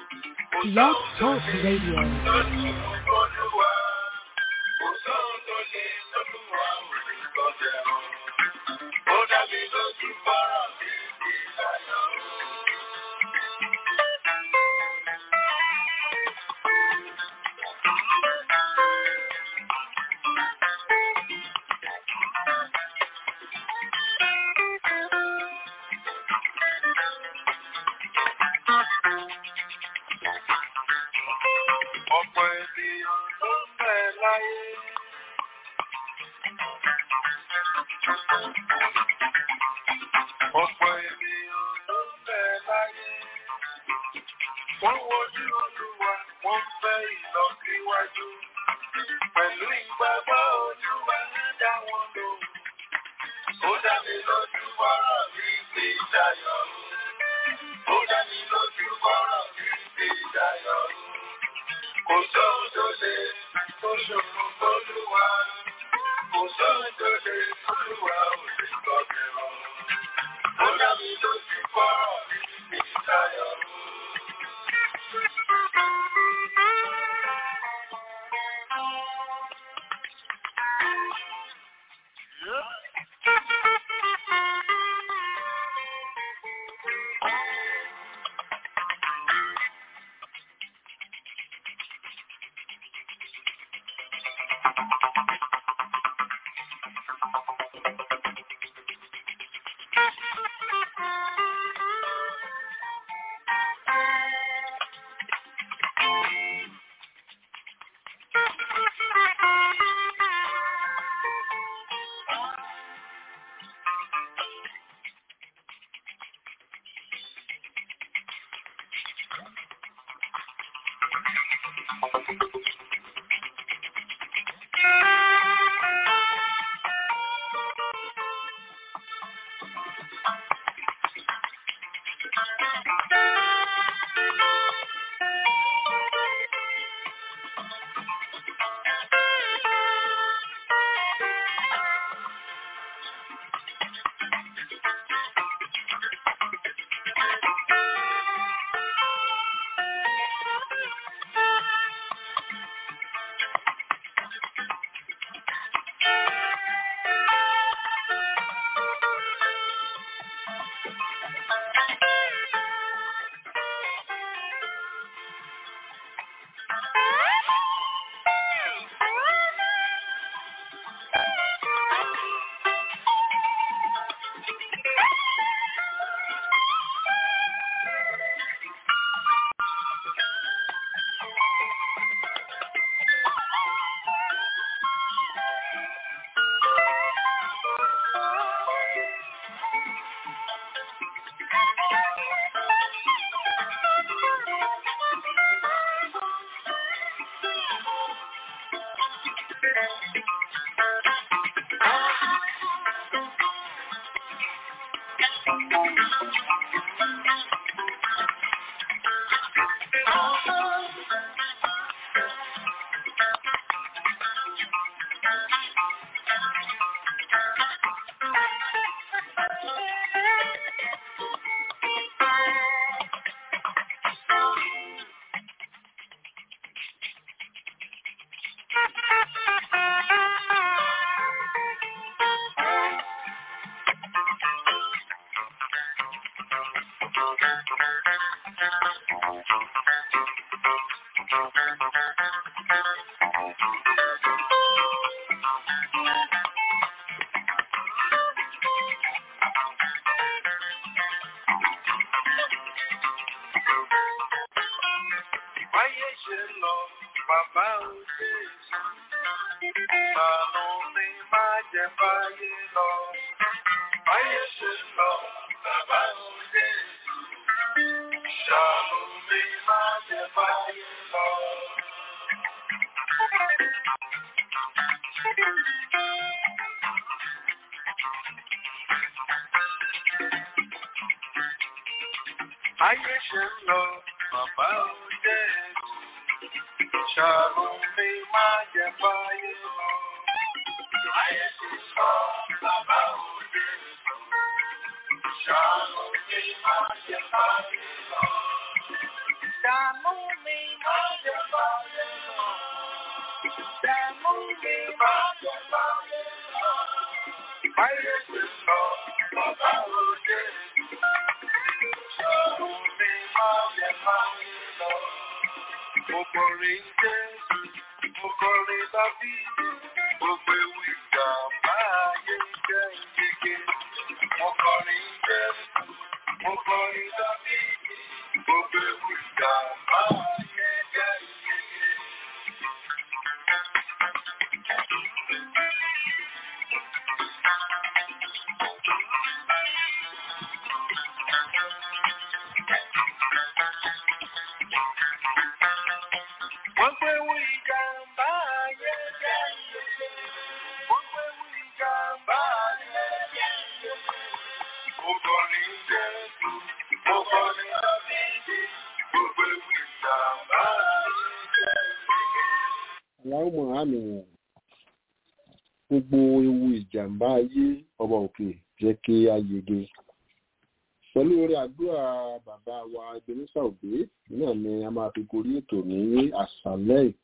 Blog Talk Radio. Ọ̀pọ̀ ènìyàn ló ń bẹ láyé. Ọ̀pọ̀ ènìyàn ló ń bẹ láyé. Wọ́n wojú Olúwa, wọ́n fẹ́ ìlọsíwájú. Pẹ̀lú ìgbàgbọ́ Olúwa ń dá wọn lóhùn. Ó dá mi lójú bọ́rọ̀ mi ti dayọ̀. Ó dá mi lójú bọ́rọ̀ mi ti dayọ̀. Kò sóhun tó lè tó ṣòro fólúwa. Kò sóhun tó lè fólúwa ò lè gbọ́ mi rọ. Ó dá mi lójú bọ́rọ̀ mi ti dayọ̀. Báyé ṣe lọ, bàbá ò ṣe é ṣe. Ṣàánú mi má jẹ́ báyé lọ. Báyé ṣe lọ, bàbá ò ṣe é ṣe. Ṣàánú mi má jẹ́ báyé lọ. Báyé ṣe lọ, bàbá ò ṣe é ṣe. Ṣàánú mi má jẹ́ báyé lọ. Báyé ṣe lọ, bàbá ò ṣe é ṣe. Ṣàánú mi má jẹ́ báyé lọ. Dààmú mi máa jẹ báyé lọ. Dààmú mi máa jẹ báyé lọ. Báyé ti lọ, bàbá òde. Dààmú mi máa jẹ báyé lọ. Mo kọrin Jésù, mo kọrin Dábí. Gbogbo ewu ìjà máa yé jẹ́ ìyege. Mo kọrin Jésù, mo kọrin Dábí. Gbogbo ewu ìjà máa yé jẹ́ ìyege. Gbogbo ewu ìjàmbá ayé jẹ́ ìyege. Gbogbo ewu ìjàmbá ayé jẹ́ ìyege. Mo kọrin Jésù, mo kọrin Dábìdì. Gbogbo ewu ìjàmbá ayé jẹ́ ìyege. aláwọ̀ àmì gbogbo ewu ìjàmbá ayé ọba òkè jẹ́ kí a yege pẹ̀lú orí àdúrà bàbá wa ebenezer òbí náà ni a máa fi gorí ètò ní àṣálẹ́ yìí.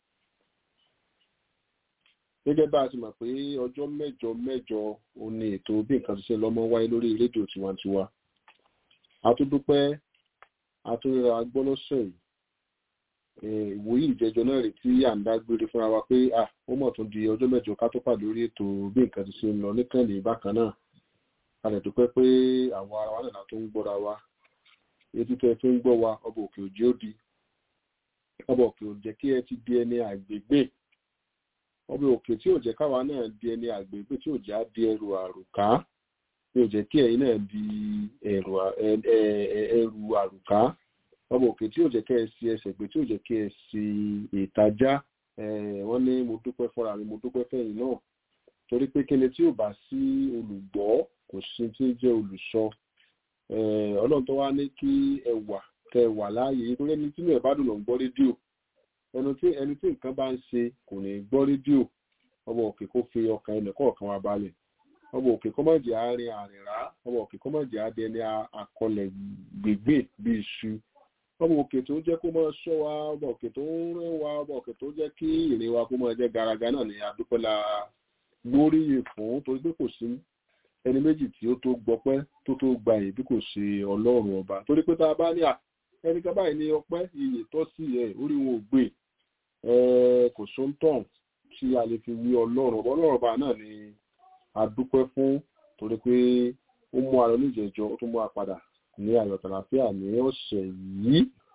gẹ́gẹ́ bá a ti mọ̀ pé ọjọ́ mẹ́jọ mẹ́jọ ó ní ètò bí nǹkan ti ṣe lọ́mọ wáyé lórí rédíò tiwantiwa a tún dúpẹ́ a tún ríra gbọ́ lọ́sẹ̀ yìí Eh, ìwòyí ìjẹjọ náà rèé tí à ń dágbére fúnra wa pé à ó mọ̀ tún di ọjọ́ mẹ́jọ ká tó pàdé lórí ètò bí nǹkan ti ṣe ń lọ níkànnì bákan náà a lè dúpẹ́ pé àwọn ara wa náà tó ń gbọ́ra wa etí tẹ́ fi ń gbọ́ wa ọba òkè òjì ó di ọba òkè ò jẹ́ kí ẹ ti di ẹni àgbègbè ọba òkè tí ò jẹ́ káwa náà di ẹni àgbègbè tí ò jẹ́ á di ẹrù àrùká tí ò jẹ́ kí ẹ̀yin náà di ẹrù à- ẹ- ẹ- ẹ- ẹrù àrùká ọba òkè tí ò jẹ́ kẹ́ ẹ sí ẹsẹ̀ gbé tí ò jẹ́ kí ẹ sí ìtajà eh, wọ́n ní mo dúpẹ́ fúnra mi mo dúpẹ́ fẹ́yìn náà torí pé kíni tí ò bá sí olùgbọ́ kò sí tí ń jẹ́ olùsọ Eh, ọlọ́run tó wá ní kí ẹ wà kẹ wà láàyè yìí torí ẹni tí inú ẹ̀ bá dùn lọ ń gbọ́ rédíò ẹni tí ẹni tí nǹkan bá ń ṣe kò ní gbọ́ rédíò ọba òkè kó fi ọkàn ẹnì kọ̀ọ̀kan wa balẹ̀ ọba òkè kó má jẹ́ àárín àrìnrá ọba òkè kó má jẹ́ adẹni akọlẹ̀ gbègbè bí iṣu ọba òkè tó jẹ́ kó máa ṣọ́ wa ọba òkè tó ń rẹ́ wa ọba òkè tó jẹ́ kí ìrìn wa kó máa jẹ́ garaga náà ní adúpẹ́lá gbóríyìn fún torí pé kò sí ẹni méjì tí ó tó gbọpẹ́ tó tó gba èyí bí kò ṣe ọlọ́run ọba torí pé tá a bá ní à ẹnìkan báyìí ní ọpẹ́ iyì tọ́ sí ẹ orí wọn ò gbé ẹ kò sóńtàn tí a lè fi wí ọlọ́run ọba ọlọ́run ọba náà ni a dúpẹ́ fún torí pé ó mú ara oníjẹ̀jọ ó tún mú a padà ní ayọ̀ tàlàfíà ní ọ̀sẹ̀ yìí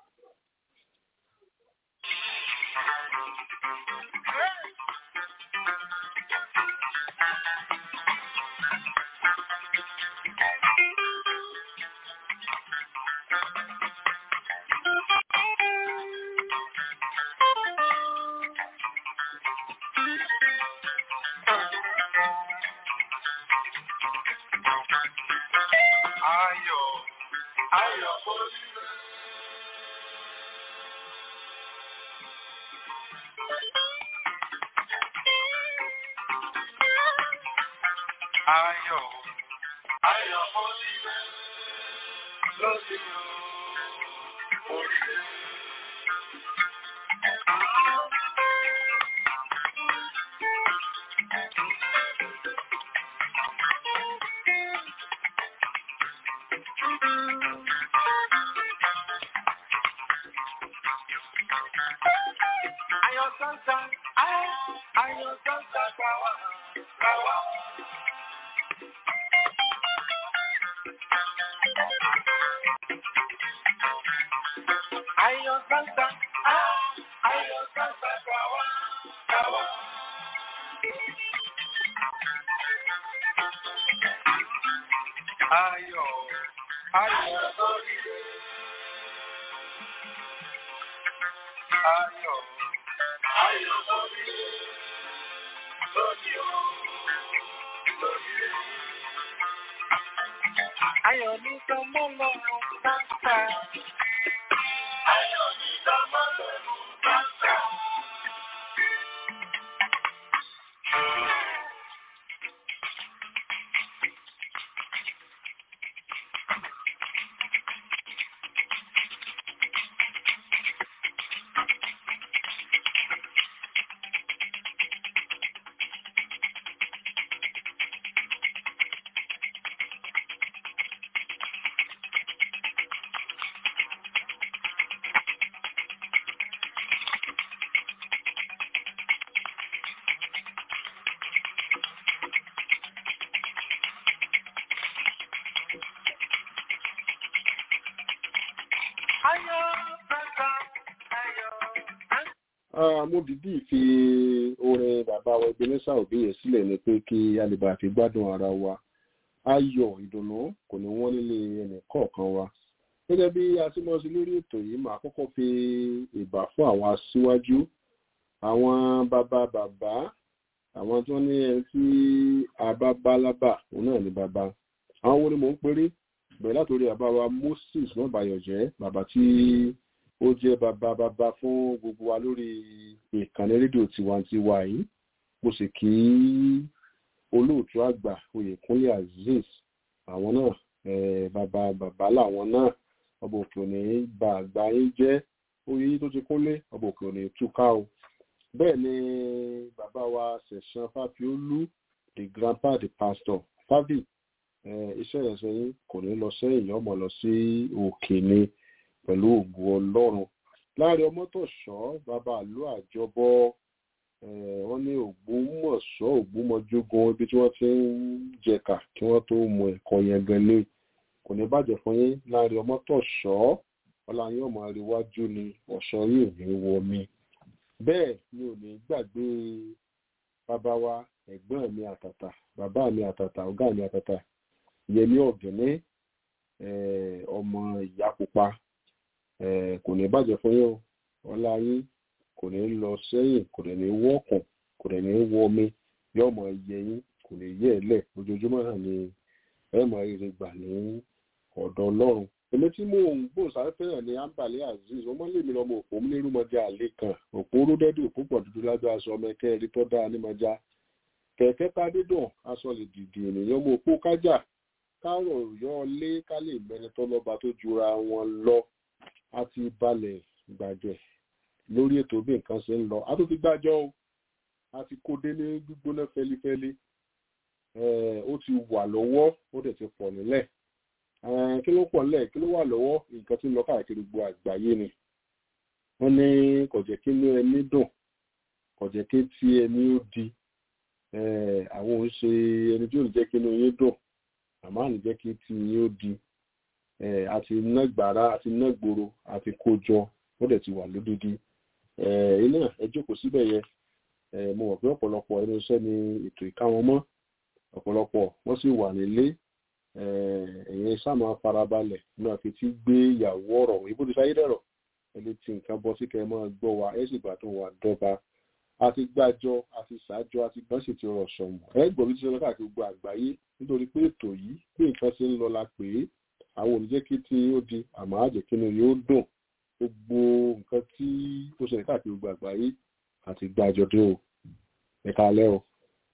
Ayọ̀, ayọ̀ oríire. Ayọ̀, ayọ̀ oríire. Lórí o, oríire. Ayọ̀ sánsá, ayọ̀, ayọ̀ sánsá gbà wá, gbà wá. Ayọ̀ sánsá, ayọ̀, ayọ̀ sánsá gbà wá, gbà wá. Ayọ̀, ayọ̀ oríire. Ayọ̀, ayọ̀ oríire. Lónìí o, lónìí o. Ayọ̀ ní sọmọ́ lọ́rùn sáńsá. Ayọ̀ ní sọmọ́ lọ́rùn sáńsá. mo dìídì fi orin bàbá wa Ebenezer Obey yẹn sílẹ̀ ni pé kí a lè bá fi gbádùn ara wa ayọ̀ ìdùnnú kò ní wọ́n nílé ẹnì kọ̀ọ̀kan wa gẹ́gẹ́ bí a ti mọ̀ sí lórí ètò yìí màá kọ́kọ́ fi ìbà fún àwọn aṣíwájú àwọn bàbá bàbá àwọn tó ní ẹni tí a bá bá lábà òun náà ní bàbá àwọn wo ni mò ń péré bẹ̀rẹ̀ látòrí bàbá wa Moses mọ́bàyọ̀jẹ́ bàbá tí ó jẹ́ bàbá bàbá fún gbogbo wa lórí ìkànnì rédíò tiwantiwa yìí mo sì kí olóòtú àgbà Oyèkúnlé Azeez àwọn náà bàbá bàbá làwọn náà ọba òkè òní bá àgbà yín jẹ́ oyè yìí tó ti kúnlé ọba òkè òní túká o bẹ́ẹ̀ ni bàbá wa ṣẹ̀san fáfiólú the grandpa the pastor fábì iṣẹ́ ìrẹsẹ̀ yín kò ní lọ sẹ́yìn ọmọ lọ sí òkè ni pẹ̀lú ògùn ọlọ́run láàrin ọmọtọ̀ṣọ́ bàbá àlú àjọbọ wọ́n ní ògbómọ̀ṣọ́ ògbómọjógun ibi tí wọ́n ti ń jẹ̀ka kí wọ́n tó mú ẹ̀kọ́ yẹn gẹ́lẹ́ kò ní bàjẹ́ fún yín láàrin ọmọtọ̀ṣọ́ ọlá yín ọmọ àríwájú ni ọ̀ṣọ́ yìí ò ní wọ mi bẹ́ẹ̀ ni ò ní gbàgbé bàbá wa ẹ̀gbọ́n mi àtàtà bàbá mi àtàtà ọ̀gá mi àtàtà yẹmí ọ̀gẹ̀ní ọmọ ìyá pupa kò ní bàjẹ́ fún yín ọlá yín kò ní lọ sẹ́yìn kò dẹ̀ ní wọ́ọ̀kùn kò dẹ̀ ní wọ́ọ̀mí yóò mọ iye yín kò ní yẹ ẹ lẹ̀ ojoojúmọ́ náà ni ẹ mọ rere gbà ní ọ̀dọ̀ ọlọ́run èmi tí mò ń gbò sáfẹ́ràn ní ambale azeez ọmọ lèmi lọmọ òpó mi nírúmọjà àlè kan òpó rúdẹ́dì òpó pọ̀ dúdú lábẹ́ aṣọ ọmọ ẹ̀kẹ́ ẹ̀rí tó dáa nímọ̀já kẹ̀kẹ́ ká dídùn aṣọ lè dìdì ènìyàn mọ òpó kájà kárọ̀ yọ lé ká lè mẹ́ni tó lọ́ba tó jura wọn lọ á ti balẹ̀ gbàjẹ́ lórí ètò bí nǹkan ṣe ń lọ a tó ti gbàjọ́ o a ti kó dé ní gbígbóná fẹlifẹli ó ti wà lọ́wọ́ ó dẹ̀ ti pọ̀ nílẹ̀ kí ló pọ̀ nílẹ̀ kí ló wà lọ́wọ́ nǹkan tí ń lọ káàkiri gbogbo àgbáyé ni wọ́n ní kò jẹ́ kí inú ẹni dùn kò jẹ́ kí tí ẹni ó di àwọn òun ṣe ẹni tí ò ní jẹ́ kí inú yín dùn àmọ́ àní jẹ́ kí tí yín ó di àti ná gbàrà àti ná gbòòrò àti kó jọ ó dẹ̀ ti wà lódìdí iná ẹ jókòó síbẹ̀ yẹn mo mọ̀ pé ọ̀pọ̀lọpọ̀ ẹnu iṣẹ́ ni ètò ìkáwọn mọ́ ọ̀pọ̀lọpọ̀ wọ́n sì wà nílé ẹ̀yìn sáàmù farabalẹ̀ náà fi ti gbé ìyàwó ọ̀rọ̀ ìbò ti sáyé dẹ̀rọ̀ ẹni tí nǹkan bọ́ sí kẹ́ máa gbọ́ wa ẹ sì gbàdùn wa dọ́ba àti gbàjọ àti ṣàjọ àti gbọ́n sì ti rọ̀ sọ̀mù ẹ gbọ́ bí ti sọ káàkiri gbogbo àgbáyé nítorí pé ètò yìí bí nǹkan ṣe ń lọ la pè é àwọn olùjẹ́ kí tí ó di àmọ́ àjẹkínú yóò dùn gbogbo nǹkan tí ó ṣẹlẹ̀ káàkiri gbogbo àgbáyé àti gbàjọ dé o ẹ̀ka alẹ́ o.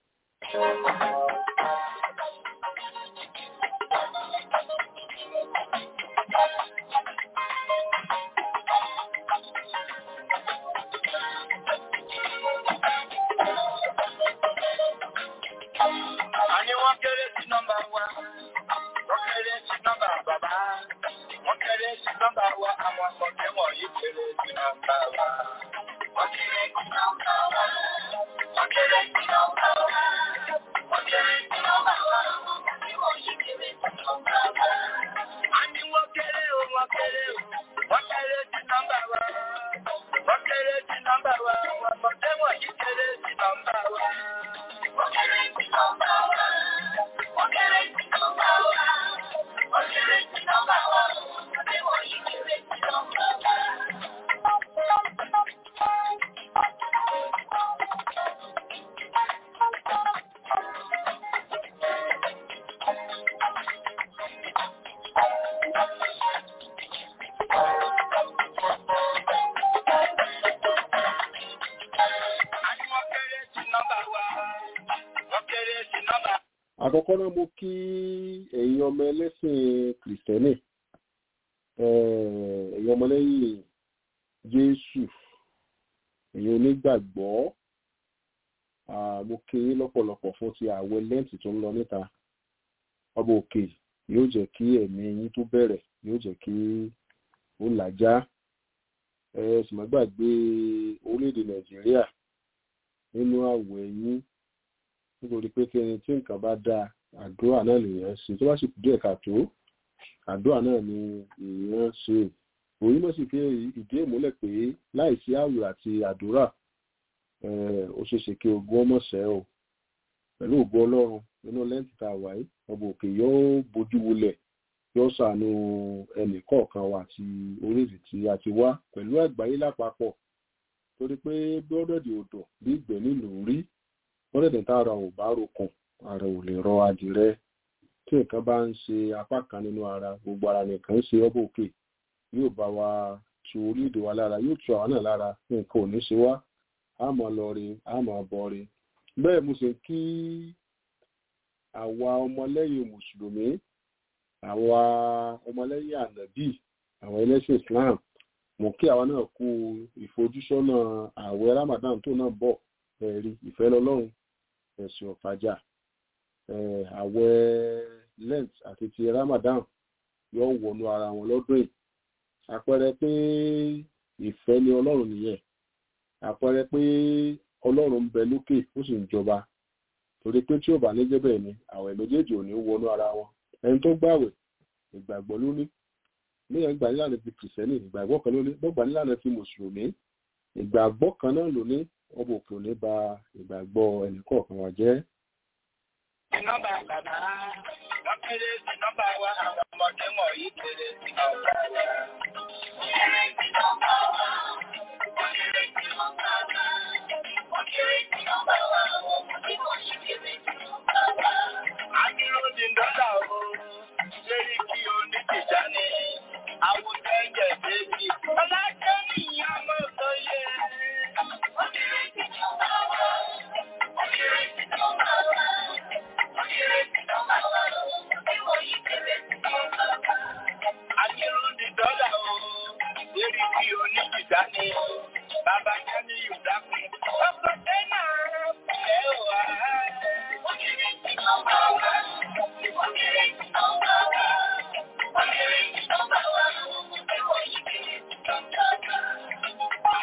Àní wọ́n kéré sí nọ́mbà wa, wọ́n kéré sí nọ́mbà bàbá, wọ́n kéré sí nọ́mbà wa, àwọn ọmọdé wọ̀nyí kéré sí nọ́mbà wa. Wọ́n kéré sí nọ́mbà wa, wọ́n kéré sí nọ́mbà wa, wọ́n kéré sí nọ́mbà wa, àwọn ọmọdé wọ̀nyí kéré sí nọ́mbà wa. Àní wọ́n kéré o, wọ́n kéré o, wọ́n kéré sí nọ́mbà wa, wọ́n kéré sí nọ́mbà wa, àwọn ọmọdé wọ̀nyí kéré sí nọ́mbà wa. Wọ́n kéré sí nọ́mbà wa, wọ́n kéré sí nọ́mbà wa, wọ́n kéré sí nọ́mbà wa, àwọn ọmọdé wọ̀nyí kéré sí nọ́mbà wa. Àní wọ́n kéré sí nọ́mbà wa, wọ́n kéré sí nọ́mbà àkọ́kọ́ náà mo kí ẹ̀yin ọmọ ẹlẹ́sìn kìrìsìtẹ́nì eh, ẹ̀yin ọmọlẹ́yìn jésù ẹ̀yin onígbàgbọ́ ah, mo kí yín lọ́pọ̀lọpọ̀ fún ti àwẹ̀ lẹ́ǹtì tó ń lọ níta ọba òkè yóò jẹ́ kí ẹ̀mí yín tó bẹ̀rẹ̀ yóò jẹ́ kí ó làjá ẹ sì má gbàgbé orílẹ̀-èdè nàìjíríà nínú àwẹ̀ yín nítorí pé kí ẹni tí nǹkan bá dáa àdúrà náà lèèyàn ṣe tó bá sì kú díẹ̀ káàtó àdúrà náà ni èèyàn ṣe òyìn mọ̀ sí fi ìdí ìmúlẹ̀ pé láìsí àwẹ̀ àti àdúrà ó ṣe ṣe kí ogun ọmọ ṣẹ́ o pẹ̀lú ògo ọlọ́run nínú lẹ́ǹtì tá a wà yìí ọba òkè yóò bójú wulẹ̀ yóò ṣàánú ẹnì kọ̀ọ̀kan wa àti orílẹ̀ tí a ti wá pẹ̀lú àgbáyé lápapọ̀ torí pé bọ́dọ̀dì odò bí ìgbẹ́ nílùú rí bọ́dọ̀dì tá ara ò bá rokùn ara ò lè rọ adìrẹ tí nǹkan bá ń ṣe apá kan nínú ara gbogbo ara nìkan ń ṣe ọba òkè yóò bá wa tu orílẹ̀-èdè wa lára yóò tu àwọn náà lára nǹkan ò ní ṣe wá a máa lọ rí a máa bọ̀ rí bẹ́ẹ̀ mo sì kí àwa ọmọlẹ́yìn mùsùlùmí àwa ọmọlẹ́yìn ànàbì àwọn ẹlẹ́sìn Islam mo kí àwa náà kú ìfojúsọ́nà ààwẹ̀ Ramadan tó náà bọ̀ ẹ̀rí ìfẹ́ lọ́lọ́run ẹ̀sìn ọ̀fàjà ààwẹ̀ Lent àti ti Ramadan yóò wọnú ara wọn lọ́dún yìí àpẹẹrẹ pé ìfẹ́ ni Ọlọ́run nìyẹn àpẹẹrẹ pé Ọlọ́run ń bẹ lókè ó sì ń jọba torí pé tí ò bá ní jẹ́ bẹ́ẹ̀ ni àwẹ̀ méjèèjì ò ní wọnú ara wọn ẹni tó gbàwẹ̀ ìgbàgbọ́ ló ní níyẹn gbà nílànà ti kìrìsìtẹ́nì ìgbàgbọ́ kan ló ní bọ́gbà nílànà ti mùsùlùmí ìgbàgbọ́ kan náà ló ní ọba òkè òní ba ìgbàgbọ́ ẹnìkọ̀ọ̀kan wa jẹ́. Nọ́mbà bàbá wọ́n kéré sí nọ́mbà wa àwọn ọmọdé wọ̀nyí kéré sí nọ́mbà wa. Kéré sí nọ́mbà wa. Wọ́n kéré sí nọ́mbà wa. Wọ́n kéré sí nọ́mbà wa. Àwọn ọmọdé wọ̀nyí kéré sí nọ́mbà wa. Adúró di dọ́là o, lérí kí o ní tìjà ní àwùjọ ẹ̀jẹ̀ déjì. Ọlájọ́ ní ìyá ọmọ tó yẹ. Wọ́n kéré sí nọ́mbà wa. Wọ́n kéré sí nọ́mbà wa. Wọ́n kéré sí nọ́mbà wa. Àwọn ọmọdé wọ̀nyí kéré sí nọ́mbà wa. Adúró di dọ́là o, lérí kí o ní tìjà ní bàbá Jẹ́mi Yùdákùn. Ọkọ̀ tẹ́lá ẹ̀ wá. Wọ́n kéré sí nọ́mbà wa. Wọ́n kéré sí nọ́mbà wa. Wọ́n kéré sí nọ́mbà wa. Àwọn ọmọdé wọ̀nyí kéré sí nọ́mbà wa.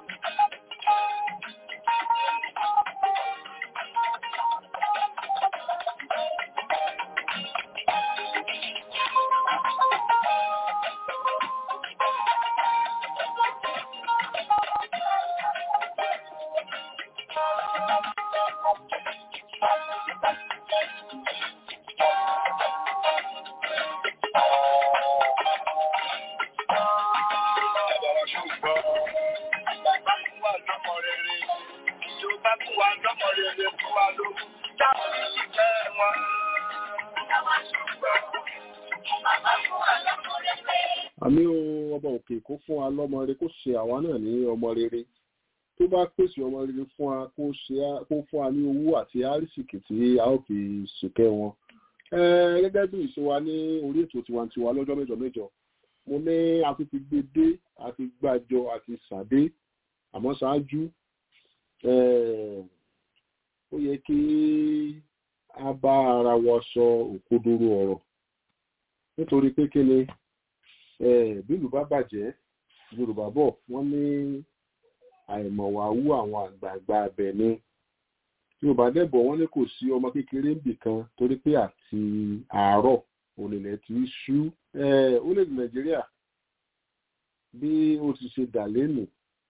àmì ohun ọba òkè kó fún wa lọ́mọ rere kó ṣe àwa náà ní ọmọ rere tó bá pèsè ọmọ rere fún wa kó ṣe á- kó fún wa ní owó àti àrísìkì tí a ó fi ṣèkẹ́ wọn. Eh, gẹ́gẹ́ bí ìṣe wa ní orí ètò tiwantiwa lọ́jọ́ mẹ́jọ mẹ́jọ mo ní a ti fi gbé dé a ti gbàjọ àti sàdé àmọ́ ṣáájú eh, ó yẹ kí a bá ara wa sọ òkodoro ọ̀rọ̀ nítorí pé kí ni eh, bí ìlú bá bàjẹ́ yorùbá bọ̀ wọ́n ní àìmọ̀wáwú àwọn àgbààgbà abẹ ni yorùbá dẹ́bọ̀ wọ́n ní kò sí ọmọ kékeré níbì kan torí pé àti àárọ̀ òlìlẹ̀ tí í ṣú Eh, orílẹ̀-èdè nàìjíríà bí ó ti ṣe dà lẹ́nu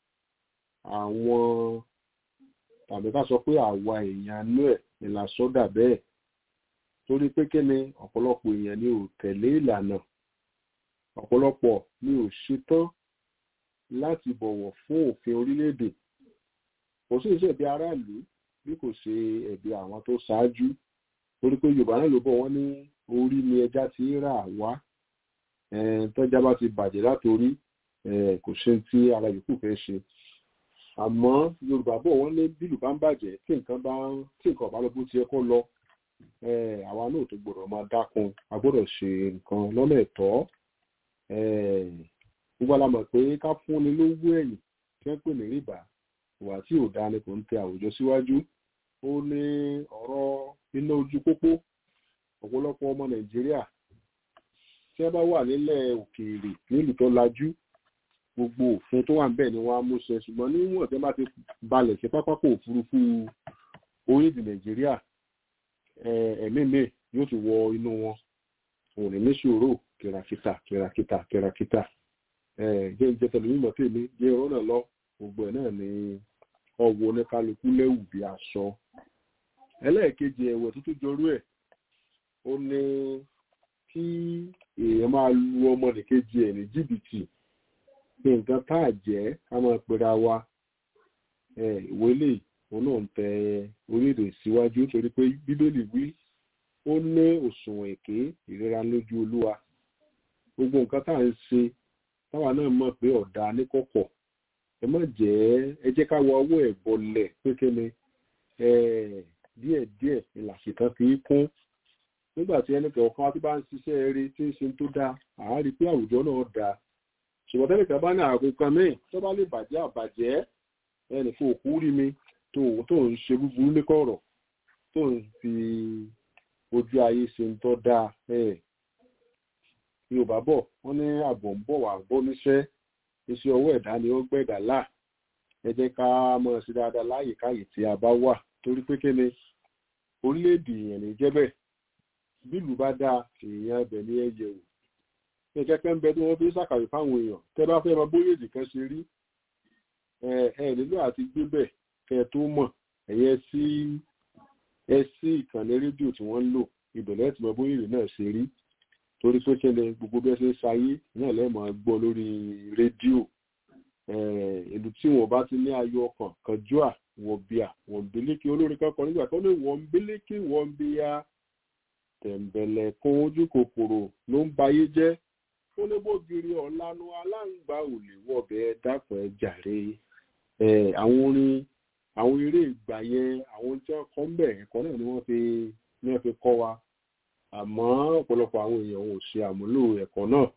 àwọn tàbí ká sọ pé àwa èèyàn inú ẹ̀ ni la sọ́dà bẹ́ẹ̀ torí pé kí ni ọ̀pọ̀lọpọ̀ èèyàn ni ò tẹ̀lé ìlànà ọ̀pọ̀lọpọ̀ ni ò ṣetán láti bọ̀wọ̀ fún òfin orílẹ̀-èdè kò sí ìṣẹ̀bi aráàlú bí kò ṣe ẹ̀bi àwọn tó ṣáájú torí pé yorùbá náà ló bọ̀ wọ́n ní orí ni ẹja ti ń rà wá Eh, tọ́já bá ti bàjẹ́ látòrí eh, kò ṣe tí ara yòókù fẹ́ ṣe àmọ́ yorùbá bọ̀ wọ́n ní bílù bá ń bàjẹ́ tí nǹkan bá ń tí nǹkan bá lọ bó ti yẹ kó lọ eh, àwa náà tó gbọ́dọ̀ máa dákun a gbọ́dọ̀ ṣe nǹkan lọ́nà ẹ̀tọ́ eh, gbogbo alamọ̀ pé ká fúnni lówó ẹ̀yìn tí wọ́n pè ní rìbá ìwà tí ò dáa ni kò ń tẹ àwùjọ síwájú ó ní ọ̀rọ̀ iná ojú pópó ọ̀pọ̀lọpọ̀ ọmọ nàìjíríà tí wọ́n bá wà nílẹ̀ òkèèrè nílùú tó lajú gbogbo òfin tó wà níbẹ̀ ni wọ́n á mú ṣẹ ṣùgbọ́n níwọ̀n tí wọ́n bá ti balẹ̀ sí pápákọ̀ òfurufú orílẹ̀-èdè nàìjíríà eh, ẹ̀mí mi yóò ti wọ inú wọn òun ní níṣòro kìràkìtà kìràkìtà kìràkìtà jẹ́ ìjẹ́ tẹlifímọ̀ tèmi jẹ́ ìrọ́ náà lọ gbogbo ẹ̀ náà ni ọwọ́ oníkálukú lẹ́wù bí aṣọ ẹlẹ́ẹ̀kejì ẹ̀wẹ̀ tó tún jọrú ẹ̀ ó ní kí èèyàn máa lu ọmọ nìkejì ẹ̀ ní jìbìtì pé nǹkan tá à jẹ́ ká máa pera wa ìwé lè òun náà ń tẹ orílẹ̀-èdè síwájú torí pé bíbélì wí ó ní òṣùwọ̀n èké ìrora lójú olúwa gbogbo nǹkan tá à ń ṣe táwa náà mọ̀ pé ọ̀dà níkọ̀kọ̀ ẹ má jẹ́ ẹ jẹ́ ká wọ ọwọ́ ẹ̀ bọlẹ̀ pé kíni díẹ̀díẹ̀ ìlàṣìkan fi kún nígbà tí ẹnì kọ̀ọ̀kan tí bá ń ṣiṣẹ́ eré tí ń ṣe tó dáa àá rí pé àwùjọ náà dáa ṣùgbọ́n tẹ́lẹ̀ kan bá ní àrùn kan míì tó bá lè bàjẹ́ àbàjẹ́ ẹnì fún òkú rí mi tó tó ń ṣe búburú ní kọ̀rọ̀ tó ń fi ojú ayé ṣe ń tọ́ dáa yorùbá bọ̀ wọ́n ní àbọ̀ ń bọ̀ wá bọ́ níṣẹ́ iṣẹ́ ọwọ́ ẹ̀dá ni ó gbẹ̀dà là ẹ jẹ́ ká mọ̀ sí dáadáa láàyè káyè tí a bá wà torí pé kí ni orílẹ̀-èdè èèyàn ní jẹ́ bẹ́ẹ̀ bílù bá dáa èèyàn ẹbẹ̀ ní ẹ̀yẹ̀ wò ní kẹ́kẹ́ ń bẹ tí wọ́n fi ṣàkàwé fáwọn èèyàn tẹ́ bá fẹ́ mọ bóyá èdè kan ṣe rí ẹ ẹ nílò àti gbé bẹ̀ kẹ́ ẹ tó mọ̀ ẹ̀yẹ sí ẹ sí ìkànnì rédíò tí wọ́n ń lò ìbẹ̀lẹ̀ tí mọ bóyá èdè náà ṣe rí torí pé kí ni gbogbo bí ẹ ṣe ń ṣayé náà lẹ́ẹ̀mọ́ gbọ́ lórí rédíò ìlú tí wọn bá ti ní ayọ̀ ọkàn kanjúà wọn bíà wọn bílékì olórin kankan nígbà tó ní wọn bílékì wọn bíà tẹ̀m̀bẹ̀lẹ̀ kan ojú kòkòrò ló ń bayé jẹ́ ó ní bógiri ọ̀lànà aláǹgbá ò lè wọ̀bẹ̀ dápọ̀ ẹ jàre àwọn orin àwọn eré ìgbà yẹn àwọn tí wọ́n kọ́ ń bẹ̀ ẹ̀kọ́ náà ni wọ́n fi ní wọ́n fi kọ́ wa àmọ́ ọ̀pọ̀lọpọ̀ àwọn èèyàn ò ṣe àmúlò ẹ̀kọ́ náà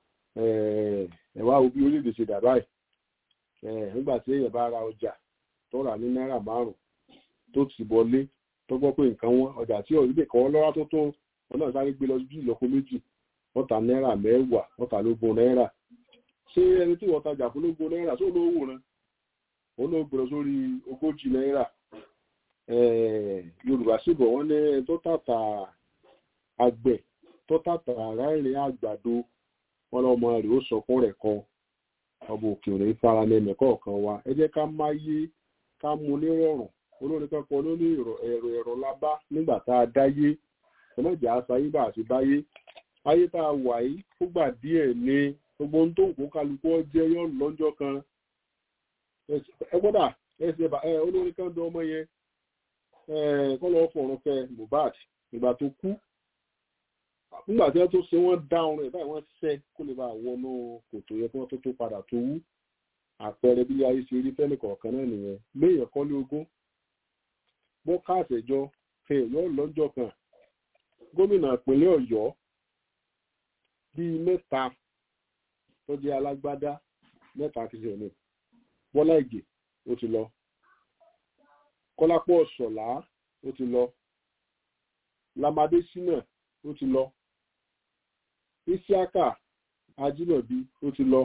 ẹ wá wo bí orílẹ̀-èdè ṣe dà báyìí nígbà tí èèyàn bá ra ọjà tó rà ní náírà márùn tó ti wọlé tó gbọ́ pé nǹkan wọn ọjà tí ọ̀rí lè kọ́ lọ́wọ́ tó tó wọn náà sáré gbé lọ bí ìlọ́po méjì wọ́n ta náírà mẹ́wàá wọ́n ta lógún náírà ṣé ẹni tí wọ́n tajà fún lógún náírà tó lówó wò rán òun ló gbèrò sórí ogójì náírà yorùbá sì bọ̀ wọ́n ní tó tàtà àgbẹ̀ tó tàtà ráìrìn àgbàdo wọn lọ́mọ rẹ̀ ó sọ fún rẹ̀ kan ọmọ òkè òní fara lẹ́nu kọ̀ọ̀kan wa ẹ jẹ́ ká máyé ká mú nírọ̀rùn olórin kankan ló ní ẹ̀rọ ẹ̀rọ lábá nígbà tá a dáyé ọlọ́jà aṣayé bá àti báyé ayé tá a wà yìí fúgbà díẹ̀ ni gbogbo ohun tó ń kó kálukú jẹ́ yọ̀ lọ́jọ́ kan ẹ gbọ́dà ẹsẹ̀ ẹ olórin kan dán ọmọ yẹn kọ́ lọ́ọ́ fọ̀rọ̀ fẹ Mohbad ìgbà tó kú nígbà tí wọ́n tó ṣe wọ́n dá ọrùn ẹ̀ báyìí wọ́n ṣẹ́ kó lè bá wọnú kòtò yẹn kí wọ́n tó tó padà tó wú àpẹẹrẹ bí ayé ṣe rí fẹ́nì kọ̀ọ̀kan náà nìyẹn léèyàn kọ́ ní ogún bó káàtẹ̀jọ fẹ́ yọ lọ́jọ́ kan gómìnà ìpínlẹ̀ Ọ̀yọ́ bíi mẹ́ta tó jẹ́ alágbádá mẹ́ta ti ṣẹ̀ ní Bọ́lá Ìgè ó ti lọ Kọ́lápọ̀ Ṣọ̀lá ó ti lọ Lámadé Ṣínà ó ti lọ Isiaka Ajímọ̀bí ó ti lọ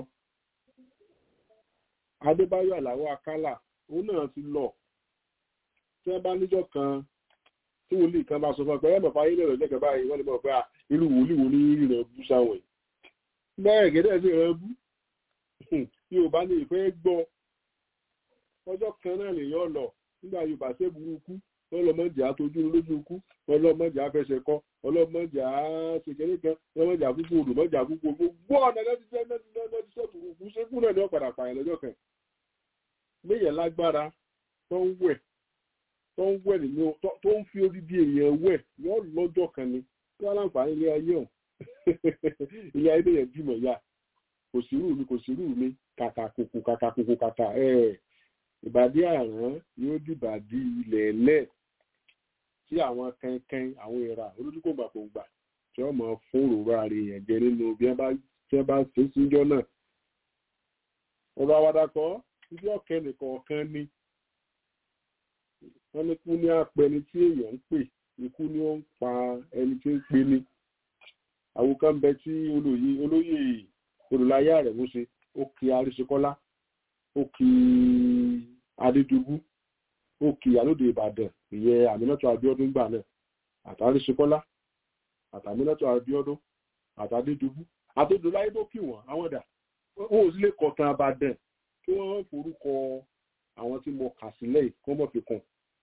Adébáyọ̀ Àlàó Akálà òun náà ti lọ tí wọ́n bá níjọ́ kan tí wòlíì kan bá sọ fún ọ pé ẹ mọ̀fà ayé lọ́rọ̀ lẹ́kẹ̀ẹ́ báyìí wọ́n lè mọ̀ pé irú wòlíì wo ní ìrìn bú sáwọn bẹ́ẹ̀ gẹ́gẹ́ sí ìrìn bú Yorùbá ní ìfẹ́ gbọ́ ọjọ́ kan náà lèyàn lọ nígbà Yorùbá ṣe burúkú ọlọ́mọdé àtọ́jú lójú ikú ọlọ́mọdé àfẹsẹ̀ kọ ọlọ́mọdé àṣekẹ́lẹ́ kan ọlọ́mọdé àkúkú odò mọ́jà àkúkú gbogbo ọ̀nà lẹ́tí sẹ́ lẹ́tí sẹ́ burúkú ṣékú náà ní ọ̀padà pààyàn lọ́jọ́ kan méyẹ̀ lágbára tó ń wẹ̀ tó ń wẹ̀ nínú tó ń fi odidi èèyàn wẹ̀ wọ́n lọ́jọ́ kan ni kí wọ́n láǹfààní ilé ayé ọ̀hún ilé ayé yẹn bímọ ya kò sí rú mi kò sí rú mi kàkà kòkò kàkà kòkò kàkà ẹ̀ ìbàdí àrán yóò dìbàdí ilẹ̀ ẹlẹ́ tí àwọn kankan àwọn ìra olójúkògbàkògbà tí wọ́n mọ̀ fún òróró ààrẹ èèyàn jẹ nínú bí wọ́n bá ṣe síjọ́ náà ọ̀rọ̀ àwàdàkọ́ ibi ọ̀kẹ́ nìkọ̀ọ̀kan ni wọ́n ní kú ní apẹni tí èèyàn ń pè ikú ni ó ń pa ẹni tí ń pe ni àwòkán ń bẹ tí olóyè olóyè olùláyà rẹ̀ mú ṣe ó kí aríṣekọ́lá ó kí adédùbú ó kí alóde ìbàdàn ìyẹn àmínátò abíọ́dún gbà náà àtàríṣekọ́lá àtàmínátò abíọ́dún àtàdédùbú àtòdòláyé tó kí wọn àwọn dà wọn ò sí lè kọ̀tàn àbàdàn kí wọ́n forúkọ àwọn tí mo kà sílẹ̀ yìí kó mọ̀ fi kàn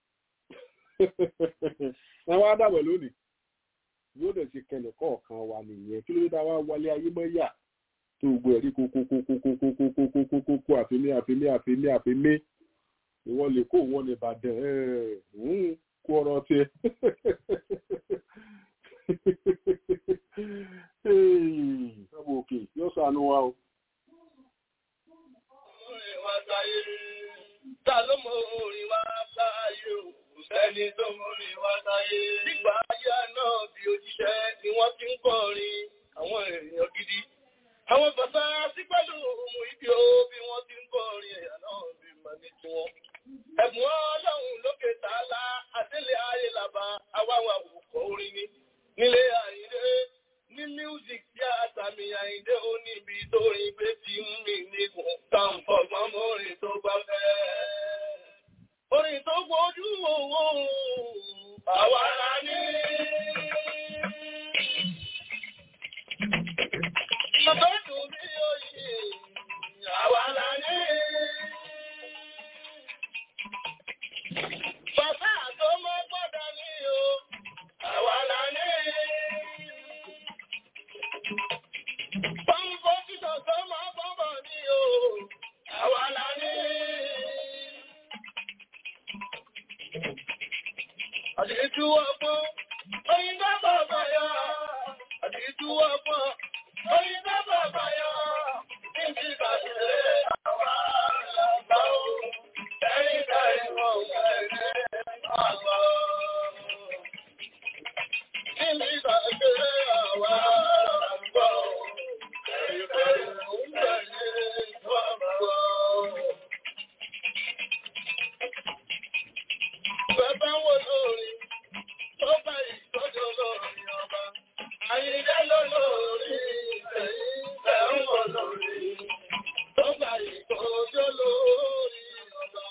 àwọn àdàbọ̀ lónìí yóò dẹ̀ ṣe kẹlẹ̀ kọ̀ọ̀kan wa nìyẹn kí ló dé táwa wálé ayé mọ́ yà tó gbogbo ẹ̀rí kókókókókókókókókókókó àfimé àfimé àfimé àfimé ìwọ lè kó wọn ní ìbàdàn kó ọ̀rọ̀ tiẹ̀ ọmọ òkè yóò ṣàánú wa o. Orin wa sáyé, ta ló mọ orin wa sáyé o? Kò sẹ́ni tó mọ orin wa sáyé. Nígbà ayé náà bí òjíṣẹ́ ni wọ́n ti ń kọrin àwọn èèyàn gidi. Àwọn bàbá sí pẹ̀lú ohun ibi ó bí wọ́n ti ń kọrin ẹ̀yà náà bí mọ̀ ní tiwọn. Ẹ̀bùn ọlọ́run lókè tààlà, àdélé ayé làbá, àwáwà òkò orin ni. Nílé àyíndé, ní music tí àtàmì àyíndé ó níbi tó rin pé ti ń mì nígun. Tàǹfọ̀gbọ́n mọ́rin tó gbá fẹ́. Orin tó gbójú owó, àwa la ní. Bàbá dùn bí òye, àwa la ní. Bàbá tó mọ́ gbọ́dọ̀ ní o, àwa la ní. Pọ́npọ́ títọ̀ tó mọ́ bọ́bọ̀ ní o, àwa la ní. Àdìjú ọgbọ́n, oyin bá bàbá yọ. Àdìjú ọgbọ́n, oyin bá bàbá yọ. Níbi ìbàjẹ́ àwa làgbà o. Ẹ̀yin ká ìwọ̀n ẹ̀rẹ́ àgbà o. Níbi ìbàjẹ́ àwa làgbà o. Ẹ̀yin ká ìwọ̀n ẹ̀rẹ́ àgbà o. Bàbá wo lórí, tó bá ìtọ́jú lórí ọba. Àyíjẹ́ ló lórí, ẹ̀yìn ẹ̀rùn wọ lórí. Tó bá ìtọ́jú lórí ọba.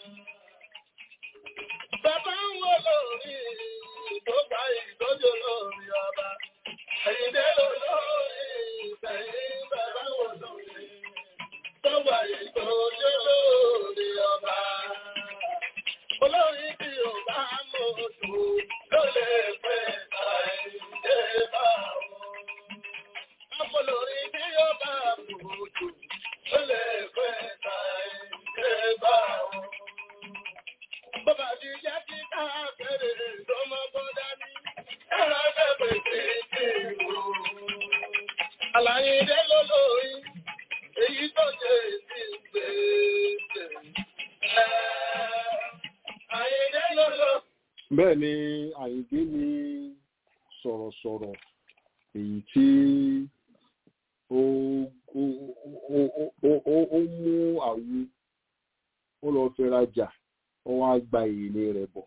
Bàbá wo lórí, tó bá ìtọ́jú lórí ọba. Àyíjẹ́ ló lórí, ẹ̀yìn bàbá wo lórí. Tó bá ìtọ́jú lórí ọba. Olórin tí ò bá mọ̀ ojú ló lè pẹ́ àìdé bá wọn. Ọpọlọrin tí ó bá mọ̀ ojú ló lè pẹ́ àìdé bá wọn. Bọ́bá ti jẹ́ kí káàkiri tó mọ́ bọ́dá ní ẹ̀rọ ẹgbẹ́ tí tí wò. Àlàyé dé lólórí, èyí tó jẹ́ sí gbèsè. Àyèdè lọ́lọ́. bẹ́ẹ̀ ni àyíndé ni sọ̀rọ̀sọ̀rọ̀ èyí tí ó ó- ó- ó- ó- ó- ó mú àwo ó lọ fẹ́ rajà ó wá gba èlé rẹ̀ bọ̀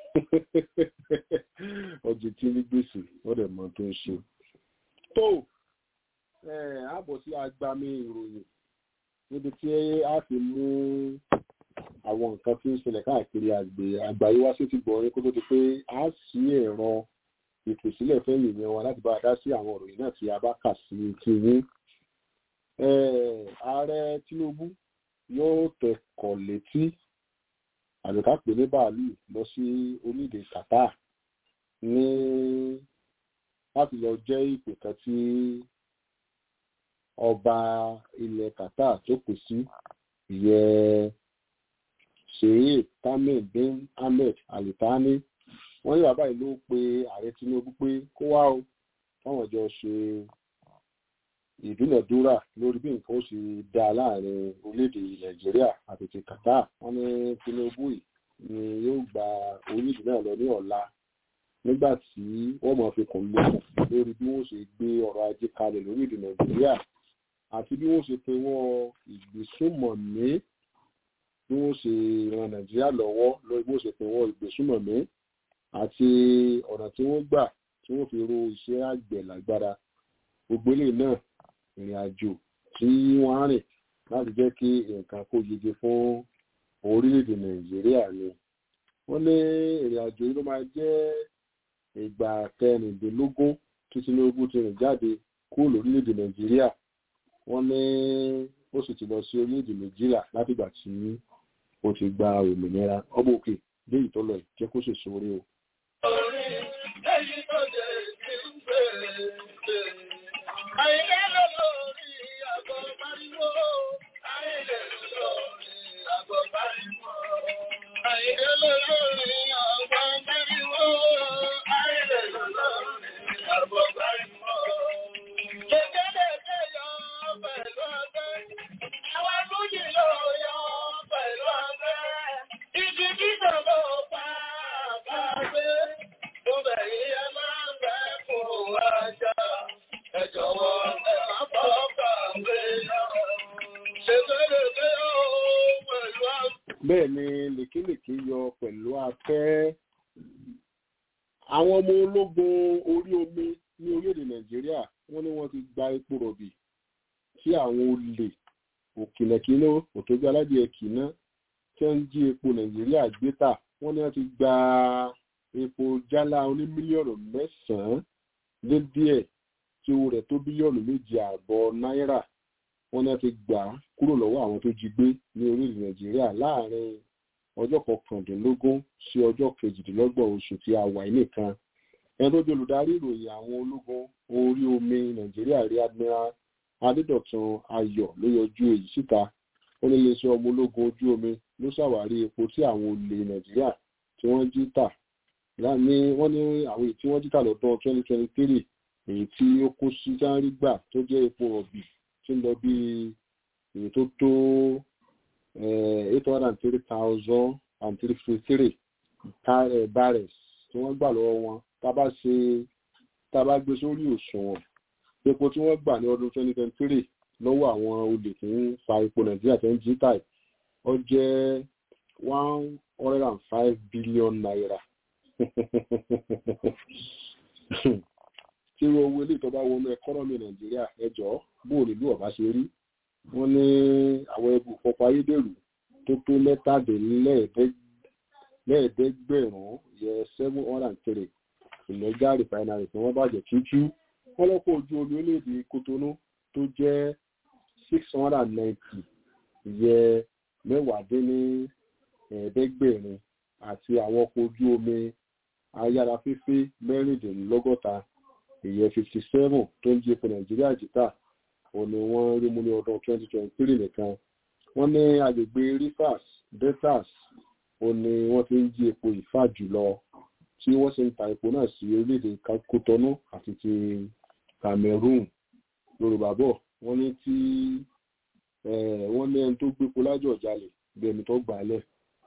ọjọ́ tí ní gbèsè ó dẹ̀ mọ tó ń ṣe. tó ẹ̀ á bọ̀ sí agbami ìròyìn níbi tí a fi mú àwọn nǹkan tí ń ṣẹlẹ̀ káàkiri àgbè àgbáyé wá sí ti gbọ̀nrín kó tó di pé a sí ẹ̀rọ ìpèsílẹ̀ fẹ́yìn yẹn wa láti bá a dá sí àwọn ìròyìn náà tí a bá kà sí ti yín. Eh, ààrẹ Tinubu yóò tẹkọ̀ létí àbíká pè ní bàálù lọ sí orílẹ̀-èdè Qatar ní láti lọ jẹ́ ìpè kan tí ọba ilẹ̀ Qatar tó pè sí ìyẹn sheikh tamim bin ahmed alitani wọ́n ní bàbá yìí ló pe ààrẹ tinubu pé kó wá o káwọn jọ ṣe ìdúnàdúrà lórí bí nǹkan ó ṣe dá láàrin orílẹ̀-èdè nàìjíríà àti ti qatar wọ́n ní tinubu yìí ni yóò gba orílẹ̀-èdè náà lọ ní ọ̀la nígbà tí wọ́n máa fi kùn lókun lórí bí wọ́n ṣe gbé ọrọ̀ ajé kalẹ̀ lórílẹ̀-èdè nàìjíríà àti bí wọ́n ṣe pinwọ́ ìgbésùnmọ̀mí bí wọ́n ṣe ran nàìjíríà lọ́wọ́ lórí bí wọ́n ṣe pinwọ́ ìgbésùnmọ̀mí àti ọ̀nà tí wọ́n gbà tí wọ́n fi ro iṣẹ́ àgbẹ̀ lágbára gbogbo eléyìí náà ìrìn àjò tí wọ́n á rìn láti jẹ́ kí nǹkan kó yege fún orílẹ̀-èdè nàìjíríà ni wọ́n ní ìrìn àjò yìí ló máa jẹ́ ìgbà kẹrìndínlógún tí tinubu ti rìn jáde kúrò lórílẹ̀-èdè nàìjíríà wọ́n ní ó sì ti lọ sí orílẹ̀-èdè méjìlá látìgbà tí ó ti gba òmìnira ọmọ òkè dé ìtọ́lọ̀ ẹ̀ jẹ́ kó sì sórí o. Orí èyí tó jẹ́ ti ń bèrè bèrè. Àyìnlẹ́ lọ lórí àgọ́ pariwo. Àyìnlẹ́ lọ lórí àgọ́ pariwo. Àyìnlẹ́ lọ lórí àgọ́ pariwo. Àyìnlẹ́ lọ lórí àgọ́ pariwo. Kékeré yọ pẹ̀lú ọgbẹ́. Àwọn akújì ló yọ pẹ̀lú ọgbẹ́. Ibi títọ̀ ló pa àbágbé. Mo bẹ̀ yí ẹ máa ń bẹ́ fún ajá. Ẹ jọ̀wọ́ ẹ má bọ́ kàwé lọ. Ṣègbèrègbè ó pẹ̀lú àgbẹ̀. bẹ́ẹ̀ ni lèkélèké yọ pẹ̀lú afẹ́ àwọn ọmọ ológun orí omi ní orílẹ̀-èdè nàìjíríà wọ́n ní wọ́n ti gba epo rọ̀bì tí àwọn olè òkìlẹ̀kínú òtójú aládìẹ kìíná tí wọ́n ń jí epo nàìjíríà gbé tà wọ́n ní wọ́n ti gba epo jálá oní mílíọ̀nù mẹ́sàn-án lé díẹ̀ tí owó rẹ̀ tó bílíọ̀nù méjì ààbọ̀ náírà wọ́n ní wọ́n ti gbà á kúrò lọ́wọ́ àwọn tó jí gbé ní orílẹ̀ nàìjíríà láàrin ọjọ́ kọkàndínlógún sí ọjọ́ kejìdínlọ́gbọ̀n oṣù tí a wà yìí nìkan ẹni tó jẹ́ olùdarí ìròyìn àwọn ológun orí omi nàìjíríà rí admiral adédọ̀tun ayọ̀ ló yọjú èyí síta ó ní iléeṣẹ́ ọmọ ológun ojú omi ló ṣàwárí epo tí àwọn olè nàìjíríà tí wọ́n jí tà ní wọ́n ní àwọn èyí tí wọ́n jí tà lọ́dún twenty twenty three èyí tí ó kó sí járí gbà tó jẹ́ epo ọ̀bì tí ń lọ bí èyí tó tó eight hundred and three thousand and three fifty three barrels tí wọ́n gbà lọ́wọ́ wọn tá a bá ṣe tá a bá gbé sórí òṣùwọ̀n epo tí wọ́n gbà ní ọdún twenty twenty three lọ́wọ́ àwọn olè tí ń fa epo nàìjíríà tó ń jí táì ó jẹ́ one hundred and five billion naira tí owó ilé ìtọ́ba wọnú ẹkọ́nọ́mì nàìjíríà ẹjọ́ bóò nílùú ọ̀bá ṣe rí wọ́n ní àwọn ẹbù pọpọ ayédèrú tó tó mẹ́tàdínlẹ́ẹ̀ẹ́dẹ́gbẹ̀rún yẹ seven hundred and three ìlẹ́jà refinery tí wọ́n bàjẹ́ tútú wọ́n lọ́kọ̀ ojú omi orílẹ̀-èdè kotonu tó jẹ́ six hundred and ninety yẹ mẹ́wàádínlẹ́ẹ̀ẹ́dẹ́gbẹ̀rin àti àwọn ọkọ̀ ojú omi ayárafẹ́fẹ́ mẹ́rìndínlọ́gọ́ta ìyẹn fifty seven tó ń jí epo nàìjíríà jìtà òun ni wọ́n rí mú ní ọdún twenty twenty three nìkan wọ́n ní agbègbè rivers deltas òun ni wọ́n ti ń jí epo ìfà jùlọ tí wọ́n sì ń ta epo náà sí orílẹ̀-èdè kotonu àti ti cameroon yorùbá bọ̀ wọ́n ní tí wọ́n ní ẹni tó gbépo lájọ̀ jalè bí ẹni tó gbà á lẹ̀.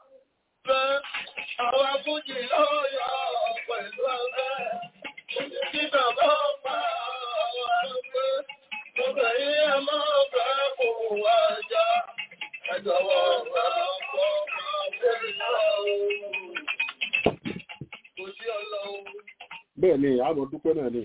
Àwọn akújì lọ́yọ̀ pẹ̀lú ọgbẹ́. Títà bá pa àwọn ọgbẹ́. Ọgbẹ́ yìí ẹ máa bẹ́ fún wájà. Ẹ jọ̀wọ́ bá pọ̀ máa bẹ́ lọ́wọ́. Kò sí ọlọ́run. bẹ́ẹ̀ ni àmọ́ dúpẹ́ náà ni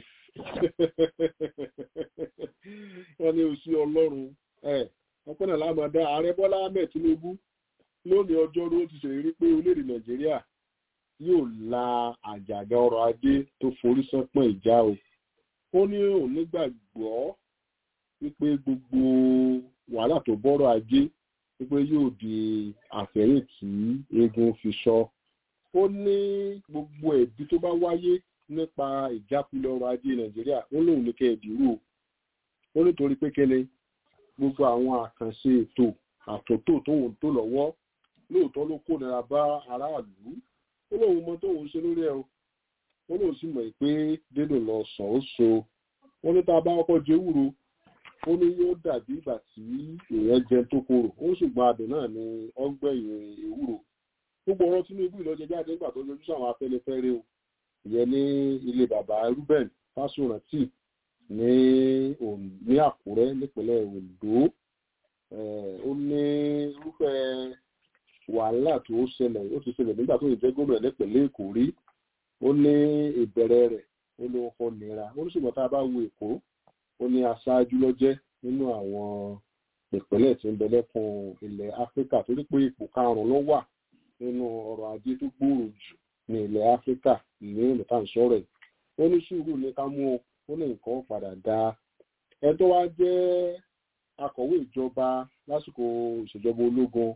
wọ́n ní oṣù ọlọ́run ọpẹ́ náà láàmú dá ààrẹ bọ́lá ahmed tinubu lónìí ọjọ́rú ó ti ṣèlérí pé orílẹ̀-èdè nàìjíríà yóò la àjàgà ọrọ̀ ajé tó forí sánpọ̀n ìjà o ó ní òun nígbàgbọ́ wípé gbogbo wàhálà tó bọ́rọ̀ ajé wípé yóò di àfẹ́yìn tí eégún fi sọ ó ní gbogbo ẹ̀bí tó bá wáyé nípa ìjákulẹ̀ ọrọ̀ ajé nàìjíríà ó lóun ní kẹ́ẹ̀dúró ó nítorí pé kẹ́lẹ́ gbogbo àwọn àkànṣe ètò àtúntò tóun tó lọ́wọ́ lóòótọ́ ló kó nira bá aráàlú ó lóun mọ tóun ṣe lórí ẹ o ó lóun sì mọ̀ pé dédò lọ sàn ó so ó ní tá a bá kọ́kọ́ jẹ ewúro ó ní yóò dàbí ìgbà tí èèyàn jẹ tó korò ó ṣùgbọ́n adùn náà ni ọgbẹ̀yìn ewúro gbogbo ọ̀rọ̀ tinubu ìlọ́jẹ jáde nígbà tó yọjú sáwọn afẹ́nifẹ́re o ìyẹn ní ilé bàbá ruben fásórántì ní ní àkúrẹ́ nípínlẹ̀ ondo ó ní irúfẹ́ wàhálà tó ṣẹlẹ̀ ó ti ṣẹlẹ̀ nígbà tó lè jẹ́ gómìnà nípínlẹ̀ èkó rí ó ní ìbẹ̀rẹ̀ rẹ̀ ó ní wọn kọ nira ó ní ṣùgbọ́n tá a bá wo èkó ó ní aṣáájú lọ́jẹ́ nínú àwọn ìpínlẹ̀ tí ń bẹ lẹ́kùn ilẹ̀ áfíríkà torí pé ipò karùn-ún ló wà nínú ọrọ̀ ajé tó gbòòrò jù ní ilẹ̀ áfíríkà ní ìlúta ìṣọ́rẹ̀ ó ní sùúrù ní ká mú ó ní nǹkan padà dá ẹ tó wá jẹ́ akọ̀wé ìjọba lásìkò ìṣèjọba ológun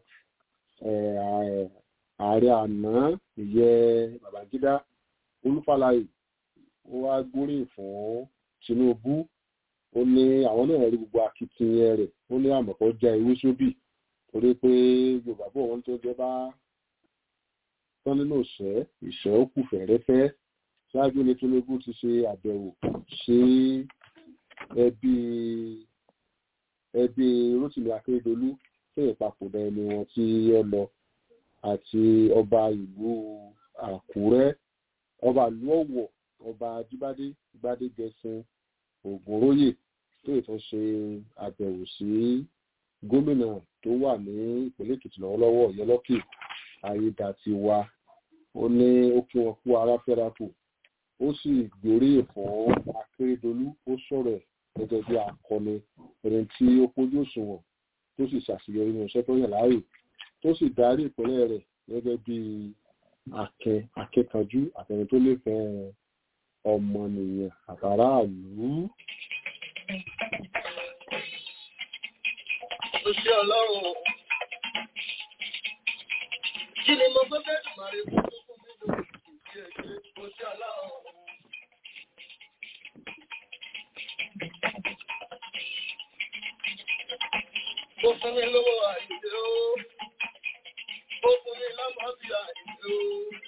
ààrẹ àná ìyẹ́ Babangida Olúfàlàyé ó wá gbóríyìn fún Tinubu ó ní àwọn náà rí gbogbo akitiyan rẹ̀ ó ní àmọ̀kọ́ já ewé sóbì torí pé Yorùbá bọ̀ wọ́n tó jẹ́ bá tán nínú ìṣẹ́ ìṣẹ́ ó kù fẹ̀rẹ́fẹ́ ṣáájú ní Tinubu ti ṣe àbẹ̀wò sí ẹbí ẹbí Rótìmí Akérédolú fún ìpapòdà ẹni wọn tí ó lọ àti ọba ìlú Àkúrẹ́ ọba ìlú Ọ̀wọ̀ ọba Ajíbádé Gbádégẹṣin Ògúnróyè tó ìtàn ṣe àbẹ̀wò sí gómìnà tó wà ní ìpínlẹ̀ Èkìtì lọ́wọ́lọ́wọ́ Ọ̀yẹ́lọ́kì Ayédàtiwa ó ní ó kí wọn kú ara fẹ́ra kù ó sì gbóríyìn fún Akérédolú ó sọ̀rọ̀ ẹ̀ gẹ́gẹ́ bí akọni ẹni tí ó pójú òṣùwọ̀n tó sì ṣàṣeyọrí nínú iṣẹ́ tó yàn láàyò tó sì darí ìpínlẹ̀ rẹ̀ gẹ́gẹ́ bí akẹ́ akẹ́kọ̀ọ́jú àtẹni tó nífẹ̀ẹ́ ọmọnìyàn àtàràlú. Oṣù ọlọ́run. Kí ni mo gbé bẹ́ẹ̀ máa rí fún tó fún mi lórí ìdí ẹgbẹ́ oṣù ọlọ́run? Ó fún mi lówó àìdè ó. Ó fún mi lọ́mọ bí àìdè ó.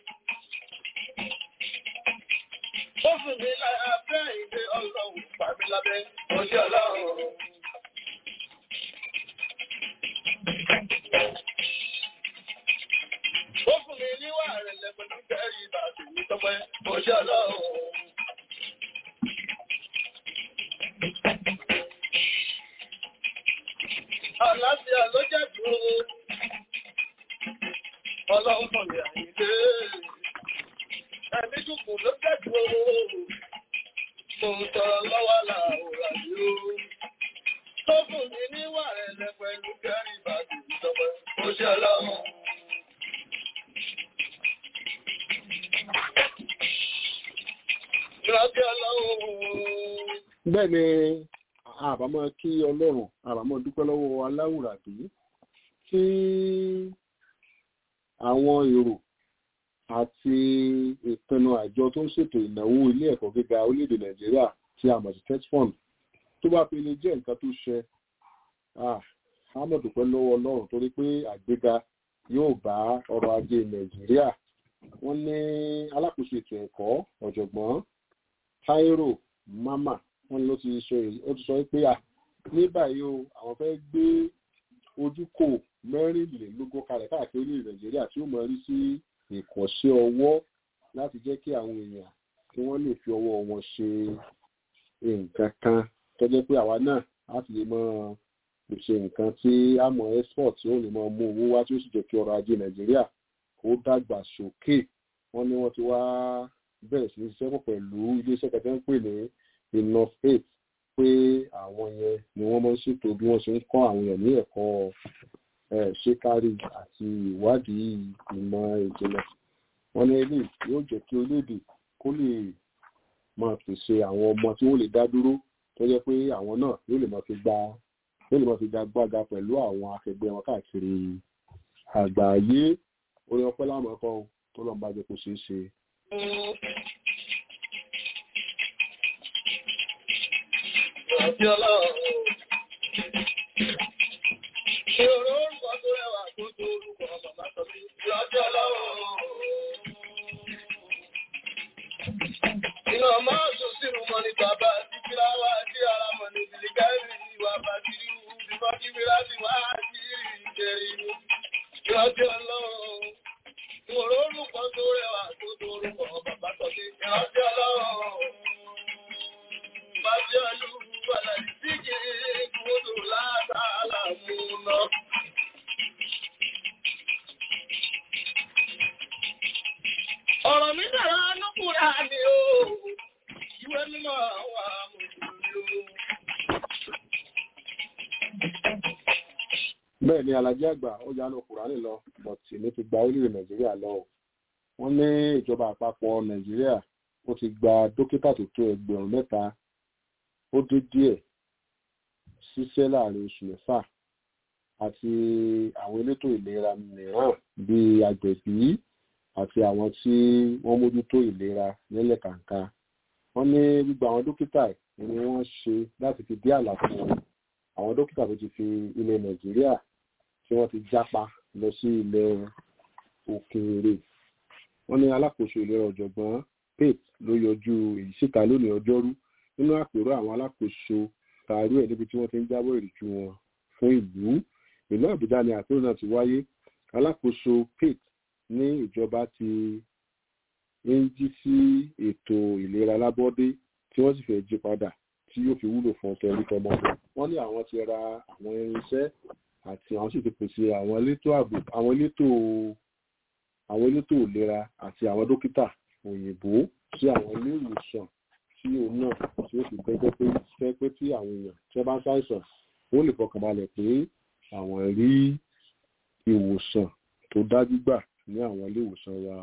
Ó fún mi láyà bẹ́ẹ̀ ìdè ọlọ́run pàmí lábẹ́ oṣù ọlọ́run. Ó fún mi níwà rẹ̀ lẹ́pẹ̀lú kẹ́rì ìbàdì ní tọ́pẹ́ oṣù ọlọ́run. Àlàáfíà ló jẹ́ dúró. Ọlọ́run mọ̀ ní àyíké. Ẹ̀mí dùkù ló jẹ́ dúró. Mo ń tọrọ lọ́wọ́ làwòrán yìí ó. Tó fún mi níwà rẹ̀ lẹ́pẹ̀lú kẹ́rì ìbàdì ní tọ́pẹ́ oṣù ọlọ́run. Ìrántí ọlọ́run. bẹ́ẹ̀ ni àbámọ́ kí ọlọ́run àbámọ́ dúpẹ́ lọ́wọ́ aláwùrábí tí àwọn èrò àti ìpinnu àjọ tó ń ṣètò ìnáwó ilé ẹ̀kọ́ gíga orílẹ̀-èdè nàìjíríà tí a mọ̀ sí tetfund tó bá fi lè jẹ́ nǹkan tó ṣe a mọ̀ dúpẹ́ lọ́wọ́ ọlọ́run torí pé àgbéga yóò bá ọrọ̀ ajé nàìjíríà wọ́n ní alákòóso ètò ẹ̀kọ́ ọ̀jọ̀gbọ́n Táírò Mama wọ́n ló ti sọ ó ti sọ pé à ní báyìí o àwọn fẹ́ gbé ojúkò mẹ́rìnlélógún kalẹ̀ káàkiri orílẹ̀ nàìjíríà tí ó mọ̀ rí sí ìkọ̀ṣẹ́ ọwọ́ láti jẹ́ kí àwọn èèyàn kí wọ́n lè fi ọwọ́ wọn ṣe nǹkan kan tó jẹ́ pé àwa náà láti lè mọ pèsè nǹkan tí a mọ̀ export tí ó lè mọ mú owó wá tí ó sì jẹ́ kí ọrọ̀ ajé nàìjíríà kó dàgbà sókè wọ́n ní wọ́n ti wá bẹ̀rẹ̀ sí ní ṣiṣẹ́ pọ̀ pẹ̀lú iléeṣẹ́ kẹtẹ́ ń pè ní enough eight pé àwọn yẹn ni wọ́n máa ń ṣètò bí wọ́n ṣe ń kọ́ àwọn èèyàn ní ẹ̀kọ́ ṣékárí àti ìwádìí ìmọ̀ ìjìnlẹ̀ wọ́n ní eléyìí yóò jẹ́ kí orílẹ̀-èdè kó lè máa pèsè àwọn ọmọ tí wọ́n lè dá dúró tó jẹ́ pé àwọn náà yóò lè máa fi gba yóò lè máa fi gbàgbága pẹ̀lú àwọn akẹgbẹ́ wọn káàkiri àgbáyé orí ọpẹ́ láwọn ẹ̀kọ́ tó lọ́n bá jẹ́ kó ṣeé ṣe. Ìrántí ọlọ́run. Ìrò orúkọ tó rẹwà tó tó orúkọ bàbá sọ sí ìrántí ọlọ́run. Iná máa sọ sínú mọ́ ní bàbá tí kíláwà tí ara mọ̀ ní ìbìlìkẹ́rì ìwà bàtírí bíbọ́ kí wíra sí wá sí ìjẹrí. Ìrántí ọlọ́run. Ìrò orúkọ tó rẹwà tó tó orúkọ bàbá sọ sí ìrántí ọlọ́run. Májọ́lú wàlá ìdíje kúrò látàlá múná. Ọ̀rọ̀ mi dára lókùnrin àmì o, ìwé mímọ́ àwọn amòjúlú. bẹ́ẹ̀ ni alájẹ́ àgbà ó yánu kùránì lọ bọ̀tì ní ti gba orílẹ̀ nàìjíríà lọ wọ́n ní ìjọba àpapọ̀ nàìjíríà ó ti gba dókítà tó tó ẹgbẹ̀rún mẹ́ta ó dé díẹ̀ ṣiṣẹ́ láàrin oṣù mẹ́fà àti àwọn elétò ìlera mìíràn bíi agbẹ̀bí àti àwọn tí wọ́n mójútó ìlera nílẹ̀ kàǹkà wọ́n ní gbogbo àwọn dókítà ni wọ́n ṣe láti fi dí àlàfo àwọn dókítà tó ti fi ilẹ̀ nàìjíríà tí wọ́n ti jápa lọ sí ilẹ̀ òkèèrè wọ́n ní alákòóso ìlera ọ̀jọ̀gbọ́n pate ló yọjú èyí síta lónìí ọjọ́rú nínú àpérò àwọn alákòóso tààrí ẹ̀ níbi tí wọ́n ti ń jábọ̀ ìrìjú wọn fún ìlú ìlú àbújá ni àpérò náà ti wáyé alákòóso pate ní ìjọba ti ń jí sí ètò ìlera lábọ́dé tí wọ́n sì fẹ́ jí padà tí yóò fi wúlò fún ọ̀tọ̀ orí tọmọ wọ́n ní àwọn ti ra àwọn irinṣẹ́ àti àwọn sì ti pèsè àwọn elétò ààbò àwọn elétò àwọn elétò ìlera àti àwọn dókítà òyìnbó sí àwọn ilé ìwòsàn tí òun náà tí ó sì gbẹgbẹ pé fẹ́ pé tí àwọn èèyàn tí wọ́n bá ń ṣàìsàn ó lè fọkànbalẹ̀ pé àwọn rí ìwòsàn tó dájú gbà ní àwọn ilé ìwòsàn wa.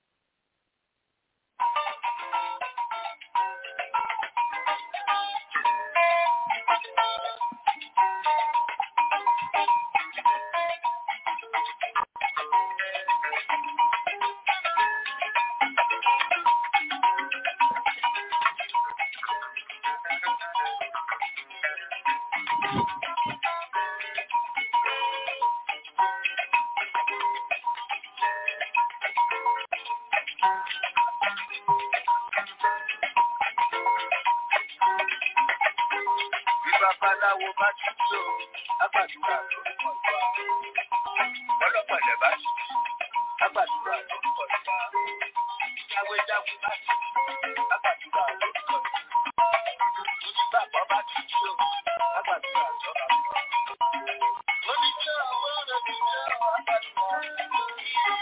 Bí babaláwo bá ti tó, àgbàdúrà lórúkọ ìgbà. Ọlọ́pàá bá ti tó, àgbàdúrà lórúkọ ìgbà. Ìyàwó ìdáwó bá ti tó, àgbàdúrà lórúkọ ìgbà. Onígbàgbọ́ bá ti tó, àgbàdúrà lórúkọ ìgbà. Oníjọ́ àwọn ọ̀rẹ́ mi jẹ́ àgbàdúrà.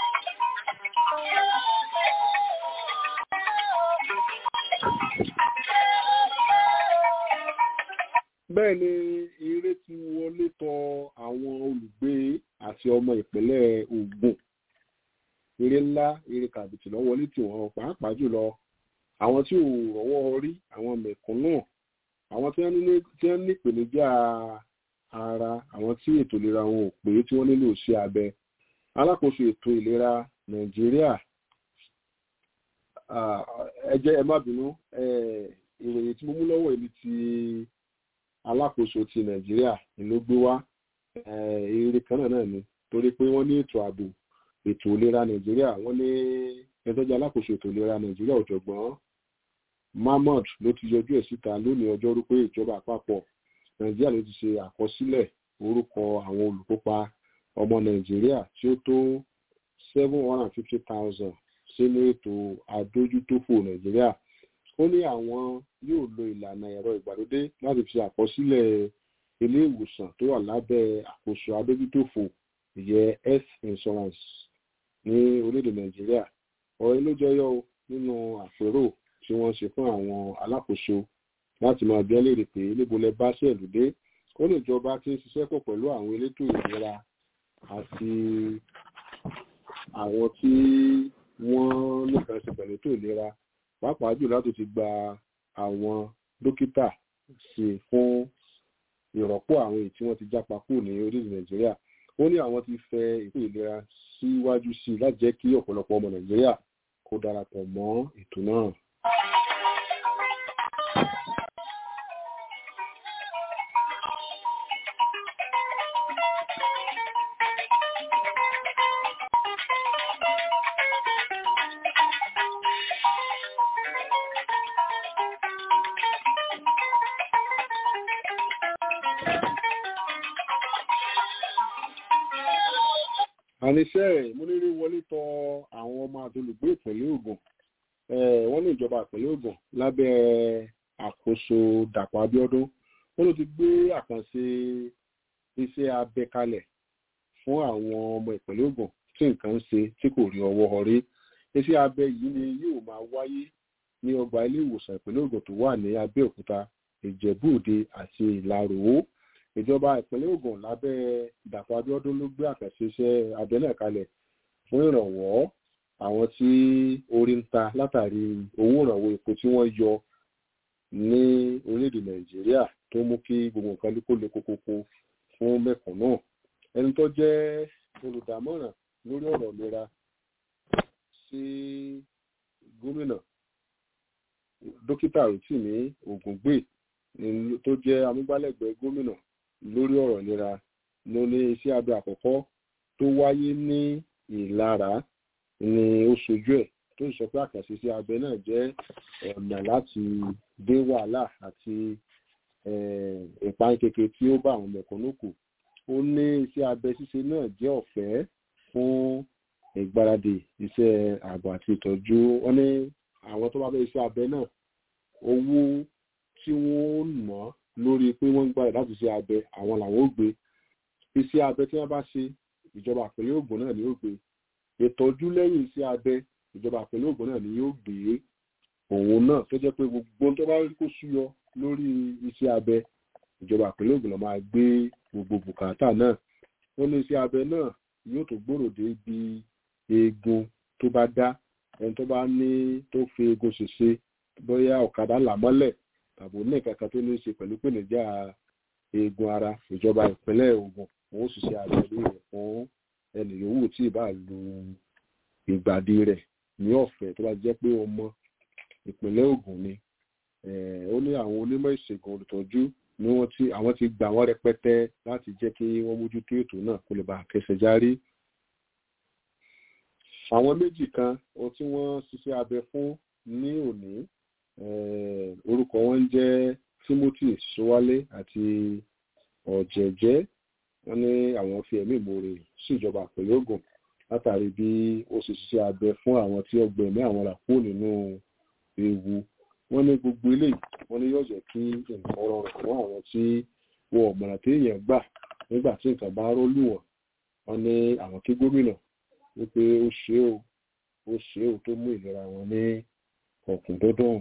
bẹ́ẹ̀ ni eré ti wọlé tọ àwọn olùgbé àti ọmọ ìpínlẹ̀ Ògùn eré ńlá eré kàbìtì lọ wọlé tì wọ́n pàápàá jùlọ àwọn tí ò rọ́wọ́ rí àwọn mẹ̀kúnnù àwọn tí wọ́n ní tí wọ́n ní ìpèníjà ara àwọn tí ètò ìlera wọn ò pé tí wọ́n nílò sí abẹ alákòóso ètò ìlera Nàìjíríà ah, ẹ jẹ́ ẹ má bínú eh, ìròyìn tí mo mú lọ́wọ́ yìí ni ti alákòóso ti nàìjíríà ni ló gbé wá eh, eré kan náà náà ni torí pé wọ́n ní ètò ààbò ètò ìlera nàìjíríà wọ́n ní ẹtọ́jú alákòóso ètò ìlera nàìjíríà ọ̀jọ̀gbọ́n mahmood ló ti yọjú ẹ̀ síta lónìí ọjọ́rú pé ìjọba àpapọ̀ nàìjíríà ló ti ṣe àkọsílẹ̀ orúkọ àwọn olùkópa ọmọ nàìjíríà tí ó tó seven hundred and fifty thousand sínú ètò adójútòfò nàìjíríà ó ní àwọn yóò lo ìlànà ẹ̀rọ ìgbàlódé láti fi àkọsílẹ̀ ilé ìwòsàn tó wà lábẹ́ àkóso adójútòfò ìyẹn health insurance ní orílẹ̀-èdè nàìjíríà ọ̀rọ̀ ló jẹyọ nínú àpérò tí wọ́n ṣe fún àwọn alákòóso láti máa bí ẹlẹ́rìí pé níbo lẹ bá ṣẹ̀lú dé ó lè jọba tí ń ṣiṣẹ́ pọ̀ pẹ̀lú àwọn elétò ìlera àti àwọn tí wọ́n nífẹ̀ẹ́ sí pẹ̀lú ètò ìlera pàápàá jù láti ti gba àwọn dókítà sí fún ìrọ́pò àwọn èyí tí wọ́n ti jápa kúrò ní orílẹ̀ nàìjíríà ó ní àwọn ti fẹ ètò ìlera síwájú sí i láti jẹ́ kí ọ̀pọ̀lọpọ̀ ọmọ nàìjíríà kó darapọ̀ mọ́ ètò náà. àníṣe múnírí wọlé tọ àwọn ọmọ àtolùgbé ìpínlẹ̀ Ògùn Eh, wọ́n ní ìjọba ìpínlẹ̀ Ògùn lábẹ́ àkóso Dàpọ̀ Abíọ́dún wọ́n ló ti gbé àkànṣe iṣẹ́ abẹ kalẹ̀ fún àwọn ọmọ ìpínlẹ̀ Ògùn tí nǹkan ń ṣe tí kò rí ọwọ́ ọrí iṣẹ́ abẹ yìí ni yóò máa wáyé ní ọgbà ilé ìwòsàn ìpínlẹ̀ Ògùn tó wà ní Abẹ́òkúta Ìjẹ̀bú-Òde àti Ìlaró ìjọba ìpínlẹ̀ Ògùn lábẹ́ Dàpọ̀ Abíọ́dún ló gbé àkànṣe iṣẹ́ abẹ náà kalẹ̀ fún ìrànwọ́ àwọn tí orí ń ta látàrí owó ìrànwọ́ epo tí wọ́n yọ ní orílẹ̀-èdè Nàìjíríà tó mú kí gbogbo nǹkan kó le kókókó fún mẹ̀kúnnù ẹni tó jẹ́ olùdámọ̀ràn lórí ọ̀rọ̀ ìlera sí gómìnà dókítà rotimi ògúngbè tó jẹ́ amúgbálẹ́gbẹ̀ẹ́ gómìnà lórí ọ̀rọ̀ ìlera ló ní iṣẹ́ abẹ àkọ́kọ́ tó wáyé ní ìlara ni ó ṣojú ẹ̀ tó sọ pé àkànṣe iṣẹ́ abẹ náà jẹ́ ọ̀nà láti dé wàhálà àti ìpayín kékeré tí ó bá àwọn mẹ̀kúnnù kù ó ní iṣẹ́ abẹ ṣíṣe náà jẹ́ ọ̀fẹ́ fún ìgbáradì iṣẹ́ ààbò àti ìtọ́jú wọn ní àwọn tó bá fẹ́ iṣẹ́ abẹ náà owó tí wọ́n ná lórí pé wọ́n ń gbáradì láti ṣe abẹ àwọn làwọn ó gbé iṣẹ́ abẹ tí wọ́n bá ṣe ìjọba àpẹẹrẹ ògùn náà ni yóò gbé ìtọ́jú lẹ́yìn iṣẹ́ abẹ ìjọba àpẹẹrẹ ògùn náà ni yóò gbé òun náà tó jẹ́ pé gbogbo tó bá rí kó súyọ lórí iṣẹ́ abẹ ìjọba àpẹẹrẹ ògùn náà máa gbé gbogbo bùkátà náà ó ní iṣẹ́ abẹ náà yóò tó gbòòrò dé ibi eegun tó bá dá ẹni tó bá ní tó fi eegun ṣèṣe bóyá ọ̀kadà là mọ́lẹ̀ tàbí ní kankan tó ní í ṣe pẹ̀lú pèníjà eegun ara ìjọba ìpínlẹ̀ Ògùn òun ṣiṣẹ́ abẹ lórí rẹ̀ fún ẹnì yòówù tí ì bá lu ìgbàdí rẹ̀ ní ọ̀fẹ́ tó bá jẹ́ pé ọmọ ìpínlẹ̀ Ògùn ni ó ní àwọn onímọ̀ ìṣègùn olùtọ́jú ni wọ́n ti àwọn ti gbà wọ́n rẹpẹtẹ láti jẹ́ kí wọ́n mójútó ètò náà kó lè bá kẹsẹ̀ járí. àwọn méjì kan ohun tí wọ́n ṣiṣẹ́ abẹ fún ní òní orúkọ wọn ń jẹ́ Timothy Sowale àti ọ̀jẹ̀jẹ́ wọ́n ní àwọn fi ẹ̀mí ìmoore sí ìjọba àpẹẹrẹ Ògùn látàrí bí ó ṣe ṣiṣẹ́ abẹ fún àwọn tí ọgbẹ̀mí àwọn là kúrò nínú ewu wọ́n ní gbogbo eléyìí wọ́n ní yóò jẹ́ kí nǹkan rọrùn fún àwọn tí wọn ò mọ̀nà téèyàn gbà nígbà tí nǹkan bá rọ́lù wọ́n wọ́n ní àwọn kí gómìnà wípé ó ṣe é o ó ṣe é o tó mú ìlera wọn ní ọ̀kúndúndùn.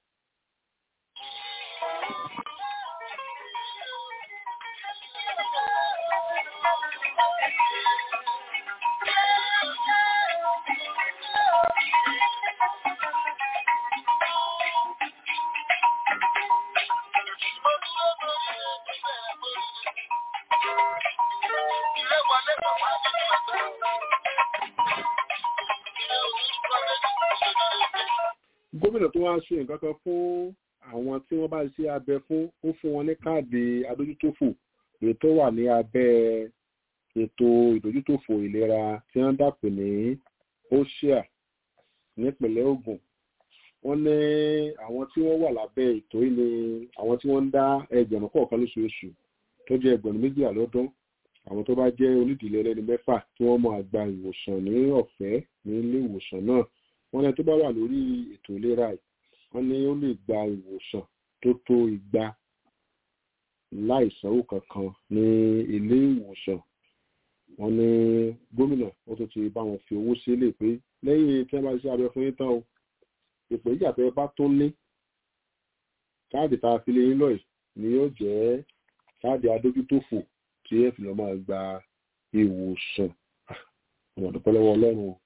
gómìnà tó wá ṣe nǹkan kan fún àwọn tí wọ́n bá ṣe abẹ fún ó fún wọn ní káàdì adójútòfò èyí tó wà ní abẹ́ ètò ìdójútòfò ìlera tí wọ́n dàpọ̀ ní oṣia nípìnlẹ̀ Ògùn wọ́n ní àwọn tí wọ́n wà lábẹ́ ètò yìí ni àwọn tí wọ́n ń dá ẹgbẹ̀rún kọ̀ọ̀kan lóṣooṣù tó jẹ́ ẹgbẹ̀rún méjìlá lọ́dún àwọn tó bá jẹ́ onídìílé ẹlẹ́ni mẹ́fà tí wọ́n máa gba ìwòsàn ní ọ̀fẹ́ ní ilé ìwòsàn náà wọ́n ní tó bá wà lórí ètò ìlera yìí wọ́n ní ó lè gba ìwòsàn tó tó igba láìsanwó kankan ní ilé ìwòsàn wọ́n ní gómìnà ó tún ti bá wọn fi owó sílẹ̀ pé lẹ́yìn tí wọ́n bá ṣe abẹ fún yín tán o ìpè ìjà tẹ́ bá tó ní káàdì tá a fi lé yín lọ́yìí ni yóò jẹ́ káàdì adójútòfò tí ẹ fi lọ máa gba ìwòsàn ọmọ dúpẹ́ lọ́wọ́ Ọlọ́run o.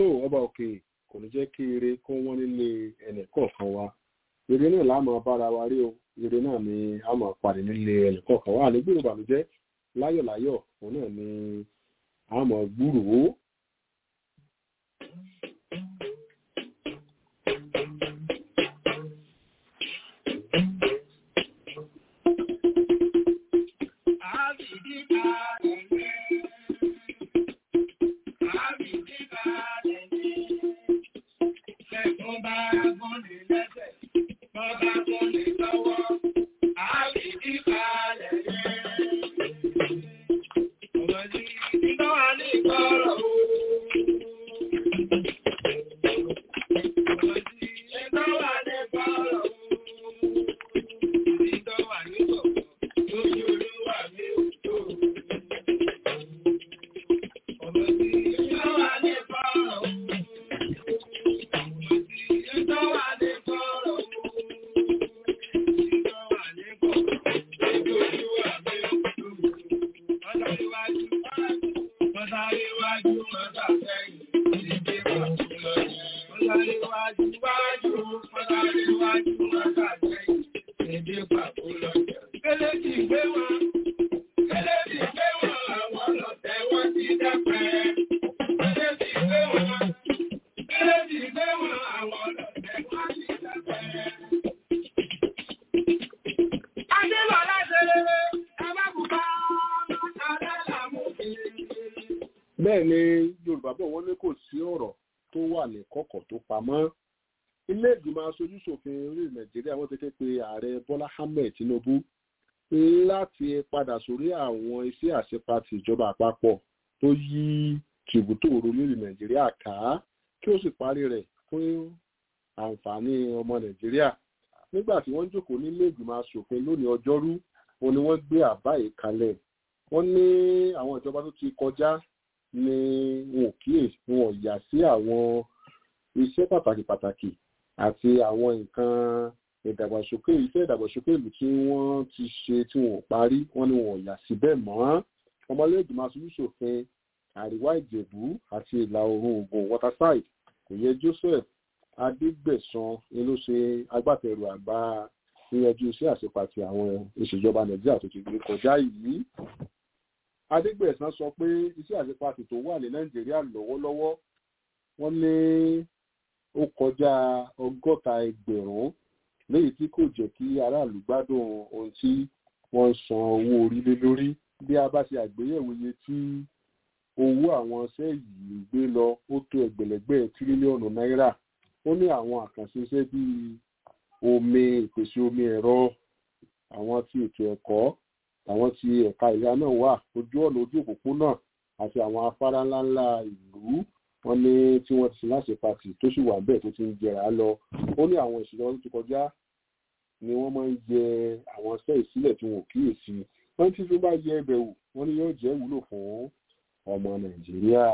tó ọba òkè kò ní jẹ́ kí ire kó wọ́n nílé ẹnì kọ̀ọ̀kan wa ire náà láàmú bára wa rí o ire náà ni a máa pàdé nílé ẹnì kọ̀ọ̀kan wa ànígbèrò ìbànújẹ́ láyọ̀láyọ̀ òun náà ni a máa gbúròó bẹ́ẹ̀ ni yorùbá bọ̀ wọ́n ní kò sí ọ̀rọ̀ tó wà ní kọ̀kọ̀ tó pamọ́ ilé ìgbìmọ̀ aṣojú ṣòfin orí nàìjíríà wọ́n ti ké pe ààrẹ bọ́lá ahmed tinubu láti padà sórí àwọn iṣẹ́ àṣepatì ìjọba àpapọ̀ tó yí tìbútò orílẹ̀ nàìjíríà ká kí ó sì parí rẹ̀ fún àǹfààní ọmọ nàìjíríà nígbà tí wọ́n jókòó nílé ìgbìmọ̀ aṣòfin lónìí ọjọ́rú wọn ni wọ́n gbé àbá yìí kalẹ̀ wọ́n ní àwọn ìjọba tó ti kọjá ni wọn ò kíyè wọn ò yà sí àwọn iṣẹ́ pàtàkì pàtàkì àti àwọn nǹkan ìdàgbàsókè iṣẹ́ ìdàgbàsókè ìlú tí wọ́n ti ṣe tí wọn ò parí wọn ni wọn ò yà sí bẹ́ẹ̀ mọ́ ọmọlẹ́gbẹ̀mọ aṣojúṣòfin àríwá ìjẹ̀bú àti ìlà oòrùn ògùn waterside kò yẹ joseph adégbèsán ni ló ṣe agbátẹrù àgbà yíyanjú iṣẹ́ àṣepàtì àwọn ìṣèjọba nàìjíríà tó ti gbé kọjá yìí adégbèsán sọ pé iṣẹ́ àṣepàtì tó wà ní nàìjíríà lọ́wọ́lọ́wọ́ wọ́n ní ó kọjá ọgọ́ta ẹgbẹ̀rún léyìí tí kò jẹ́ kí aráàlú gbádùn ohun tí wọ́n ń san owó orí lé lórí bí a bá ṣe àgbéyẹ̀wò iye tí owó àwọn iṣẹ́ yìí gbé lọ ó tó ẹgbẹ̀lẹ́gbẹ̀ tírílíọ̀nù náírà ó ní àwọn àkànṣe iṣẹ́ bíi omi ìpèsè omi ẹ̀rọ àwọn tí ètò ẹ̀kọ́ àwọn tí ẹ̀ka ìlera náà wà ojú ọ̀nà ojú òpópónà àti àwọn afárá ńláńlá ìlú wọn ní tí wọ́n ti sin láṣẹ pàtì tó sì wà bẹ́ẹ̀ tó ti ń jẹrà lọ ó ní àwọn ìṣèjọba tó ti kọjá ni wọ́n máa ń yẹ àwọn iṣẹ́ ìsílẹ̀ tí wọn ò kíyèsí wọ́n tí tó bá yẹ ẹbẹ̀ wò wọ́n ní yóò jẹ́ wúlò fún ọmọ nàìjíríà.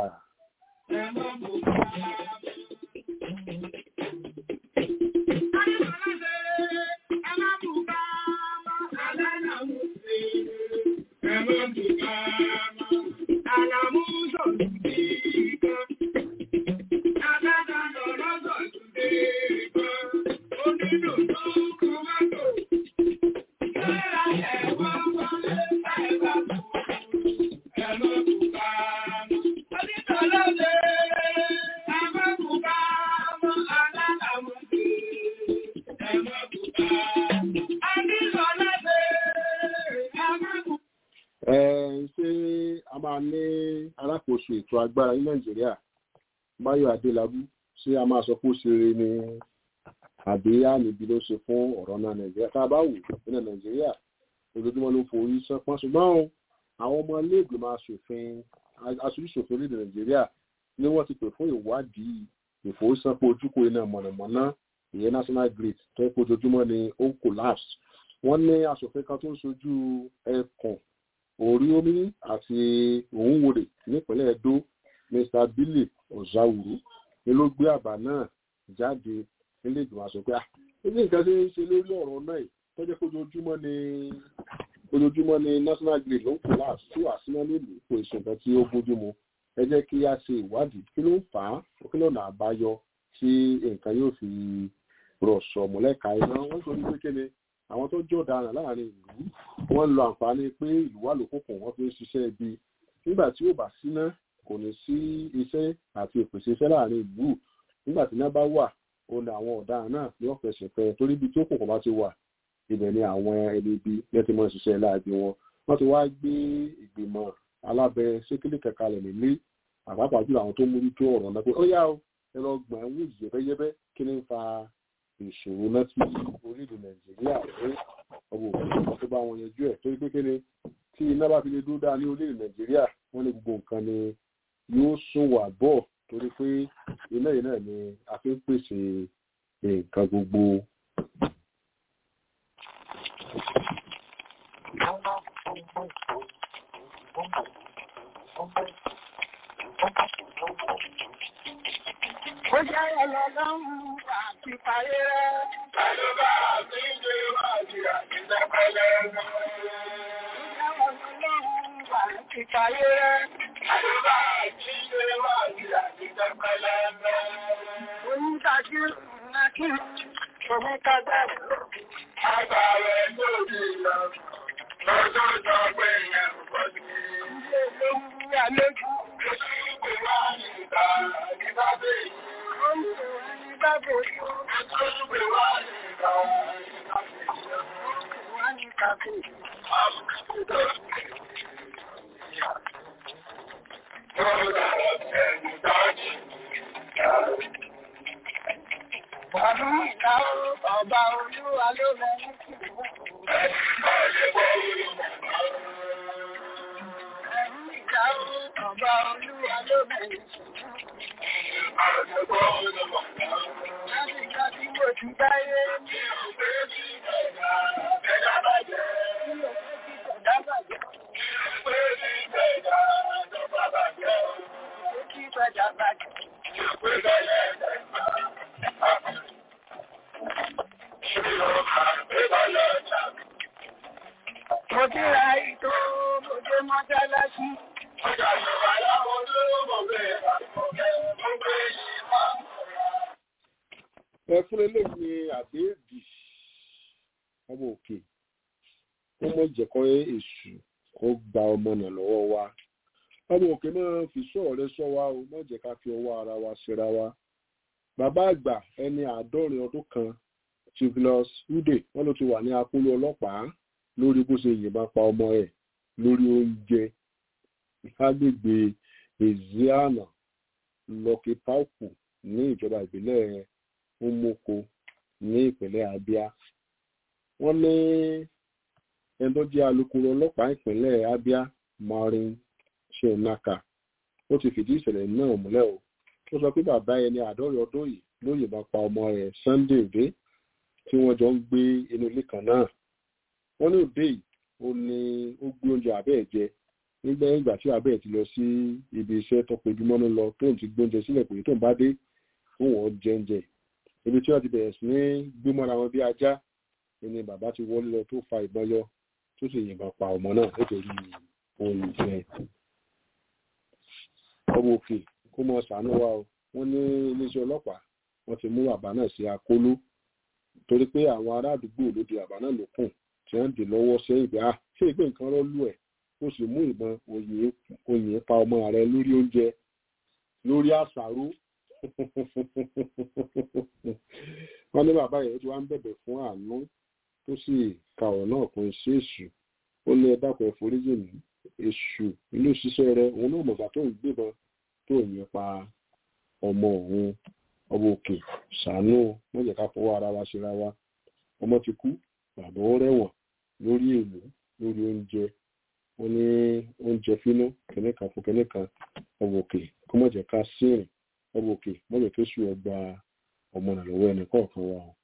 ṣé a máa ní alákòóso ètò agbára ní nàìjíríà báyọ̀ adélábù ṣé a máa sọ pé ó ṣe eré ni àbí àníbi ló ṣe fún ọ̀rọ̀ náà nàìjíríà tá a bá wù nílẹ̀ nàìjíríà ojoojúmọ́ ló forí sánpọ́n ṣùgbọ́n àwọn ọmọ iléègbìmọ̀ asòfin aṣojúṣòfin orílẹ̀ nàìjíríà ni wọ́n ti pè fún ìwádìí ìfowósánpọ̀ ojúkò iná mọ̀nàmọ́ná ìyẹn national grid tó ń pojoojúmọ́ ni ó ń collapse wọ́n ní asòfin kan tó ń sojú ẹkùn orí omi àti òǹwòrè nípínlẹ̀ edo mr billy ọ̀záwùrú ni ló gbé àbá náà jáde nílé ìgbìmọ̀ asòfin à ilé nǹkan tí ń ṣe lórí ọ̀rọ̀ náà tó jẹ́ ojoojúmọ́ ni ojoojúmọ́ ni national grid ló ń collapse tí wàá síná nílùú kò èso nǹkan tí ó bójú mu ẹ jẹ́ kí a ṣe ìwádìí kí ló ń fà á kí ló nà àbáyọ tí nǹkan yóò fi rọ̀ sọ̀mùlẹ́ka iná wọ́n sọ wípé kéde àwọn tó jẹ́ ọ̀daràn láàrin ìlú wọ́n ń lo àǹfààní pé ìlú wà lókùnkùn wọ́n fi ń ṣiṣẹ́ ibi nígbà tí ó bá síná kò ní sí iṣẹ́ àti ìpèsè iṣẹ́ láàrin ìlú nígbà tí iná bá wà ó ní àwọn ọ̀daràn náà ní ọ̀fẹ́ ṣẹ̀fẹ́ torí ibi tí òkùnkùn bá ti wà ibẹ̀ ni àwọn ẹni ibi yẹn ti máa ń ṣiṣẹ́ láàbí wọn wọ́n ti wá gbé ìgbìmọ̀ alábẹ́ sékélé kẹ̀kẹ́ rẹ̀ nílé àpapọ̀ jùlọ àwọn tó mójútó ọ̀rọ̀ náà pé ó yá o ẹ lọ gbọ̀n ẹ̀wọ̀n yẹ̀bẹ́yẹ́bẹ́ kí ni ń fa ìṣòro náà tí orílẹ̀ nàìjíríà ní ọgbọ̀n òkú tó bá wọn yanjú ẹ̀ torí pé kéde tí iná bá fi lè dúró dáa ní orílẹ̀ nàìjíríà wọ́n ní gbogbo nǹkan ni yóò sún wà bọ̀ torí pé iná yìí náà ni a fi ń pèsè nǹkan gbogbo. Ó jẹ́ ọlọ́lọ́run àti parí rẹ̀. Àlùbá àti ìjọ ìwádìí àti ìjọpẹ̀lẹ̀ ẹ̀gbọ́n. Ó jẹ́ ọlọ́lọ́run àti parí rẹ̀. Àlùbá àti ìjọ ìwádìí àti ìjọpẹ̀lẹ̀ ẹ̀gbọ́n. Oníkàjú Nàkí, òun kájá Àgbà rẹ̀ lórí ìlọ. Lọ́jọ́ ìjọ pé ìyẹn kò sí. Ilé olóhùn àlejò. Ìgbé wá ní ìta nígbà bẹ́ẹ̀. Ọba olúwa ló mẹ́rin sí Ọba olúwa ló mẹ́rin sí Láti ìjọ tí mo ti dáyé ní òfé sí ẹ̀dá ẹ̀dá bàjẹ́. Ní òfé sí ẹ̀dá bàjẹ́. Ní òfé sí ẹ̀dá ẹ̀dá bàjẹ́. Ó kí ẹ̀dá bàjẹ́. Ní òfé bẹ̀rẹ̀ ẹ̀dá. Mo ti ra ìtò mo dé mọ́sálásí. Ọjà ìjọba láwọn olówó bẹ̀rẹ̀ àkọ́kẹ́ mo gbé yìí máa ń ẹ fún eléyìí ni àbẹ́ẹ̀dì ọmọ òkè ó mọ ìjẹ̀kọ́ èṣù kó gba ọmọ náà lọ́wọ́ wa ọmọ òkè máa fi sọ̀rọ̀ rẹ sọ wa o má jẹ́ ká fi ọwọ́ ara wa ṣera wa bàbá àgbà ẹni àádọ́rin ọdún kan Tivlos Ude wọn ló ti wà ní akóló ọlọ́pàá lórí bó ṣe yìnbọn pa ọmọ ẹ̀ lórí oúnjẹ lágbègbè Eziana Lọkì Pauku ní ìjọba ìbílẹ̀ Umoko ní ìpínlẹ̀ Abia wọ́n ní ẹni tó jẹ́ alukoro ọlọ́pàá ìpínlẹ̀ Abia Maureen Shenaka ó ti fìdí ìṣẹ̀lẹ̀ náà múlẹ̀ o ó sọ pé bàbá ẹni àádọ́rin ọdún yìí ló yìnbọn pa ọmọ rẹ̀ Sunday Òde tí wọ́n jọ ń gbé inú ilé kan náà wọ́n ní Òde yìí ó ní ó gbé oúnjẹ abẹ́ ẹ̀ jẹ nígbà ìgbà tí abẹ́ ẹ̀ ti lọ sí ibi iṣẹ́ tó pejúmọ́nú lọ tóun ti gbóúnjẹ sílẹ̀ pé tóun bá dé fún wọn jẹ́ńjẹ ibi tí wọ́n ti bẹ̀rẹ̀ sí ní gbémọ́ra wọn bí ajá ni bàbá ti wọlé lọ tó fa ìbọn yọ tó sì yìnbọn pa ọmọ náà nítorí ohun ìfẹ́ ọmọ òkè kó mọ ṣàánú wa o wọ́n ní iléeṣẹ́ ọlọ́pàá wọ́n ti mú bàbá náà sí akóló torí pé àwọn ará àdúgbò ló di bàbá náà lókùn tí wọ́n dè lọ́wọ́ sẹ́yìn bí a ṣé ìgbé nǹkan rọ́ lù ẹ̀ ó sì mú ìbọn òyìn pa ọmọ rẹ̀ lórí oúnjẹ lórí àṣàrò wọ́n ní bàbá yẹn tí wọ́n ń bẹ̀bẹ̀ fún àánú tó sì ka ọ̀rọ̀ náà kún sí èṣù ó ní ẹ dákun ẹ foríjì mí èṣù ilé òṣìṣẹ́ rẹ òun náà mọ̀gbà tó ń gbébọn tó yìn pa ọmọ òun ọmọ òkè ṣàánú wọ́n jẹ́ ká fọwọ́ ara wa ṣera wa ọmọ ti kú bàbá ó rẹ̀wọ̀n lórí èlò lórí oúnjẹ wọ́n ní oúnjẹ fínú kẹ́nìkan fún kẹ́nìkan ọmọ òkè kó má jẹ́ ká sírìn ọmọ òkè mọ́jọ tó sùn ọgbà ọmọ náà lọ́wọ́ ẹnì kọ̀ọ̀kan wa o.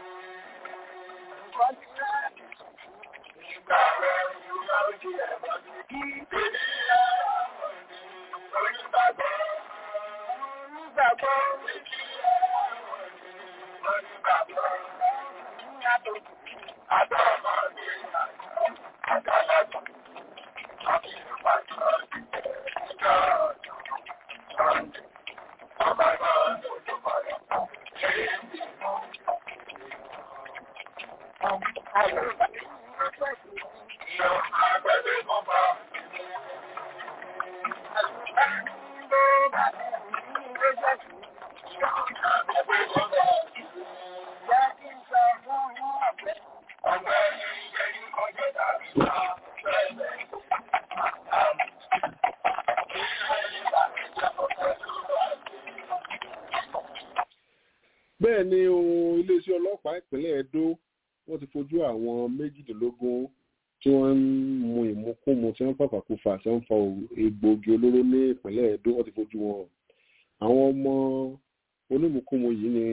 Thank you. bẹ́ẹ̀ ni ohun iléeṣẹ́ ọlọ́pàá ìpínlẹ̀ Ẹdó wọ́n ti fojú àwọn méjìdínlógún tí wọ́n ń mu ìmukúmu tí wọ́n pàpàkùfà tí wọ́n ń fa egbòogi olóró ní ìpínlẹ̀ Ẹdó wọ́n ti fojú wọn hàn àwọn ọmọ onímukúmu yìí ni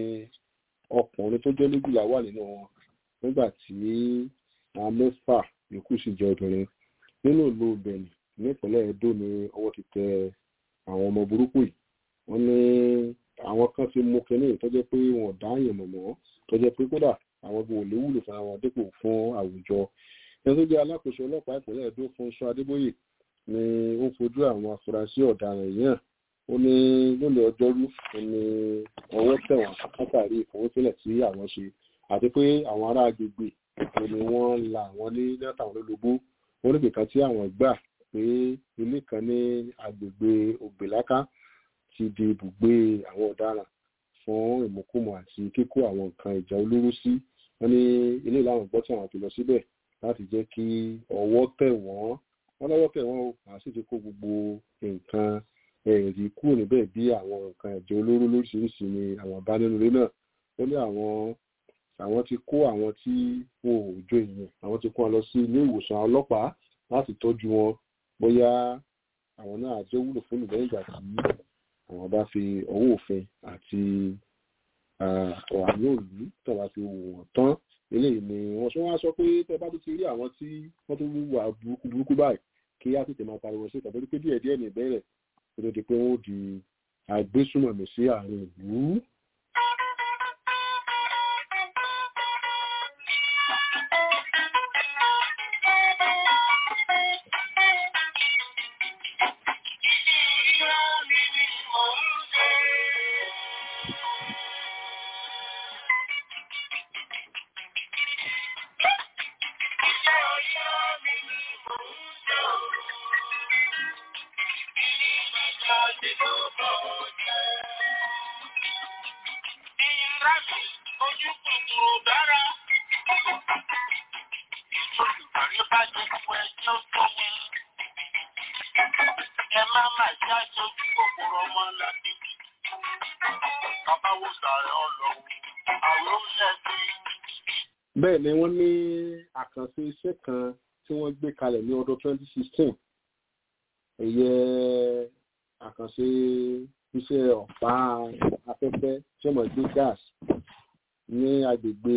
ọkùnrin tó jẹ́ méjìlá wà nínú wọn nígbà tí àwọn mẹ́fà yòókù sì jẹ́ obìnrin nínú ìlú Benin ní ìpínlẹ̀ Ẹdó ni ọwọ́ ti tẹ àwọn ọmọ burúkú yìí wọ́n ní àwọn kan ti mú kinní tó jẹ́ pé wọn ò dá àyàn mọ̀ mọ́ tó jẹ́ pé kódà àwọn gbogbo ò lè wúlò fún àwọn dípò fún àwùjọ ẹni tó jẹ́ alákòóso ọlọ́pàá ìpínlẹ̀ Ẹdó Fúnṣọ́ Adébóyè ni ó fojú àwọn afurasí ọ̀daràn yìí hàn ó ní lónìí ọjọ́rú ní ọwọ́ tẹ̀ wọ́n látàrí ìfowósílẹ̀ tí àwọn ṣe àti pé àwọn ará agbègbè ni wọ́n la àwọn ní látàwọn ológbó onígbè kan tí àwọn gbà pé ilé kan ní agbègbè ògbèláká ti di ibùgbé àwọn ọ̀daràn fún ìmúkúmu àti kíkó àwọn nǹkan ìjà olóró sí wọ́n ní ilé làwọn gbọ́ tí àwọn fi lọ síbẹ̀ láti jẹ́ kí ọwọ́ tẹ̀ wọ́n wọ́n lọ́wọ́ tẹ̀ wọ́n o àwọn sì ti kó gbogbo nǹkan ẹ̀rí kúrò níbẹ̀ bí àwọn nǹkan ìjà olóró lóríṣiríṣi ni àwọn bá nínú ilé náà ó ní àwọn àwọn ti kó àwọn tí wọn ò jó èèyàn àwọn ti kó wọn lọ sí ilé ìwòsàn ọlọ́pàá láti tọ́jú wọn bóyá àwọn náà jẹ́ wúlò fún ìlẹ́yìn ìgbà tí àwọn bá fi ọwọ́ òfin àti ọ̀hánú òlú tọ́ba fi wò wọ́n tán eléyìí ni wọ́n sọ wọ́n á sọ pé tẹ́ bá tó ti rí àwọn tí wọ́n tó wà burúkú burúkú báyìí kí á tètè máa pariwo sí ìtàbí pé díẹ̀ díẹ̀ ní ìbẹ̀rẹ̀ kó tó di pé wọ́n ó di àgbésùmọ̀mí sí àárín ìlú. bẹ́ẹ̀ ni wọ́n ní àkànṣe iṣẹ́ kan tí wọ́n gbé kalẹ̀ ní ọdún 2016 ẹ̀yẹ àkànṣe iṣẹ́ ọ̀pá afẹ́fẹ́ tí wọ́n gbé gas ní agbègbè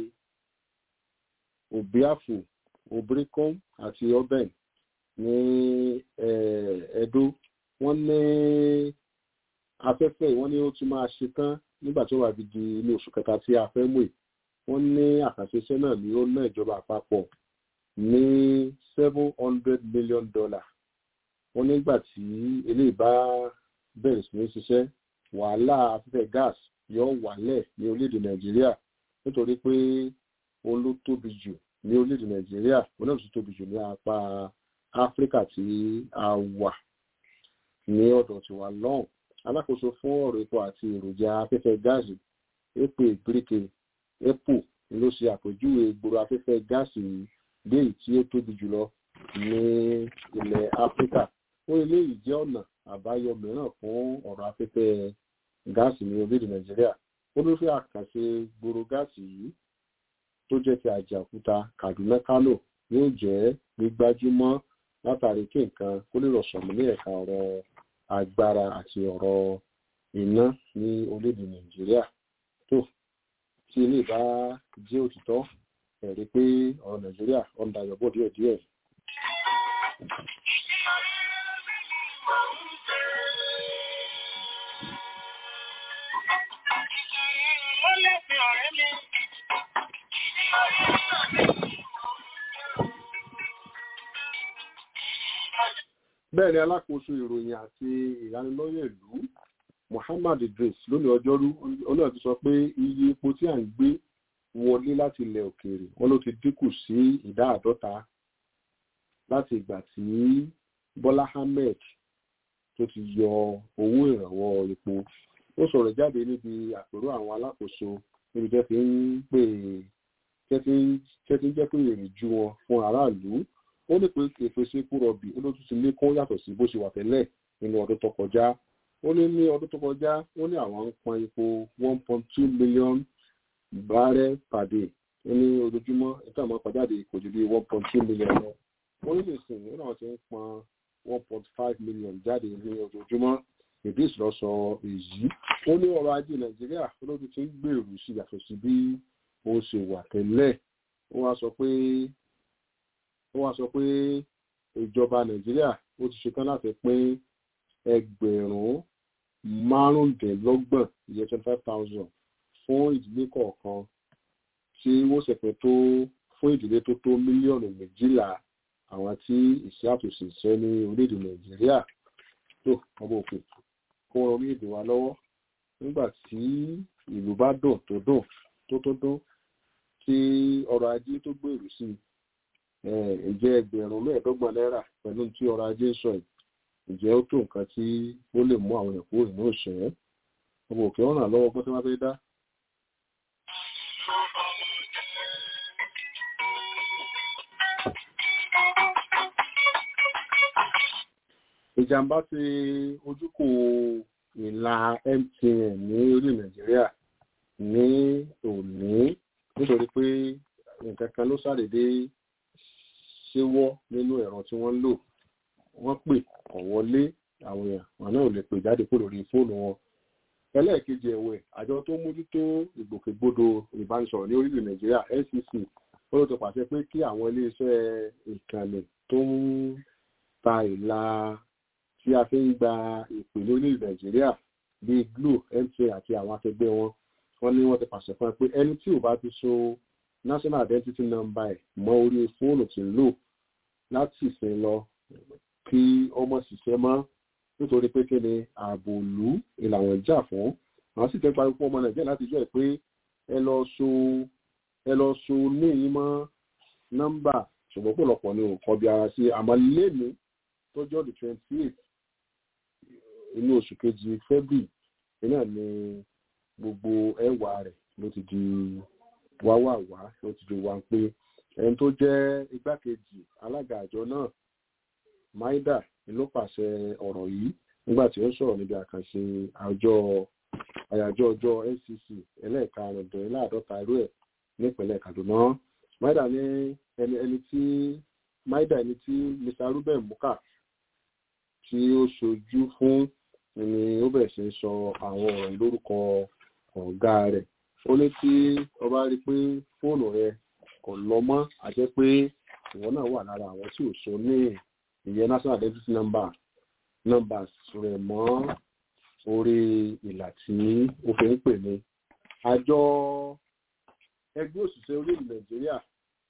obiafu obricom àti oben ní Ẹdó wọ́n ní afẹ́fẹ́ wọ́n ní ó tún máa ṣe tán nígbà tí ó wà di ní oṣù kẹta tí a fẹ́ mú yìí wọ́n ní àkànṣe iṣẹ́ náà ní ó ná ìjọba àpapọ̀ ní seven hundred million dollar wọ́n nígbà tí eléyìí bá bẹ̀rẹ̀ sí ní ṣiṣẹ́ wàhálà afẹ́fẹ́ gas yóò wálẹ̀ ní orílẹ̀-èdè nàìjíríà nítorí pé òun ló tóbi jù ní orílẹ̀-èdè nàìjíríà òun náà tún tóbi jù ní apá áfíríkà tí a wà ní ọ̀dọ̀ tiwa lọ́hùn alákòóso fún ọ̀rọ̀ epo àti èròjà afẹ́fẹ́ gáàsì epo ìgbèríkè epo ló ṣe àpèjúwe ìgboro afẹ́fẹ́ gáàsì dé èyí tí ó tóbi jùlọ ní ilẹ̀ áfíríkà ó eléyìí jẹ́ ọ̀nà àbáyọ mìíràn fún ọ̀rọ̀ afẹ́fẹ́ gáàsì ní orílẹ̀-èdè nàìjíríà ó ló fẹ́ àkànṣe gbòòrò gáàsì yìí tó jẹ́ ti àjàkúta kaduna kano yóò jẹ́ gbígbájúmọ́ látàrí kí nǹkan kó lè rọ̀ṣọ̀mù ní ẹ̀ka ọ̀rọ̀ agbára àti ọ̀rọ̀ iná ní orílẹ̀-èdè nàìjíríà tó tí ilé bá jẹ́ òtítọ́ ẹ̀rí pé ọ̀rọ̀ nàìjíríà ọ̀ndà yọ̀bọ̀ díẹ̀díẹ̀. Ó lẹ́sìn ọ̀rẹ́ mi. bẹ́ẹ̀ ni alákòóso ìròyìn àti ìlanilọ́yẹ̀ ìlú Muhammad Idris lónìí ọjọ́rú olóòtú ti sọ pé iye epo tí à ń gbé wọlé láti ilẹ̀ òkèèrè wọn ló ti dínkù sí ìdá àádọ́ta láti ìgbà tí Bọ́lá Ahmed tó ti yọ owó ìrànwọ́ epo ó sọ̀rọ̀ jáde níbi àpérò àwọn alákòóso níbi tẹ́ fi ń pè tẹ́ fi ń jẹ́ pé èrè ju wọn fún aráàlú ó ní pé ìpèsè epo rọ̀bì ó ló tún ti lékún yàtọ̀ sí bó ṣe wà tẹ́lẹ̀ nínú ọdún tó kọjá ó ní ní ọdún tó kọjá ó ní àwọn ń pọn epo one point two million barrel per day ó ní ojoojúmọ́ ètò àwọn pàjáde kò ju bí one point two million lọ ó ní nìsín ó náà ti ń pọn one point five million jáde ní ojoojúmọ́ idris lọ sọ èyí ó ní ọrọ̀ ajé nàìjíríà ó ló ti ń gbèrú sí yàtọ̀ sí bí ó ṣe wà tẹ́lẹ̀ ó wá sọ pé ó wá sọ pé ìjọba nàìjíríà ó ti ṣetán láti pín ẹgbẹ̀rún márùndínlọ́gbọ̀n ìyẹn twenty five thousand fún ìdílé kọ̀ọ̀kan tí wọ́n sì pín tó fún ìdílé tó tó mílíọ̀nù méjìlá àwọn tí ìṣẹ́ àtòsí ìṣẹ́ ní orílẹ̀-èdè nàìjíríà tó ọmọ òkè kó wọn orílẹ̀-èdè wa lọ́wọ́ nígbà tí ìlú bá dùn tó dùn tó tó dùn tí ọrọ̀ ajé tó gbèrú sí i ǹjẹ́ ẹgbẹ̀rún mẹ́ẹ̀ẹ́dọ́gbọ̀n náírà pẹ̀lú tí ọrọ̀ ajé ń sọ yìí ǹjẹ́ ó tó nǹkan tí ó lè mú àwọn èèyàn kúrò nínú òṣèré ọmọ òkè ọ̀ràn lọ́wọ́ bó tí wọ́n fẹ́ dá. ìjàmbá ti ojúkò ìlà MTN ní orí Nàìjíríà ní òní nítorí pé nǹkan kan ló ṣàdédé ṣéwọ́ nínú ẹ̀rọ tí wọ́n ń lò wọ́n pè kọ̀ wọlé àwọn èèyàn wọn náà ò lè pè jáde kó lórí fóònù wọn. ẹlẹ́ẹ̀kejì ẹ̀wẹ̀ àjọ tó mójútó ìgbòkègbodò ìbánisọ̀rọ̀ ní orílẹ̀ nàìjíríà NCC ó ló ti pàṣẹ pé kí àwọn iléeṣẹ́ ìkànnì tó ń ta ìlà tí a fi ń gba ìpè ní orílẹ̀ nàìjíríà bíi Glo MTN àti àwọn akẹgbẹ́ wọn wọ́n ní wọ́n ti pàṣẹ fún ẹ pé ẹni tí ò bá ti so national identity number ẹ̀ mọ́ orí fóònù tí ń lò láti ìsìn lọ kí ọmọ ṣiṣẹ́ mọ́ nítorí pé kí ni ààbò ìlú ìlànà ìjà fún àwọn sì fẹ́ parí fún ọmọ nàìjíríà láti jẹ́ pé ẹ lọ so ẹ lọ so níyìn mọ́ nọ́mbà ṣùgbọ́n pọ̀lọpọ̀ ni òkọ́ bí ara sí àmọ́ lẹ́nu tó jọ́ the twenty eight inú oṣù kejì february náà ni gbogbo ẹwà rẹ̀ ló ti di wáwàwá ló ti di wá pé ẹni tó jẹ́ igbákejì alága àjọ náà maida ló pàṣẹ ọ̀rọ̀ yìí nígbà tí ó sọ̀rọ̀ níbi àkànṣe àjọ àyájọ́ ọjọ́ ncc ẹlẹ́ẹ̀karùndínláàdọ́ta irú ẹ̀ nípínlẹ̀ kaduna maida ní ẹni ẹni tí maida ẹni tí mr ruben muka tí ó ṣojú fún ni ó bẹ̀rẹ̀ sí sọ àwọn ọ̀rọ̀ lórúkọ ọ̀gá rẹ̀ ó ní tí ọba rí pé fóònù rẹ kò lọ mọ́ àti pé ìwọ náà wà lára àwọn tí ò so ní ìyẹn national identity number numbers rẹ̀ mọ́ orí ìlà tí ó fi ń pè ní àjọ ẹgbẹ́ òṣìṣẹ́ orílẹ̀ nàìjíríà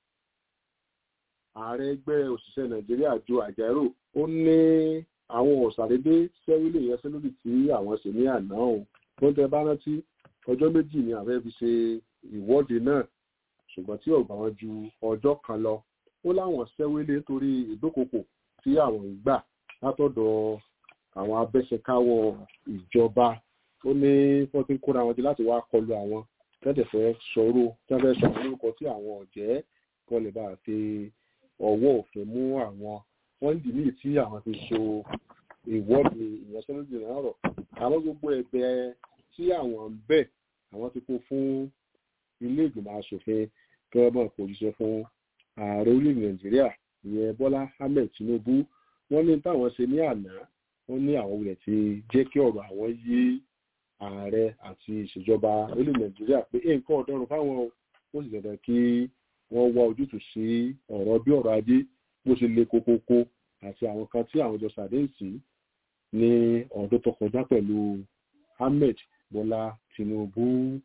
ààrẹ ẹgbẹ́ òṣìṣẹ́ nàìjíríà jo àjẹrò ó ní àwọn òṣàdédé sẹ́wílì ìyanṣẹ́lódì tí àwọn ṣe ní àná òun tó ń tẹ bá rántí ọjọ́ méjì ni àwọn fi ṣe ìwọ́de náà ṣùgbọ́n tí ọ̀gbà wọn ju ọjọ́ kan lọ ó láwọn sẹ́wílé torí ìdókòkò tí àwọn ń gbà látọ̀dọ̀ àwọn abẹ́ṣekáwọ́ ìjọba ó ní wọ́n ti ń kóra wọn jẹ láti wá kọlu àwọn tẹ́tẹ̀ fẹ́ sọ̀rọ̀ tẹ́tẹ̀ sọ̀rọ̀ lórúkọ tí àwọn ọ̀jẹ́ kan lè bá fi ọwọ́ òfin mú àwọn wọ́n ń dìní tí àwọn ti so ìwọ́de ìyanṣẹ́lódì náà rọ̀ àwọn gbogbo ẹgbẹ́ tí àwọn ń bẹ̀ àwọn ti kó fún ilé ìgbìmọ̀ asòfin kí wọ́n bọ̀ kó jíṣẹ́ fún ààrẹ orílẹ̀ nàìjíríà ìyẹn bọ́lá ahmed tinubu wọ́n ní táwọn ṣe ní àná wọ́n ní àwọn wulẹ̀ ti jẹ́ kí ọ̀rọ̀ àwọn yí ààrẹ àti ìṣèjọba orílẹ̀ nàìjíríà pé nǹkan ọ̀dọ́rùn fáwọn ó sì dandan kí wọ́n wá ojútùú sí ọ̀rọ̀ bí ọ̀rọ̀ ajé bó ṣe le kókókó àti àwọn kan tí àwọn jọ ṣàdéhùn sí ní ọdún tó kọjá pẹ̀lú Ahmed Bọ́lá Tinubu.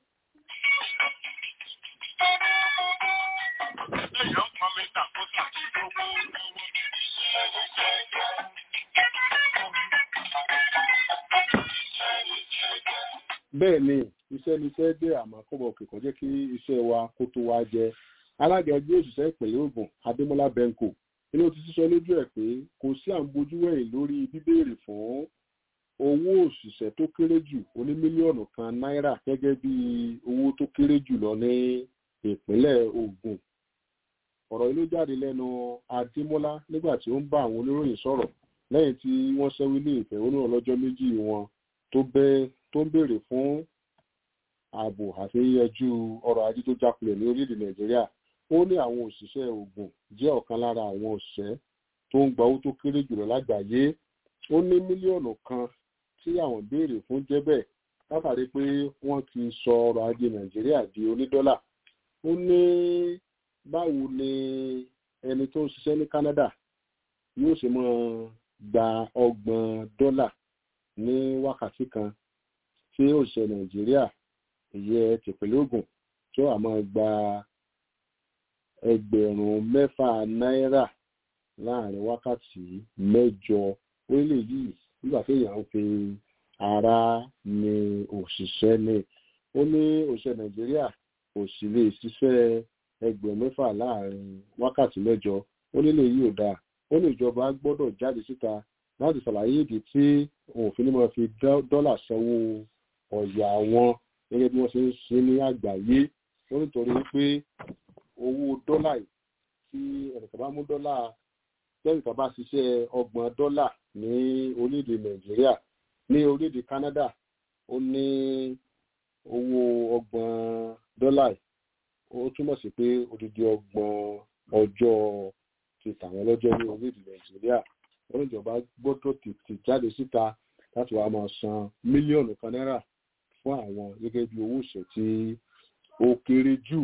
Èèyàn pọn mi tàkóso àti gbogbo bẹ́ẹ̀ ni iṣẹ́ ni iṣẹ́ dé àmọ́ kọ́bọ̀ òkè kò jẹ́ kí iṣẹ́ wa kó tó wá jẹ alága ẹgbẹ́ òṣìṣẹ́ ìpínlẹ̀ Ògùn Adémọ́lá Benko inú ti sísọ lójú ẹ̀ pé kò sí à ń bojú wẹ̀yìn lórí bíbéèrè fún owó òṣìṣẹ́ tó kéré jù oní mílíọ̀nù kan náírà gẹ́gẹ́ bí owó tó kéré jù lọ ní ìpínlẹ̀ Ògùn ọ̀rọ̀ yìí ló jáde lẹ́nu Adémọ́lá nígbà tí ó ń bá àwọn oníròyìn sọ̀rọ̀ lẹ́yìn tí wọ́n ṣẹ́wí ní ìfẹ̀hónúhàn lọ́jọ́ méjì wọn tó bẹ́ tó ń béèrè fún ààbò àti yíyanjú ọrọ̀ ajé tó jákulẹ̀ ní orílẹ̀-èdè Nàìjíríà ó ní àwọn òṣìṣẹ́ Ògùn jẹ́ ọ̀kan lára àwọn òṣìṣẹ́ tó ń gba owó tó kéré jùlọ lágbàáyé ó ní mílíọ̀nù kan tí àwọn béèrè fún jẹ́ bẹ́ẹ̀ látàrí pé wọ́n ti sọ ọrọ̀ ajé Nàìjíríà di onídọ́là ó ní báwo ni ẹni tó ń ṣiṣẹ́ ní Canada yóò ṣe máa gba ọgbọ̀n dọ́là ní wákàtí kan tí òṣìṣẹ́ Nàìjíríà ìyẹ́ tìpínlẹ̀ Ògùn tó àmọ́ gba ẹgbẹ̀rún mẹ́fà náírà láàrin wákàtí mẹ́jọ orílẹ̀ yìí nígbà tí èèyàn ń fi ara ní òṣìṣẹ́ ní ó ní òṣìṣẹ́ Nàìjíríà kò sì lè ṣiṣẹ́ ẹgbẹ̀rún mẹ́fà láàrin wákàtí mẹ́jọ ó nílé yìí ò dáa ó ní ìjọba gbọ́dọ̀ jáde síta láti ṣàlàyé ìdí tí òfin máa fi dọ́là sanwó ọ̀yà wọn gẹ́gẹ́ bí wọ́n ṣe ń ṣe ní àgbáyé ó nítorí pé owó dọ́là yìí tí ẹnìkan bá mú dọ́là tẹ́nìkan bá ṣiṣẹ́ ọgbọ̀n dọ́là ní orílẹ̀-èdè Nàìjíríà ní orílẹ̀-èdè Canada ó ní owó ọgbọ̀n dọ́là yìí ó túmọ̀ sí pé odidi ọgbọ̀n ọjọ́ ti tàwọn lọ́jọ́ ní orílẹ̀-èdè Nàìjíríà wọ́n ní ìjọba gbọ́dọ̀ tètè jáde síta láti wá máa san mílíọ̀nù kan náírà fún àwọn gẹ́gẹ́ bí owó ìṣẹ́ tí ó kéré jù.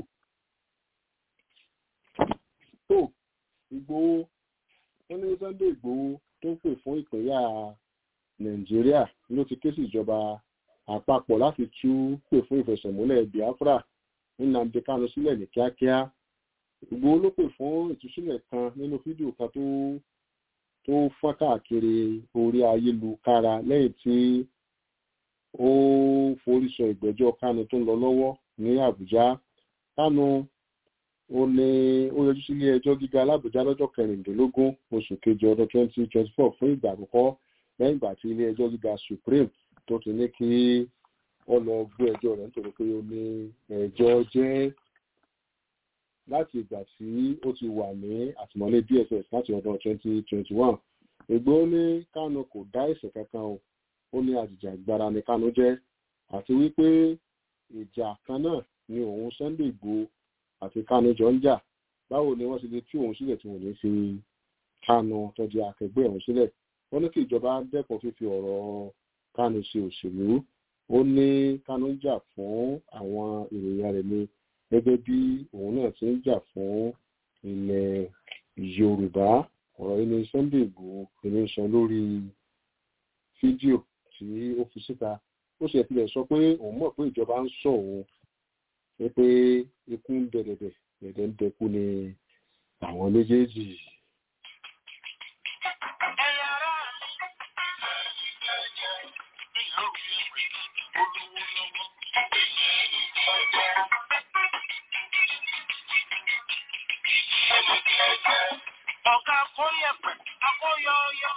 tó Ìgbòho wọ́n ní Sunday Ìgbòho tó pè fún ìpínyà Nàìjíríà ló ti ké sí ìjọba àpapọ̀ láti tú pè fún ìfẹsẹ̀múlẹ̀ Biafra ní Nnamdi Kanu sílẹ̀ ní kíákíá Ìgbòho ló pè fún ìtúsílẹ̀ kan nínú fídíò kan tó tó fọ́n káàkiri orí ayélujára lẹ́yìn tí ó forí sọ ìgbẹ́jọ́ Kanu tó ń lọ lọ́wọ́ ní Àbújá Kanu ó ní ó yọjú sí ilé ẹjọ́ gíga alábùjá lọ́jọ́ kẹrìndínlógún oṣù kejì ọdún twenty twenty four fún ìgbà àkọ́kọ́ lẹ́yìn ìgbà tí ilé ẹjọ́ gíga Supreme tó ti ní kí ó lọ gbé ẹjọ́ rẹ̀ nítorí pé ó ní ẹjọ́ jẹ́ láti ìgbà tí ó ti wà ní àtìmọ́lé DSS láti ọdún 2021 Ìgbòho ní Kánú kò dá ẹ̀ṣẹ̀ kankan o ó ní àjìjàgbara ní Kánú jẹ́ àti wípé ìjà kan náà ni òun Sunday Ìgbòho àti Kánú jọ ń jà báwo ni wọ́n ti lè tú òun sílẹ̀ tí wọ́n ní fi Kánú tọ́jú akẹgbẹ́ òun sílẹ̀ wọ́n ní kí ìjọba dẹ́kun fífi ọ̀rọ̀ Kánú ṣe òṣèlú ó ní Kánú ń jà fún àwọn ènìyàn rẹ̀ ni gẹ́gẹ́ bí òun náà ti ń jà fún ilẹ̀ Yorùbá ọ̀rọ̀ yìí ni Sunday Igboho ìní sọ lórí fídíò tí ó fi síta ó sì ẹ̀filẹ̀ sọ pé òun mọ̀ pé ìjọba ń sọ òun pé ikú ń dẹ̀dẹ̀dẹ̀ dẹ̀dẹ̀ ń dẹkú ni àwọn méjèèjì. Ọ̀gá akóyẹ̀pẹ̀, akóyọ̀ọ́yọ́.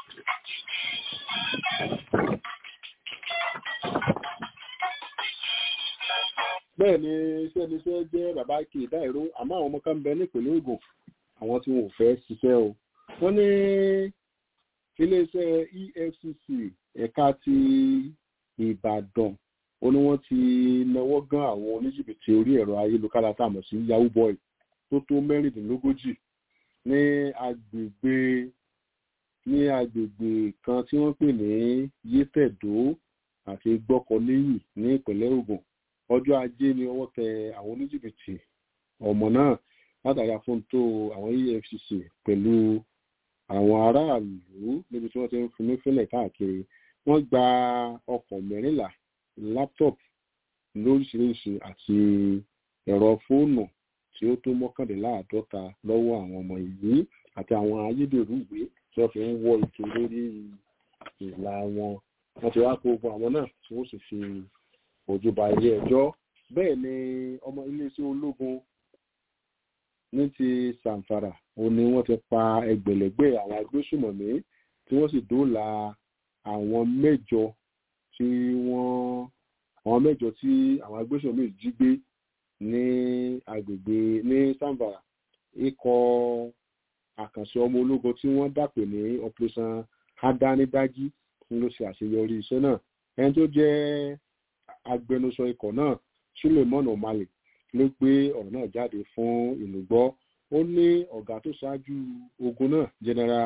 bẹ́ẹ̀ ni iṣẹ́ níṣẹ́ jẹ́ bàbá kì í dáìró àmọ́ àwọn ọmọ kan ń bẹ nípìnlẹ̀ Ògùn àwọn tí wọn ò fẹ́ ṣiṣẹ́ o wọ́n ní iléeṣẹ́ EFCC ẹ̀ka ti Ìbàdàn ó ní wọ́n ti náwó gan àwọn oníjìbìtì orí ẹ̀rọ ayélujára tá a mọ̀ sí Yahoo boy tó tó mẹ́rìndínlógójì ní agbègbè ní agbègbè kan tí wọ́n pè ní Yétẹ̀dó àti Gbọ́kọ̀léyìn ní ìpínlẹ̀ Ògùn ọjọ́ ajé ni ọwọ́ tẹ àwọn oníjìbìtì ọmọ náà látàrí àfúntó àwọn EFCC pẹ̀lú àwọn aráàlú níbi tí wọ́n ti ń finú fínlẹ̀ káàkiri wọ́n gba ọkọ̀ mẹ́rìnlá laptop lóríṣiríṣi àti ẹ̀rọ fóònù tí ó tó mọ́kàndínláàádọ́ta lọ́wọ́ àwọn ọmọ yìí àti àwọn ayédèrú ìwé tí wọ́n fi ń wọ ètò lórí ìlà wọn wọ́n ti wá kó gbogbo àwọn náà tí wọ́n sì fi ojú ba ilé ẹjọ́ bẹ́ẹ̀ ni ọmọ iléeṣẹ́ ológun ní ti sàǹfàrà ó ní wọ́n ti pa ẹgbẹ̀lẹ́gbẹ̀ àwọn agbésùmọ̀mí tí wọ́n sì dóòlà àwọn mẹ́jọ tí wọ́n àwọn mẹ́jọ tí àwọn agbésùmọ̀mí jí gbé ní agbègbè ní sàǹfàrà ikọ̀ àkànṣe ọmọ ológun tí wọ́n dàpè ní operation adánidájí ló ṣe àṣeyọrí iṣẹ́ náà ẹni tó jẹ́ agbẹnusọ ikọ̀ náà suleiman omale ló gbé ọ̀rọ̀ náà jáde fún ìlú gbọ́ ó ní ọ̀gá tó ṣáájú ogun náà general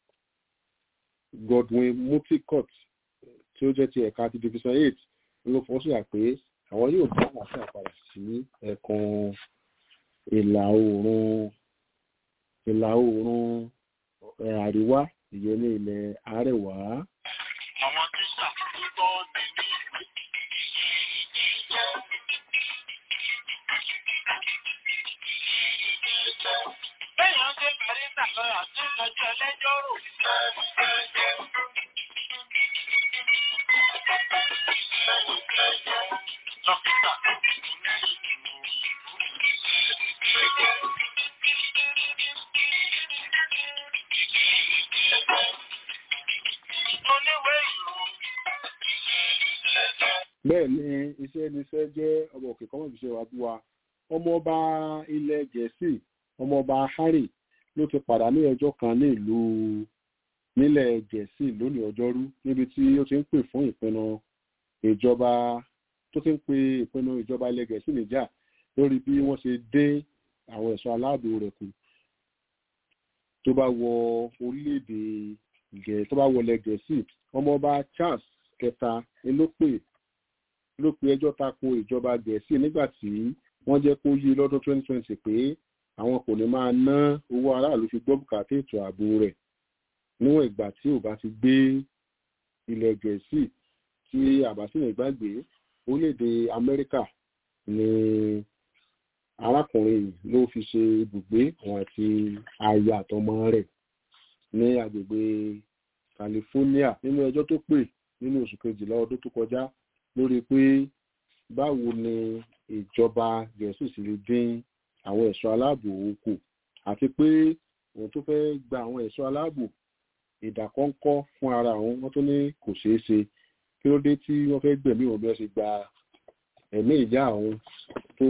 godwin mutikot tí ó jẹ́ ti ẹ̀ka ti division eight ló fọ́ sí àpé àwọn yóò dá àlàáfíà padà sí ẹ̀kan ìlà oòrùn ìlà oòrùn àríwá ìyẹn ní ilẹ̀ àárẹ̀wá. àwọn tíṣà tó tọ́ ni ní Bẹ́yàn ṣe bàrísà lọ́yà tó lọ́jọ́ ẹlẹ́jọ́ rò. Dókítà oníwèé ìròyìn. bẹ́ẹ̀ ni iṣẹ́ níṣẹ́ jẹ́ ọmọ òkè kọ́mọ̀ ìṣe wa bí wa ọmọọba ilẹ̀ gẹ̀ẹ́sì ọmọọba harry ló ti pàdánù ẹjọ́ kan ní ìlú nílẹ̀ gẹ̀ẹ́sì lónìí ọjọ́rú níbi tí ó ti ń pè fún ìpinnu ìjọba tó ti ń pe ìpinnu ìjọba ilẹ̀ gẹ̀ẹ́sì níjà lórí bí wọ́n ṣe dé àwọn ẹ̀ṣọ́ aláàbò rẹ̀ kù tó bá wọ orílẹ̀-èdè gẹ̀ẹ́ tó bá wọlé gẹ̀ẹ́sì ọmọọba charles kẹta ni ló pè ló pe ẹjọ́ tako ìjọba gẹ̀ẹ́sì nígbà tí wọ́n jẹ́ kó yí lọ́dún 2020 pé àwọn kò ní máa ná owó aráàlú fi gbọ́ bùkátà ètò ààbò rẹ̀ níwọ̀n ìgbà tí ò bá ti gbé ilẹ̀ gẹ̀ẹ́sì tí àbásílẹ̀ gbàgbé orílẹ̀-èdè amẹ́ríkà ni arákùnrin yìí ló fi ṣe ibùgbé òun àti aya àtọmọ rẹ̀ ní agbègbè california nínú ẹjọ́ tó pè nínú oṣù kejìlá ọdún tó kọjá lórí pé báwo ni ìjọba gẹ̀ẹ́sì sì lè dín àwọn ẹ̀ṣọ́ aláàbò kù àti pé òun tó fẹ́ gba àwọn ẹ̀ṣọ́ aláàbò ìdàkọ́ńkọ́ fún ara òun wọ́n tó ní kò ṣeé ṣe kí ló dé tí wọ́n fẹ́ gbẹ̀mí òun bí wọ́n ṣe gba ẹ̀mí ìyá òun tó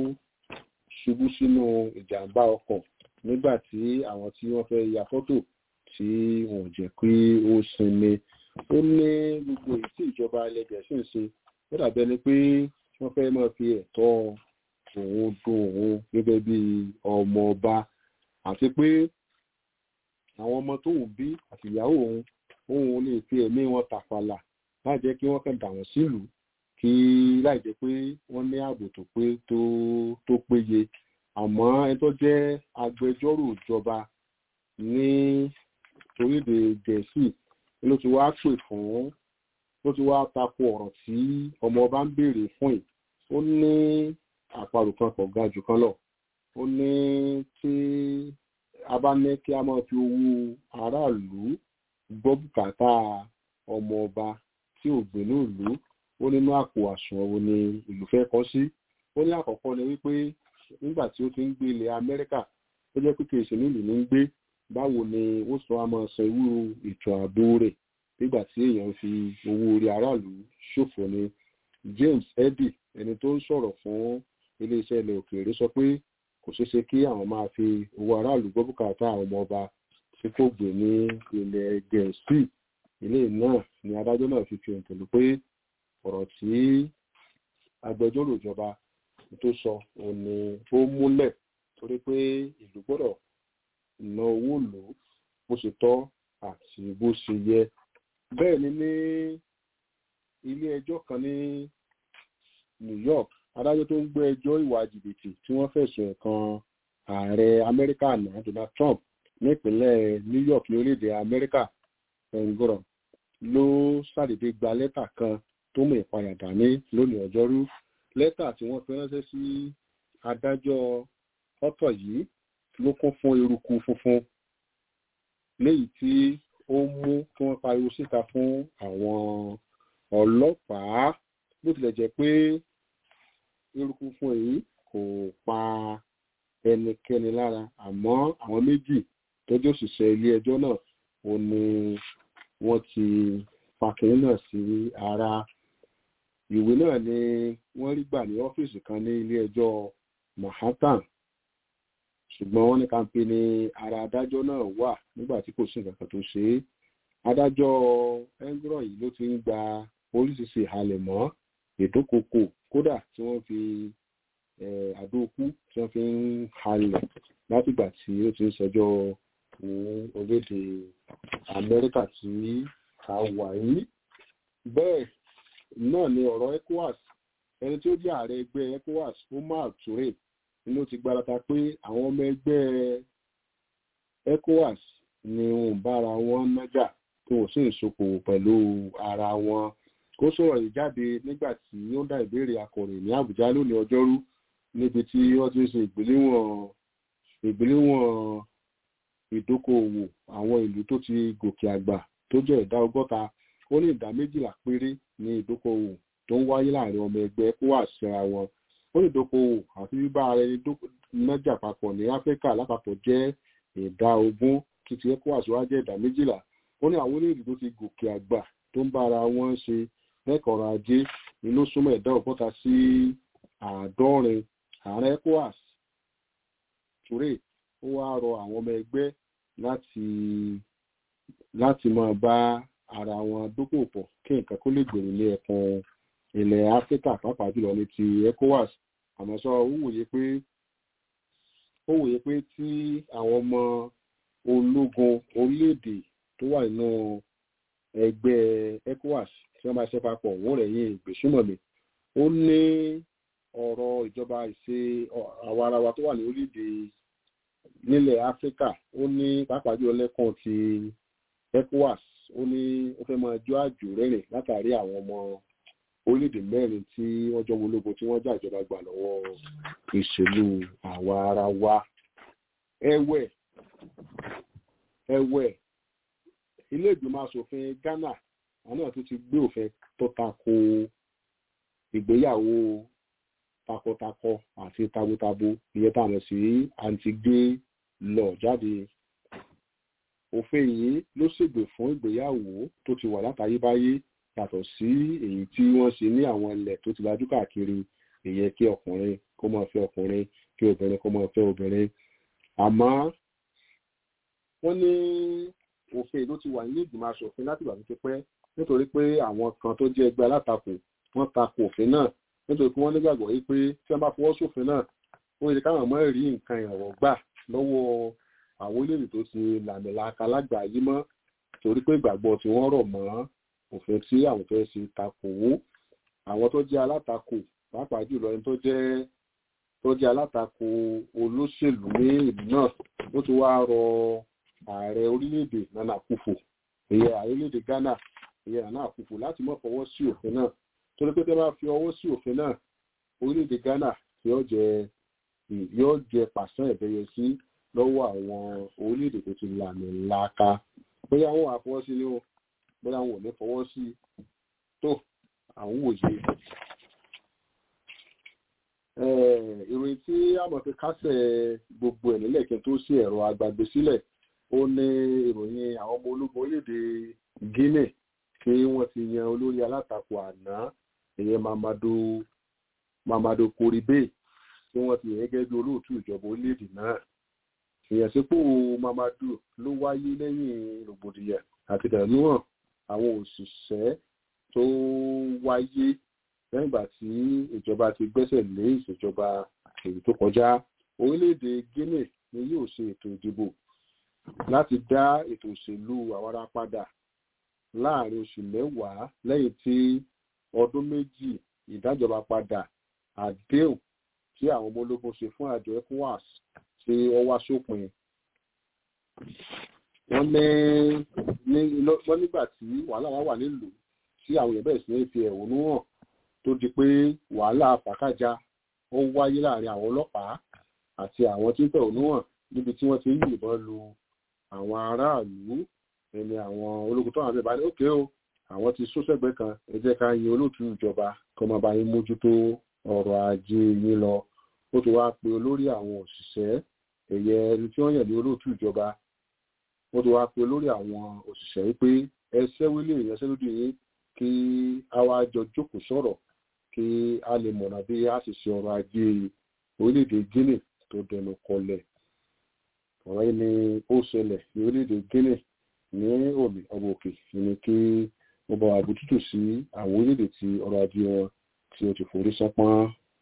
ṣubú sínú ìjàmbá ọkọ̀ nígbà tí àwọn tí wọ́n fẹ́ ya fọ́tò tí wọ́n jẹ́ pé ó sinmi ó ní gbogbo èyí tí ìjọba ilẹ̀ gẹ̀ẹ́sì ń ṣe ó dàbí ẹni pé wọ́n fẹ́ máa fi ẹ̀tọ́ òun dun òun gẹ́gẹ́ bí ọmọ ọba àti pé àwọn ọmọ tóun bí àti ìyàwó òun òun lè fi ẹ̀mí wọn tàfàlà láì jẹ́ kí wọ́n kàn dà wọ́n sílùú kí láì jẹ́ pé wọ́n ní ààbò tó pé tó tó péye àmọ́ ẹni tó jẹ́ agbẹjọ́rò ìjọba ní orílẹ̀-èdè gẹ̀ẹ́sì ló ti wá pè fún ló ti wá tako ọ̀rọ̀ tí ọmọ ọba ń béèrè fún yìí ó ní àparò kan kò ga jù kan lọ ó ní tí a bá ní kí a máa fi owó aráàlú gbọ́ bùkátà ọmọ ọba tí ò gbé ní ìlú ó nínú àpò àsùnwọ̀n wo ni ìlú fẹ́ kọ́ sí ó ní àkọ́kọ́ ni wípé nígbà tí ó ti ń gbé ilẹ̀ amẹ́ríkà ó jẹ́ pé kì í ṣe nílùú ní ń gbé báwo ni ó sọ àmọ́ san irú ètò ààbò rẹ̀ nígbà tí èèyàn fi owó orí aráàlú ṣòfò ni james eddy ẹni tó ń sọ̀rọ̀ fún iléeṣẹ́ ilẹ̀ òkèèrè sọ pé kò ṣeé ṣe kí àwọn máa fi owó aráàlú gbọ́ bùkátà àwọn ọmọ ọba tí kò gbé ní ilẹ̀ gẹ̀ẹ́sì ilé náà ni adájọ́ náà fi fi hàn pẹ̀lú pé ọ̀rọ̀ tí agbẹjọ́rò ìjọba tó sọ òun ni ó múlẹ̀ torí pé ìlú gbọ́dọ̀ ná owó lò ó bó ṣe tọ́ àti bó ṣe yẹ bẹ́ẹ̀ ni ní ilé ẹjọ́ kan ní new york adájọ́ tó ń gbé ẹjọ́ ìwà jìbìtì tí wọ́n fẹ̀sùn ẹ̀kan ààrẹ amẹ́ríkà náà donald trump nípínlẹ̀ New York ní orílẹ̀-èdè Amẹ́ríkà ẹ̀ǹgọ̀rọ̀ ló ṣàdédé gba lẹ́tà kan tó mú ìpayà dání lónìí ọjọ́rú lẹ́tà tí wọ́n fi ránṣẹ́ sí adájọ́ ọ̀tọ̀ yìí ló kún fún eruku funfun léyìí tí ó mú kí wọ́n pariwo síta fún àwọn ọlọ́pàá bó tilẹ̀ jẹ́ pé eruku funfun yìí kò pa ẹnikẹ́ni lára àmọ́ àwọn méjì tọ́jú òṣìṣẹ́ ilé ẹjọ́ náà ò ní wọ́n ti fàkìrín náà sí ara ìwé náà ni wọ́n rí gbà ní ọ́fíìsì kan ní ilé ẹjọ́ Manhattan ṣùgbọ́n wọ́n ní kàńpé ní ara adájọ́ náà wà nígbà tí kò sí nǹkan kan tó ṣe é adájọ́ engro yìí ló ti ń gba oríṣiríṣi ìhalẹ̀ mọ́ ìdókòkò kódà tí wọ́n fi àdókù tí wọ́n fi ń halẹ̀ látìgbà tí ó ti ń ṣẹjọ́ ní orílẹ̀-èdè Amẹ́ríkà tí a wà yìí bẹ́ẹ̀ náà ni ọ̀rọ̀ ECOWAS ẹni tí ó jẹ́ ààrẹ ẹgbẹ́ ECOWAS Omar Toure ló ti gbarata pé àwọn ọmọ ẹgbẹ́ ECOWAS ni wọn bára wọn nájà tí wọn sì ń ṣokòwò pẹ̀lú ara wọn kó sọ̀rọ̀ yìí jáde nígbà tí ó ń dá ìbéèrè akọ̀ròyìn ní Àbújá lónìí ọjọ́rú níbi tí wọ́n ti ń ṣe ìgbéléwọ̀n ìgbéléwọ̀n ìdókòòwò àwọn ìlú tó ti gòkè àgbà tó jẹ́ ìdá ọgọ́ta ó ní ìdá méjìlá péré ní ìdókòòwò tó ń wáyé láàrin ọmọ ẹgbẹ́ ECOWAS síra wọn ó ní ìdókòòwò àti bíbá ara ẹni nájà papọ̀ ní Áfíríkà lápapọ̀ jẹ́ ìdá ogún títí ECOWAS wá jẹ́ ìdá méjìlá ó ní àwọn orílẹ̀-èdè tó ti gòkè àgbà tó ń bára wọn ṣe lẹ́kọ̀ọ́rọ̀ ajé ni ló súnmọ́ ẹ̀dá ọgọ́ta sí àádọ́rin ààrẹ ECOWAS Toure ó wá rọ àwọn ọmọ ẹgbẹ́ láti láti máa bá ara wọn dókòwò pọ̀ kí nǹkan kó lè gbèrú ní ẹkùn ilẹ̀ Áfíríkà pàápàá jùlọ ní ti ECOWAS àmọ́ sọ ó wòye pé ó wòye pé tí àwọn ọmọ ológun orílẹ̀-èdè tó wà nínú ẹgbẹ́ ECOWAS tí wọ́n bá ṣe papọ̀ wọ́n rẹ̀ yín ìgbésùmọ̀mí ó ní ọ̀rọ̀ ìjọba ìṣe àwarawa tó wà ní orílẹ̀-èdè nílẹ̀ Áfíríkà ó ní pàápàá jùlọ lẹ́kàn ti ECOWAS ó ní ó fẹ́ máa jó àjò rẹ́rìn látàrí àwọn ọmọ orílẹ̀-èdè mẹ́rin tí wọ́n jọ ológun tí wọ́n já ìjọba gbà lọ́wọ́ ìṣèlú àwa ara wa ẹ̀wẹ̀ ẹ̀wẹ̀ ilé ìgbìmọ̀ asòfin Ghana àwọn náà tún ti gbé òfin tó tako ìgbéyàwó takọtakọ àti tabotabo ìyẹn táwọn sí anti-gay law jáde òfin yìí ló ṣègbè fún ìgbéyàwó tó ti wà látayébáyé yàtọ̀ sí èyí tí wọ́n ṣe ní àwọn ilẹ̀ tó ti lajú káàkiri ìyẹn kí ọkùnrin kó máa fẹ́ ọkùnrin kí obìnrin kó máa fẹ́ obìnrin àmọ́ wọ́n ní òfin ló ti wà nílé ìgbìmọ̀ asòfin láti ìgbà tó ti pẹ́ nítorí pé àwọn kan tó jẹ́ ẹgbẹ́ alátakò wọ́n tako òfin náà nítorí pé wọ́n nígbàgbọ́ yìí pé tí wọ́n bá fọwọ́ sófin náà ó yẹ káwọn mọ́ rí nǹkan ìrànwọ́ gbà lọ́wọ́ àwọn orílẹ̀-èdè tó ti làmìlaka lágbàáyé mọ́ torí pé ìgbàgbọ́ tí wọ́n rọ̀ mọ́ òfin tí àwọn fẹ́ ṣe takò wó àwọn tó jẹ́ alátakò pàápàá jùlọ ẹni tó jẹ́ tó jẹ́ alátakò olóṣèlú ní ìlú náà ó ti wá rọ ààrẹ orílẹ̀-èdè Nana Akufo ìyẹn ààrẹ orílẹ̀-èdè Ghana ìyẹn Nana Akufo láti má fọwọ́ sí òfin náà torí pé tẹ́ bá fi ọwọ́ sí òfin náà orílẹ̀-èdè Ghana yóò jẹ yóò jẹ pàṣán ìbẹ̀yẹ sí lọ́wọ́ àwọn orílẹ̀-èdè tó ti lànà ńláka bóyá wọn wà fọwọ́ sí ni o bóyá wọn ò ní fọwọ́ sí tó àwọn òye. ìròyìn tí àmọ̀ fi kásẹ̀ gbogbo ẹ̀ nílẹ̀ kí n tó sí ẹ̀rọ agbàgbé sílẹ̀ ó ní ìròyìn àwọn ọmọ ológun orílẹ̀-èdè Guinea tí wọ́n ti yan olórí alátakò àná ìyẹn Mamadu Mamadu Koribe tí wọ́n ti yàn gẹ́gẹ́ bí olóòtú ìjọba orílẹ̀-èdè náà ìyànsípò Mamadu ló wáyé lẹ́yìn rògbòdìyàn àti ìdánúhàn àwọn òṣìṣẹ́ tó wáyé lẹ́yìn ìgbà tí ìjọba ti gbẹ́sẹ̀ lé ìṣèjọba èyí tó kọjá orílẹ̀-èdè Guinea ni yóò ṣe ètò ìdìbò láti dá ètò òṣèlú àwara padà láàrin oṣù mẹ́wàá lẹ́yìn tí ọdún méjì ìdájọba padà àdéhùn tí àwọn ọmọ ológun ṣe fún àjọ ECOWAS tí ó wá sópin wọ́n ní wọ́n nígbà tí wàhálà wá wà nílùú tí àwọn èèyàn bẹ̀rẹ̀ sí ní fi ẹ̀hónú hàn tó di pé wàhálà fàkájà ó wáyé láàrin àwọn ọlọ́pàá àti àwọn tí ń fẹ̀hónú hàn níbi tí wọ́n ti ń yìnbọn lu àwọn aráàlú ẹni àwọn ológun tó wà bẹ́ẹ̀ bá ní òkè o àwọn ti sún sẹ́gbẹ́ kan ẹ jẹ́ ká yin olóòtú ìjọba kó máa bá yín mójútó ọrọ̀ ajé yín lọ ó ti wá pe olórí àwọn òṣìṣẹ́ ẹ̀yẹ ẹni tí wọ́n yàn ní olóòtú ìjọba ó ti wá pe olórí àwọn òṣìṣẹ́ wípé ẹ ṣẹ́wélé ìyanṣẹ́lódì yín kí a wá jọ jókòó sọ̀rọ̀ kí a lè mọ̀nà bí a sì ṣe ọrọ̀ ajé orílẹ̀-èdè Guinea tó dẹnu kọlẹ̀ ọ̀rọ̀ yìí ni ó ṣẹlẹ̀ ní orílẹ̀-èdè Guinea ní òmì ọmọ òkè ní kí wọ́n bá àbójútó sí àwọn orílẹ̀-èdè tí ọrọ̀ ajé wọn tí ó ti forí sánpọ́n.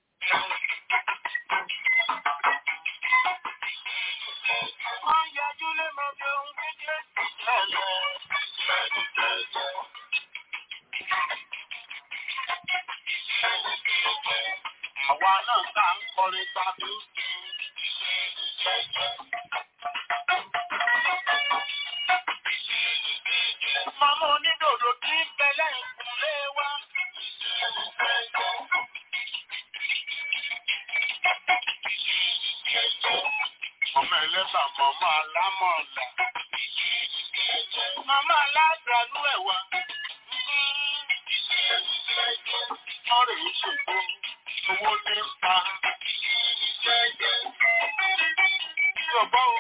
Àwa náà ká ń kọrin tàbí Màmá onídòdò tí ń bẹ lẹ́yìn kùnlé wa. Màmá ẹlẹ́bà màmá alámọ̀ọ̀lá. Màmá aládàánú ẹ̀wà. Ọ̀rẹ́ ìṣègùn owó ní ń pa. Ìjọba o.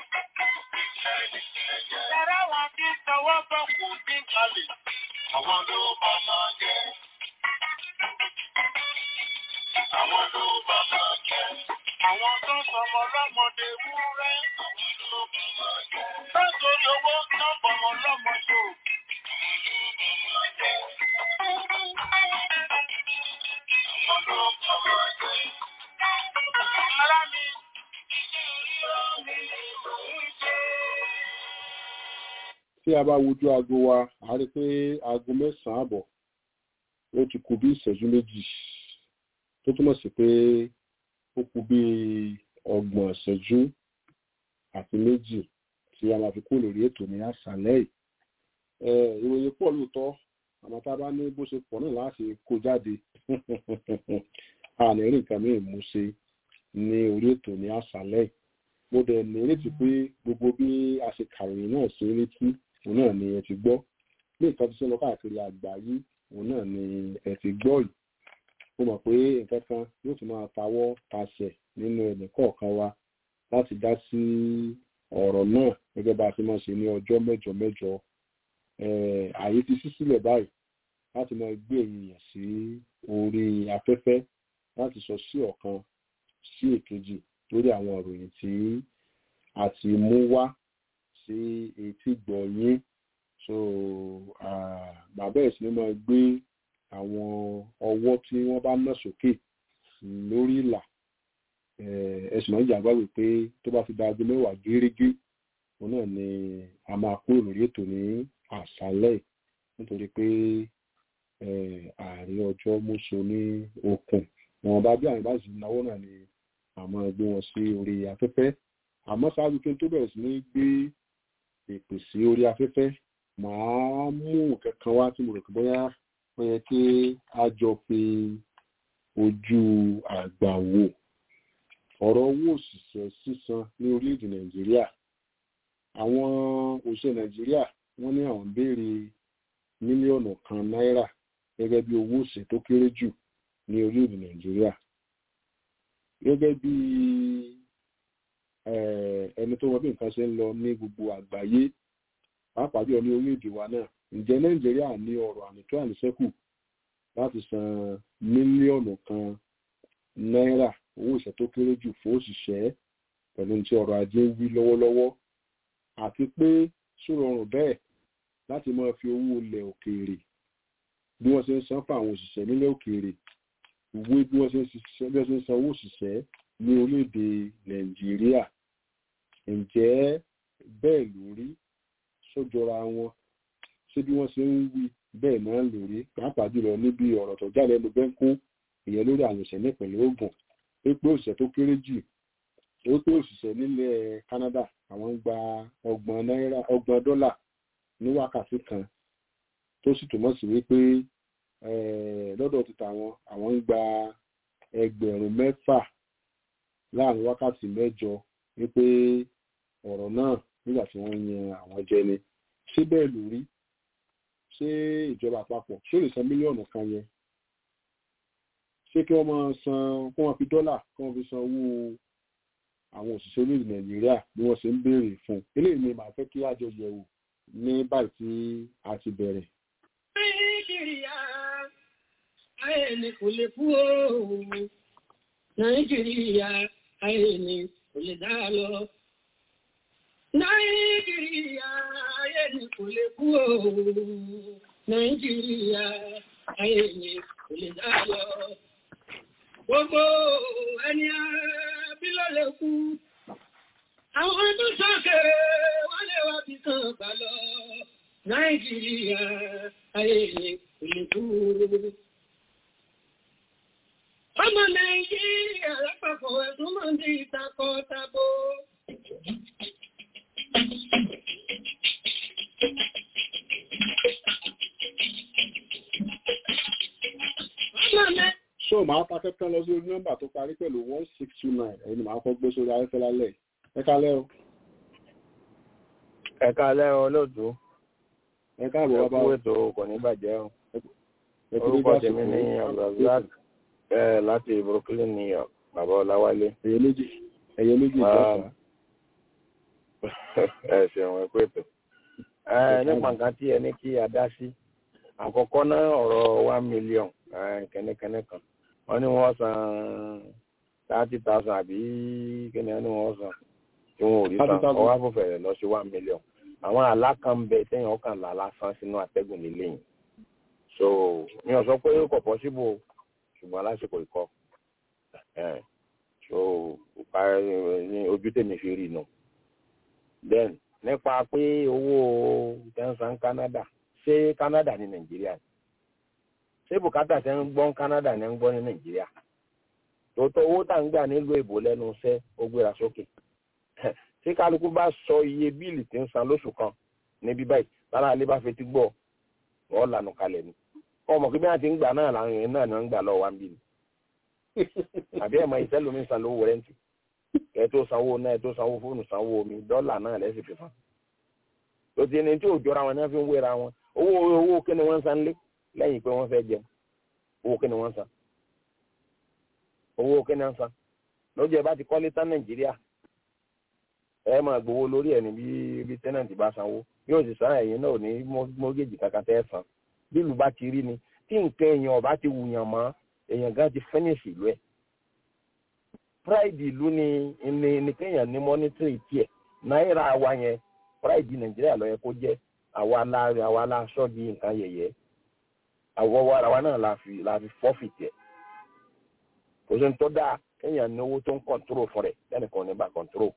Ẹ̀rọ wọn ti sanwó bọ̀ kò dín kalẹ̀. Àwọn ló bá máa jẹ́. Àwọn ló bá máa jẹ́. Àwọn tó sọmọ lọ́mọdé wúrẹ́. Àwọn ló bá máa jẹ́. Lọ́sọ̀rọ̀ owó náà bọ̀mọ̀ lọ́mọ tó. Àwọn ló bá máa jẹ́. Ará mi, ìṣòro mi ló ń ṣe. tí a bá wojú aago wa a rí pé aago mẹ́sàn-án àbọ̀ ó ti kù bí ìṣẹ́jú méjì tó túmọ̀ sí pé ó kù bí ọgbọ̀n ìṣẹ́jú àti méjì tí a máa fi kú lórí ètò ní àṣálẹ́ yìí. Eh, ìròyìn pọ̀ lóòótọ́ àmọ́ tá a bá ní bó ṣe pọ̀ náà láti kó jáde a ní rí nǹkan mìíràn mú ṣe ní orí ètò ní àṣálẹ́ yìí. mo dẹ̀ ní létí pé gbogbo bí a ṣe kàròyìn náà sí létí òun náà ni ẹ ti gbọ́ ní nǹkan tó ṣe lọ káàkiri àgbáyé òun náà ni ẹ ti gbọ́ yìí mo mọ̀ pé nǹkan kan yóò tún máa tawọ́ tasẹ̀ nínú ẹnì kọ̀ọ̀kan wa láti dá sí ọ̀rọ̀ náà gẹ́gẹ́ bá a ti máa ṣe ní ọjọ́ mẹ́jọ mẹ́jọ Eh, ààyè ti ṣí sílẹ̀ báyìí láti máa gbé èèyàn sí orí afẹ́fẹ́ láti sọ sí ọ̀kan sí èkejì lórí àwọn ìròyìn tí a ti mú wá sí etí gbọ̀nyín so ah, bàbá ẹ̀ sì ni máa gbé àwọn ọwọ́ tí wọ́n bá ná sókè lórí ìlà ẹ̀sùn náà ìjà gbàgbé pé tó bá ti da aago mẹ́wàá gérégé òun náà ni a máa kúrò lórí ètò ní àṣálẹ́ nítorí pé ààrẹ ọjọ́ múso ní okùn wọn bá bí àwọn bá sì náwó náà ni àmọ́ gbé wọn sí orí afẹ́fẹ́ àmọ́ ṣáájú kí n tó bẹ̀rẹ̀ sí ní gbé èpè sí orí afẹ́fẹ́ màá mú kankan wá tí mo rò pé bóyá ó yẹ kí a jọ fi ojú àgbà wò ọ̀rọ̀ owó òṣìṣẹ́ sísan ní orílẹ̀-èdè nàìjíríà àwọn òṣìṣẹ́ nàìjíríà wọ́n ní àwọn béèrè mílíọ̀nù kan náírà gẹ́gẹ́ bí owó òṣìṣẹ́ tó kéré jù ní orílẹ̀-èdè nàìjíríà gẹ́gẹ́ bí ẹni tó mọ bí nǹkan ṣe ń lọ ní gbogbo àgbáyé pàápàá jùlọ ní orílẹ̀-èdè wa náà ǹjẹ́ nàìjíríà ní ọ̀rọ̀ ànító àníṣẹ́kù láti san mílíọ̀nù kan náírà owó òṣìṣẹ́ tó kéré jù fún òṣìṣẹ́ pẹ̀lú ní tí ọrọ̀ ajé ń wí lọ́wọ́lọ́wọ́ àti pé sórọrùn bẹ́ẹ̀ láti máa fi owó ilẹ̀ òkèèrè bí wọ́n ṣe ń san fún àwọn òṣìṣẹ́ nílẹ̀ òkèèrè ìwé bí wọ́n ṣe ń ṣiṣẹ́ bí wọ́n ṣe ń san owó òṣìṣẹ́ ní orílẹ̀-èdè nàìjíríà ǹjẹ́ bẹ́ẹ̀ lórí sójọra wọn ṣé bí wọ́n ṣe ń wí bẹ́ẹ̀ náà lórí pàápàá jùlọ níbi ọ̀rọ̀ tó jáde lẹ́nu bẹ́ńkó ìyẹn lórí àwọn òṣìṣẹ́ nípìnlẹ̀ Ògùn pé pé òṣìṣẹ́ tó kéré jù ó pé òṣìṣẹ́ nílẹ̀ Canada àwọn ń gba ọgbọ̀n náírà ọgbọ̀n dọ́là ní wákàtí kan tó sì túmọ̀ sí wípé lọ́dọ̀ títà wọn àwọn ń gba ẹgbẹ̀rún mẹ́fà láàrin wákàtí mẹ́jọ wípé ọ̀rọ̀ náà nígbà tí wọ́n yan àwọn jẹ ni ṣé bẹ́ẹ̀ ló rí ṣé ìjọba àpapọ̀ ṣé ó lè san mílíọ̀nù kan yẹn ṣé kí wọ́n máa san kí wọ́n fi dọ́là kí wọ́n fi san owó àwọn òṣìṣẹ́ orílẹ̀ nàìjíríà bí wọ́n ṣe ń béèrè fún eléyìí ni màá fẹ́ kí àjọ yẹ̀wò ní báyìí tí a ti bẹ̀rẹ̀. nàìjíríà ayé ni kò lè kú o nàìjíríà ayé ni kò lè dá lọ. nàìjíríà ayé ni kò lè kú o nàìjíríà ayé ni kò lè dá lọ. gbogbo ẹni bí ló lè kú. Àwọn tó sọ́kẹ̀rẹ̀ wọ́n lè wá bí kan gbà lọ. Nàìjíríà ayé ni kò lè kú. Ọmọ Nàìjíríà lápapọ̀ ẹ̀sùn máa ń di ìtakọ̀ tabo. Ọmọ Nàìjíríà so màá ta kẹ́kẹ́ lọ sí orí nọ́mbà tó parí pẹ̀lú one six two nine ẹ̀yin ni màá kọ́ gbé sórí ayẹ́fẹ́ lálẹ́ ẹ kálẹ́ o. ẹ kálẹ́ o lóòtú ẹ káàbọ̀ ẹ bàbá kú o. ètò kò ní bàjẹ́ o ẹ kú orúkọ dédé tèmi ní àsìkò abdulrasaq ẹ láti brooklyn new york bàbá ọláwálé ẹ̀yẹ méjì ẹ̀yẹ méjì ìjọba. ẹ ṣeun ẹ kú ètò ẹ nípa nǹkan tí ẹ ní kí a dá sí àkọ́kọ́ náà ọ̀rọ̀ one million kẹ́nẹ́kẹ́nẹ́ kan wọ́n ní wọ́n san thirty thousand àbí kíni wọ́n ní wọ́n san tí wọn ò rí san 30,000. ọwọ́ àfọ̀fẹ̀rẹ̀ lọ sí one million àwọn alákànbẹ tẹ̀yìn ọkàn là lásán sínú àtẹ́gùn nílé yìí so mi ò sọ pé kò possible ṣùgbọ́n lásìkò ìkọ́ ẹ̀ so pa- ní ojú tèmi fi rí nu then nípa pé owó tẹ́ǹsán Canada ṣé Canada ní Nàìjíríà ni ṣé bùkátà tẹ́ ń gbọ́ ní Canada ní ń gbọ́ ní Nàìjíríà tòótọ́ owó tá ń gbà nílùú èbó lẹ́nu iṣẹ́ ó gbéra sókè tí kálukú bá sọ iye bíìlì tí ń san lóṣù kan níbí báyìí lára alẹ́ bá fetí gbọ́ wọ́n lànà kalẹ̀ ni ọmọ kí bí wọ́n ti ń gbà náà làwọn èèyàn náà ni wọ́n ń gbà lọ́wọ́ wa ń bí ni àbí ẹ̀mọ iṣẹ́ lómi ń san lówó rẹ́ǹtì ẹ tó sanwó náà ẹ tó sanwó fóònù sanwó omi dọ́là náà lẹ́sìn fi fún tó ti ní tí ò jọra wọn ní wọ́n fi ń wéra wọn owó owó kí ni wọ́n ń san lé lẹ́yìn pé wọ́n fẹ́ jẹun owó kí ni wọ́n ń san owó kí ni wọ́n ń san lójú ẹ bá ti kọ́lé tán Nàìjíríà ẹ máa gbowó lórí ẹ ní bí bí tẹ́nàntì bá sanwó yóò sì san ẹ̀yìn náà ní mọ́gẹ́jì kankan tẹ́ ẹ san bí ìlú bá ti rí ni tí nǹkan èèyàn ọba ti wùyàn mọ́ èèyàn gan ti fẹ́nìsì ìlú ẹ̀ pride ìlú ni ni ni kéèyàn ní mọ́nítírì tiẹ̀ náírà wa yẹn pride nàìjíríà ló yẹ kó jẹ́ àwa la àwa la sọ di nǹkan yẹ̀yẹ́ àwọ̀ wa àwa náà la fi la fi fọ́fì tiẹ̀ kò sí ní tó dáa kéèyàn ní owó tó ń kọ̀ntró fún rẹ̀ lẹ́nìkan ní bá kọ̀ntró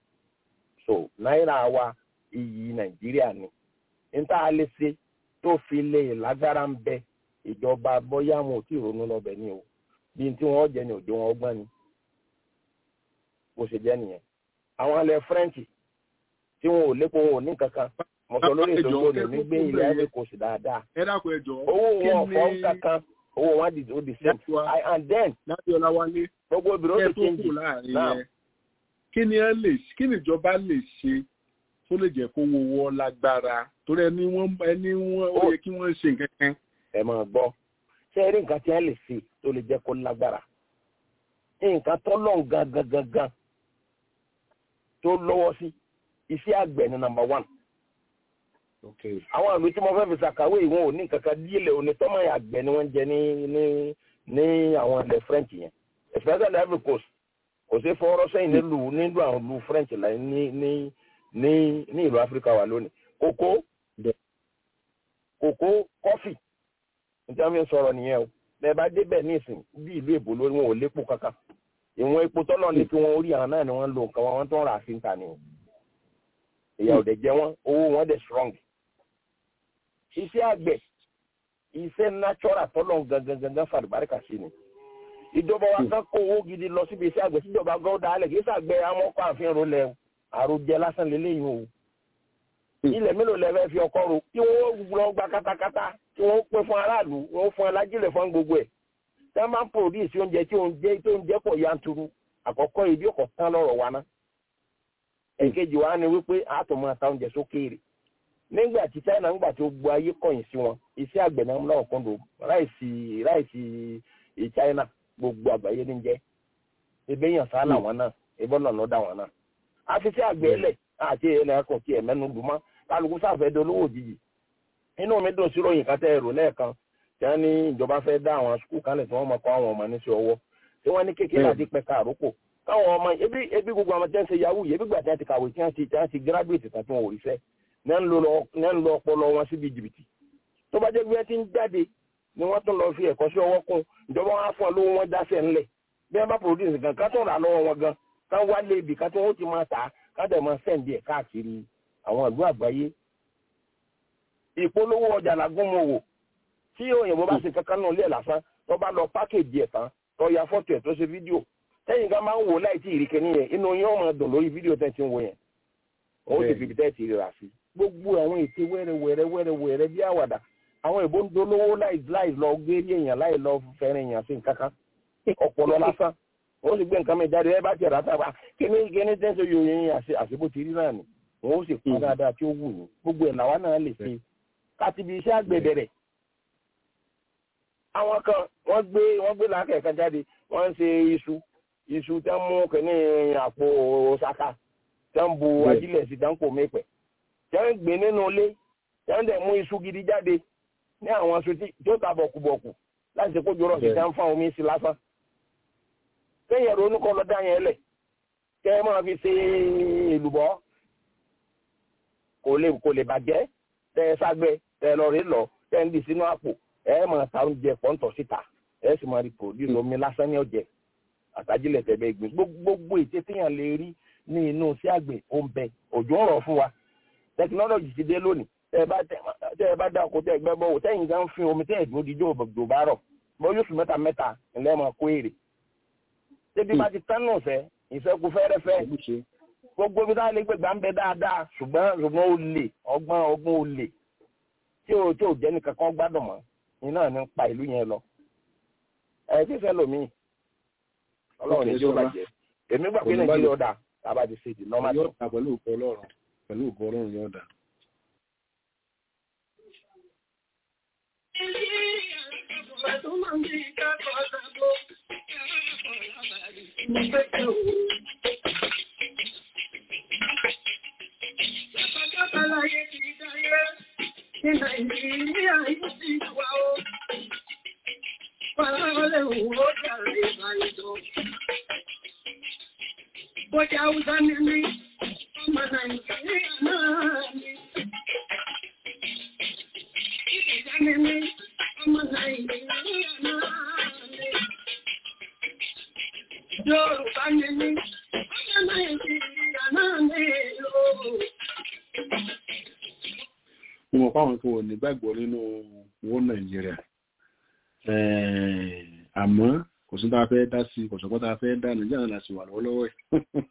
so náírà wa iyì nàìjíríà ni níta lè ṣe tó fi lè lágbára ń bẹ ìjọba bóyá wọn ò tí ì ronú lọ́bẹ̀ ni o bí tí wọ́n jẹ ní òde wọn ọgbọ́n ni bó ṣe jẹ́ nìyẹn àwọn ilẹ̀ french tí wọn ò lépo wọn ò ní kankan mo sọ lórí ètò ìgbòho ní gbé ilẹ̀ ivory coast dáadáa ẹ dákun ẹ jọ̀ọ́ owó kí wọn ọ̀fọ́ ni kankan owó wọn di ó di same That's why- I- and then láti ọláwálé gbogbo obìnrin ó kẹ́ ti tó change kù láàrin Now. yẹn kí ni ẹ lè kí ni ìjọba lè ṣe tó lè jẹ́ kó wo wọ́ lágbára torí ẹni wọ́n ẹni wọ́n ó Ó. yẹ kí wọ́n ṣe nǹkan kan ẹ máa gbọ́ ṣé ẹ rí nǹkan tí wọ́n lè ṣe tó lè jẹ́ kó lágbára nǹkan tó lọ́n gangan gangan tó lọ́wọ́ sí iṣẹ́ àgbẹ̀ ní number one àwọn ìlú tí mo fẹ́ fi ṣàkàwé ìwọ̀n ò ní kankan díẹ̀lẹ̀ òní tọ́mọ̀ àgbẹ̀ ni wọ́n ń jẹ ní ní ní àwọn ilẹ̀ french yẹn especially ivory coast kò sí fọwọ́rọ́ sẹ́yìn nílùú nílùú àwọn ìlú french láì ní ní ní ní ìlú áfíríkà wà lónìí kókó kókó kọfì níta mi sọ̀rọ̀ nìyẹn o bẹ́ẹ̀ bá débẹ̀ ní ìsìn bí ìlú èbó lórí wọn ò lépo kankan ìwọ̀n epo tọ́lọ̀ ní kí wọ́n orí àwọn náà ni wọ́n ń lo nǹkan wọn wọ́n tó ń rà sí níta ni o ìyà ò dẹ̀ jẹ wọ́n owó wọn dẹ̀ strong iṣẹ́ àgbẹ̀ iṣẹ́ natural tọ́lọ̀ gangan gangan fàlùbáríkà sí ni ìjọba wa kan kó owó gidi lọ síbi iṣẹ́ àgbẹ̀ síjọba gan dálẹ̀ kì í sàgbẹ́ amọ́kọ́ àfihàn rólẹ̀ àròjẹ lásán lélẹ́yìn o ilẹ̀ mélòó lẹ fẹ́ fi ọkọ ro kí wọ́n lọ gba katakata kí wọ́n pín fún aráàlú wọ́n fún alájílẹ̀ fún gbogbo ẹ̀ tí wọ́n bá ń pòdìsí oúnjẹ tí oúnjẹ tó ń jẹ́ pọ̀ yanturu àkọ́kọ́ ibi ọkọ̀ tán lọ́rọ̀ wa ná èkejì wa ni wípé àtọ̀mọ́ ata oúnjẹ sókèèrè nígbà tí China ńgbà tí ó gbọ́ ayé kọ̀yìn sí wọn iṣẹ́ àgbẹ̀ náà náà kún lò ráìsì ráìsì China gbogbo àgbáyé ní jẹ́ ebe yàn sá làwọn náà ebe ọ̀nà lọ́dà wọn náà àfiṣẹ́ àgbẹ̀ ẹlẹ̀ àti ẹlẹ́ ẹ̀kọ́ tí ẹ̀mẹ́nu lù mọ́ kálukú sáfẹ́ dolówó òjijì inú mi dùn sí ròyìn kan tẹ́ ẹ̀rọ lẹ́ẹ̀kan tí wọ́n ní ìjọba fẹ́ dá àwọn skul kan lẹ̀ tí wọ́n mọ̀ kọ́ àwọn ọmọ níṣẹ́ ọwọ́ tí wọ́n ní kékeré àti pẹ̀ka àrókò káwọn ọmọ ebi ebi gbogbo àwọn tí wọ́n ṣe yahoo yìí ebi gbà tí wọ́n ti kàwé tí wọ́n ti tí wọ́n ti gíráduwétì tán tí wọ́n ò rí fẹ́ ní ń lo ọpọlọ wọn síbi jìbìtì tó bá jẹ́ bí wọ́n ti ń jáde ni wọ́n tún lọ fi ẹ̀kọ́ sí ọwọ́ kún ìjọba wọn á fún ọ lówó wọn dáṣẹ́ ńlẹ̀ bí wọ́n bá produce gan ká tó rà lọ́wọ́ wọn gan ká wá lé ibì ká tó wọ́n ti máa tà á ká dẹ̀ máa sẹ́ǹdì ẹ̀ káàkiri àwọn ìlú àgbáyé ìpolówó ọjà làgún mọ wò tí òyìnbó bá ṣe kankan náà lé ẹ̀ lásán tó bá lọ pákéjì ẹ̀ tán tó ya fọ́tò ẹ̀ tó ṣe fídíò tẹ́yìn ká máa ń wò láì tí ìrìkẹ́ nìyẹn inú yín ọmọ dùn lórí fídíò tẹ́ ti ń wò yẹn òun ti fi tẹ́ ti rà sí gbogbo àwọn ète wẹ́rẹ́ wẹ́rẹ́ wẹ́rẹ́ wẹ́rẹ́ bí àwàdà àwọn ìbò ń dolówó láì láì lọ gérí èèyàn láì lọ fẹ́rẹ̀ èèyàn sí nǹkan kan ọ̀pọ̀lọ lásán wọ́n sì gbé nǹkan mi jáde ẹ bá tiẹ̀ rà tàbá kíní kíní tẹ́sán yóò yẹn àṣebó ti rí náà ni wọ́n sì pa dáadáa tí ó wù ní gbogbo ẹ̀ làwa náà lè ṣe káti bí iṣẹ́ àgbẹ̀ bẹ̀rẹ̀. àwọn kan wọ́n gbé wọ́n gbé làákẹ́ kan jáde wọ́n ń ṣe iṣu iṣu tẹ́ ń mú kẹ́ní àpò ṣaka tẹ́ ń bu ajílẹ̀ sí dáńpò mẹ́pẹ̀ tẹ́ ń gbé nínú ilé tẹ́ ń dẹ̀ mú iṣu gidi jáde ní àwọn aṣọ tí ó ta bọ̀kùbọ̀kù láti ṣe kójú rọ̀ sí tẹ́ ń fún omi sí lásán. kẹ́yìn ẹ̀rọ oníkọ́ lọ dá yẹn lẹ̀ kẹ́ ẹ máa fi ṣe èlùbọ́ kò lè kò lè bàjẹ́ tẹ́ ẹ ságbẹ́ tẹ́ ẹ lọ rí lọ tẹ́ ẹ ń di sínú àpò ẹ máa ta oúnjẹ pọ́ńtọ̀ síta ẹ sì máa rí produce omi lásán ní ọ̀jẹ̀ àtàjílẹ̀ tẹ̀bẹ̀ gbìn gbogbo ètè téèyàn lè rí ní inú sí àgbẹ̀ ó ń bẹ òjò ń rọ̀ fún wa tẹkinọ́lọ́jì ti dé lónìí tẹ́ ẹ bá dá oko tẹ́ ẹ gbẹ́ bọ́wọ́ tẹ́yìn gan fi omi tẹ́ ẹ dúró díjọ́ òbòdò bá rọ̀ bọ́ yóò fi mẹ́ta mẹ́ta ńlẹ́ máa kó èrè tẹ́bí bá ti tán nù fẹ́ ìfẹ́ kú fẹ́rẹ́fẹ́ gbogbo ibi táwọn ẹlẹgbẹ́ gbà ń bẹ dáadáa ṣùgbọ́n ṣùgbọ́n ó lè ọgbọ́n ọgbọ́n ó lè tí ò tí ò jẹ́ nìkan kan gbádùn mọ́ iná ní pa ìlú yẹn lọ ẹ tí fẹ́ lomi ọlọ́run ní tí ó bàjẹ́ èmi gbà pé nàìjíríà ọ̀dà tàbá ti ṣe ìdí nọ́mà tó. yóò dà pẹ̀lú òkú ọlọ́run pẹ̀lú òkú ọlọ́run yóò dà. Àbáláyé ti dáyé ní Nàìjíríà yóò ti wà ó. Fàlálẹ̀ òwò jàre ìbáyìí Bọ́jà Hausa ní mí, ọmọ Nàìjíríà náà ni. Ìjà ní mí, ọmọ Nàìjíríà náà ni. Yorùbá ní mí, ọmọ Nàìjíríà náà ni ooo mo mọ̀ fáwọn tó wọ̀ nígbàgbọ́ nínú owó nàìjíríà àmọ́ kò sí tá a fẹ́ dá sí kò sọ́kọ́ tá a fẹ́ dá nàìjíríà náà láti wà lọ́wọ́lọ́wọ́ ẹ̀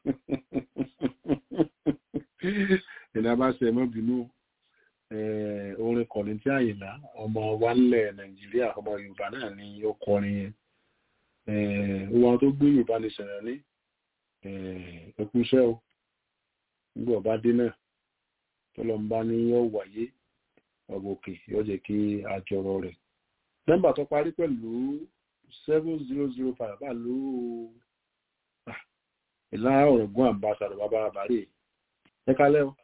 ìdá bá ṣe ẹ̀mọ́ bínú orin kọ̀ọ̀lì tí àyìnlá ọmọ wa ńlẹ̀ nàìjíríà ọmọ yorùbá náà ni ó kọrin yẹn wọn tó gbé yorùbá ní sẹ̀rẹ̀ ní ẹkúṣẹ́ o nígbà ọba dé náà tọ́lọ́mbá ní yóò wáyé ọgbòkè yóò jẹ́ kí a jọrọ rẹ̀. nọ́mbà tó parí pẹ̀lú seven zero zero five bá ló ìlà ọ̀rọ̀gún àmbásàdọ̀ bàbá àbárè ẹ kálẹ́ o.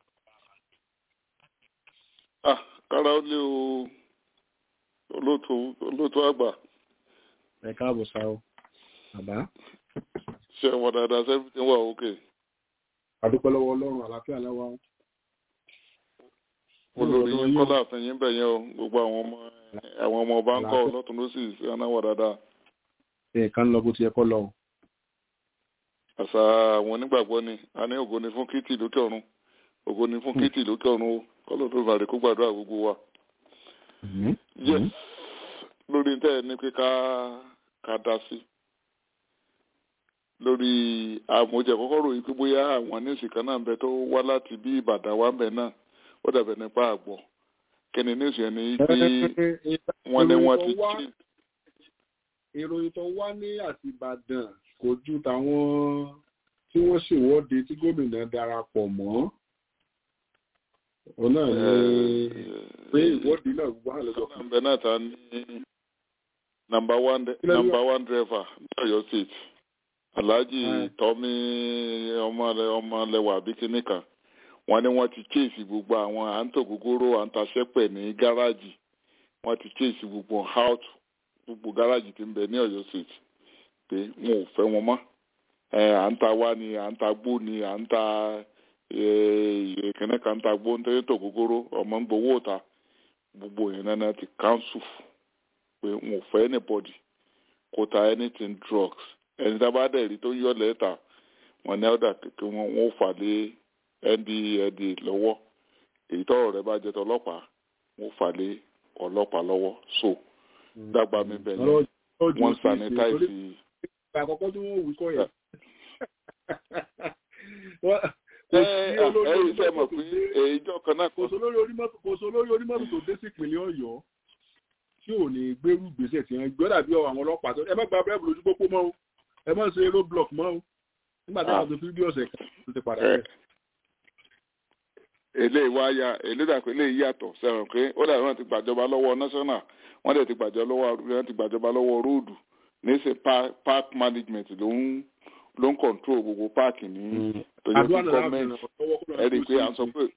ah kára ó lé o olóòtú olóòtú àgbà. ẹ káàbọ̀ sá o bàbá. ṣé wọn dáadáa sẹ́fì tí ń wà òkè. àdúpẹ́ lọ́wọ́ ọlọ́run àlàáfíà láwa o olórí yín kọ́lá àfẹ́yìn bẹ̀ yẹn o gbogbo àwọn ọmọ àwọn ọmọ ọba ń kọ́ lọ́tún ló sì anáwọ̀ dáadáa. nǹkan lọ bó ti yẹ kọ́ lọ o. àṣà àwọn onígbàgbọ́ ni a ní ògo ni fún kìtì lókè ọ̀run ògo ni fún kìtì lókè ọ̀run o kọ́lọ̀ tó bàrẹ̀ kó gbàdúrà gbogbo wa. yes lórí tẹ́ ẹ ní pé ká ká dá sí lórí àmójẹ kọ́kọ́ ròyìn pé bóyá àwọn níìsì kan náà ń bẹ tó wá láti bí ìbàdàn wá ń bẹ náà ó dàbẹ̀ nípa àgbọ̀ kí ni níìsì yẹn ni pé wọ́n ní wọ́n ti jí ìròyìn tó wá ní àtìbàdàn kò ju tàwọn tí wọ́n ṣèwọ́de tí gómìnà darapọ̀ mọ́ òun náà ní pé ìwọ́de náà wà lọ́jọ́ kan. nọ́mbà náà ta ní nọ́mbà one Kí ló nọ́mbà one driver ní Ọ̀yọ́ state alhaji Mm. tọ́mí ọmọlẹ ọmọlẹwà àbí kínní kan wọ́n ní wọ́n ti kéèsì gbogbo àwọn à ń tò gógóró à ń ta sẹ́pẹ̀ ní gáràjì wọ́n ti kéèsì gbogbo out gbogbo gáràjì tí ń bẹ ní Ọ̀yọ́ state pé wọn ò fẹ́ wọn mọ́ ẹ à ń ta wá ni à ń ta gbó ni à ń ta ìkíní kan ń ta gbó ń tẹ́lẹ̀ tò gógóró ọmọ ń gbowó ta gbogbo yẹn náà ti council pé wọn ò fẹ́ anybody kó ta anything drugs ẹni tá a bá dẹ̀ rí tó yọ lẹ́tà wọn ní ọ̀dà kékeré wọn wọn ò fà lé ndld lọ́wọ́ èyí tọ́rọ̀ rẹ̀ bá jẹ́ tọlọ́pàá wọn ò fà lé ọlọ́pàá lọ́wọ́ so dàgbà mi bẹ̀ ni wọ́n sanitize ìgbà àkọ́kọ́ tí wọ́n wí kọ́ yẹn. ẹ ẹ ẹ ṣe mọ̀ pé èyí jọ kan náà kò sọ lórí onímọ́tò kò sọ lórí onímọ́tò tó dé sí ìpínlẹ̀ ọ̀yọ́ tí ò ní gbérú gbèsè tí wọ́n gbé dàbí àwọn ọlọ́pàá tó ẹ má gba bírèbù lójú pópó mọ́ o ẹ má ṣe road block mọ́ o nígbà táwọn tó fi bí ọ̀sẹ̀ kan tó ti padà bẹ̀. eléyìí wá ya eléyìí dàpọ̀ eléyìí yàtọ̀ sẹ́wọ̀n pé ó dàbí wọn ti gbàjọba lọ́wọ́ national wọ́n dẹ̀ ti gbàjọba lọ́wọ́ wọ́n ti gbàjọba lọ́wọ́ róòdù níṣẹ́ park management ló ń ló ń control gbogbo páàkì ní tòjọ́ àdúrà sí náà gọ́ọ̀mẹ̀ntì lọ́wọ́ kó ẹ rí i pé à ń sọ pé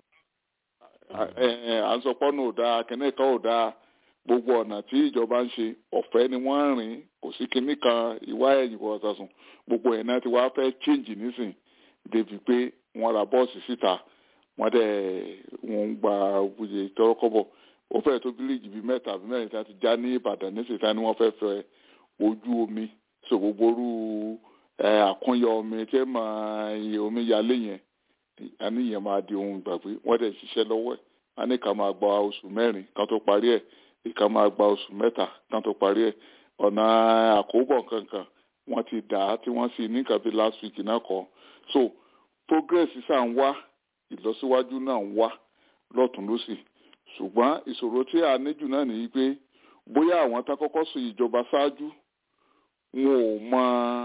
ẹ ẹ à ń sọ pọ́nù ò dáa kẹ́nẹ́ kan ò dáa gbogbo ọ̀nà tí ìjọba ń ṣe ọ̀fẹ́ ni wọ́n ń rìn kò sí kinní kan ìwá ẹ̀yìn kò ọ̀sàsùn gbogbo ẹ̀ náà ti wá fẹ́ change nísìn débi pé wọ́n ra bọ́ọ̀sì síta wọ́n dẹ̀ wọ́n ń gba òye tọ́kọ́bọ̀ ó fẹ́ tó bíríìjì bíi mẹ́ta àbí mẹ́rin tí wọ́n ti já ní Ìbàdàn nísìn tí wọ́n fẹ́ fẹ́ ojú omi so gbogbo orú ẹ àkúnyọ omi tí máa iye omi yalé yẹn àníyàn máa di ohun ìgbàgbé wọ́n dẹ̀ ṣiṣẹ́ lọ́wọ́ ẹ̀ wọ́n ní ká máa gba oṣù mẹ́rin kan tó parí ẹ̀ ìka máa gba oṣù mẹ́ta kan tó parí ẹ̀ ọ̀nà àkóbọ̀ kankan wọ́n ti dà á tí wọ́n sì ní kàbí last week náà kọ́ so progress sáà ń wá ìlọsíwájú náà ń wá lọ́tún lọ́sì ṣùgbọ́n ìṣòro tí a níjù náà nìyí pé bóyá àwọn tá kọ́kọ́ sọ ìjọba ṣáájú wọn ò mọ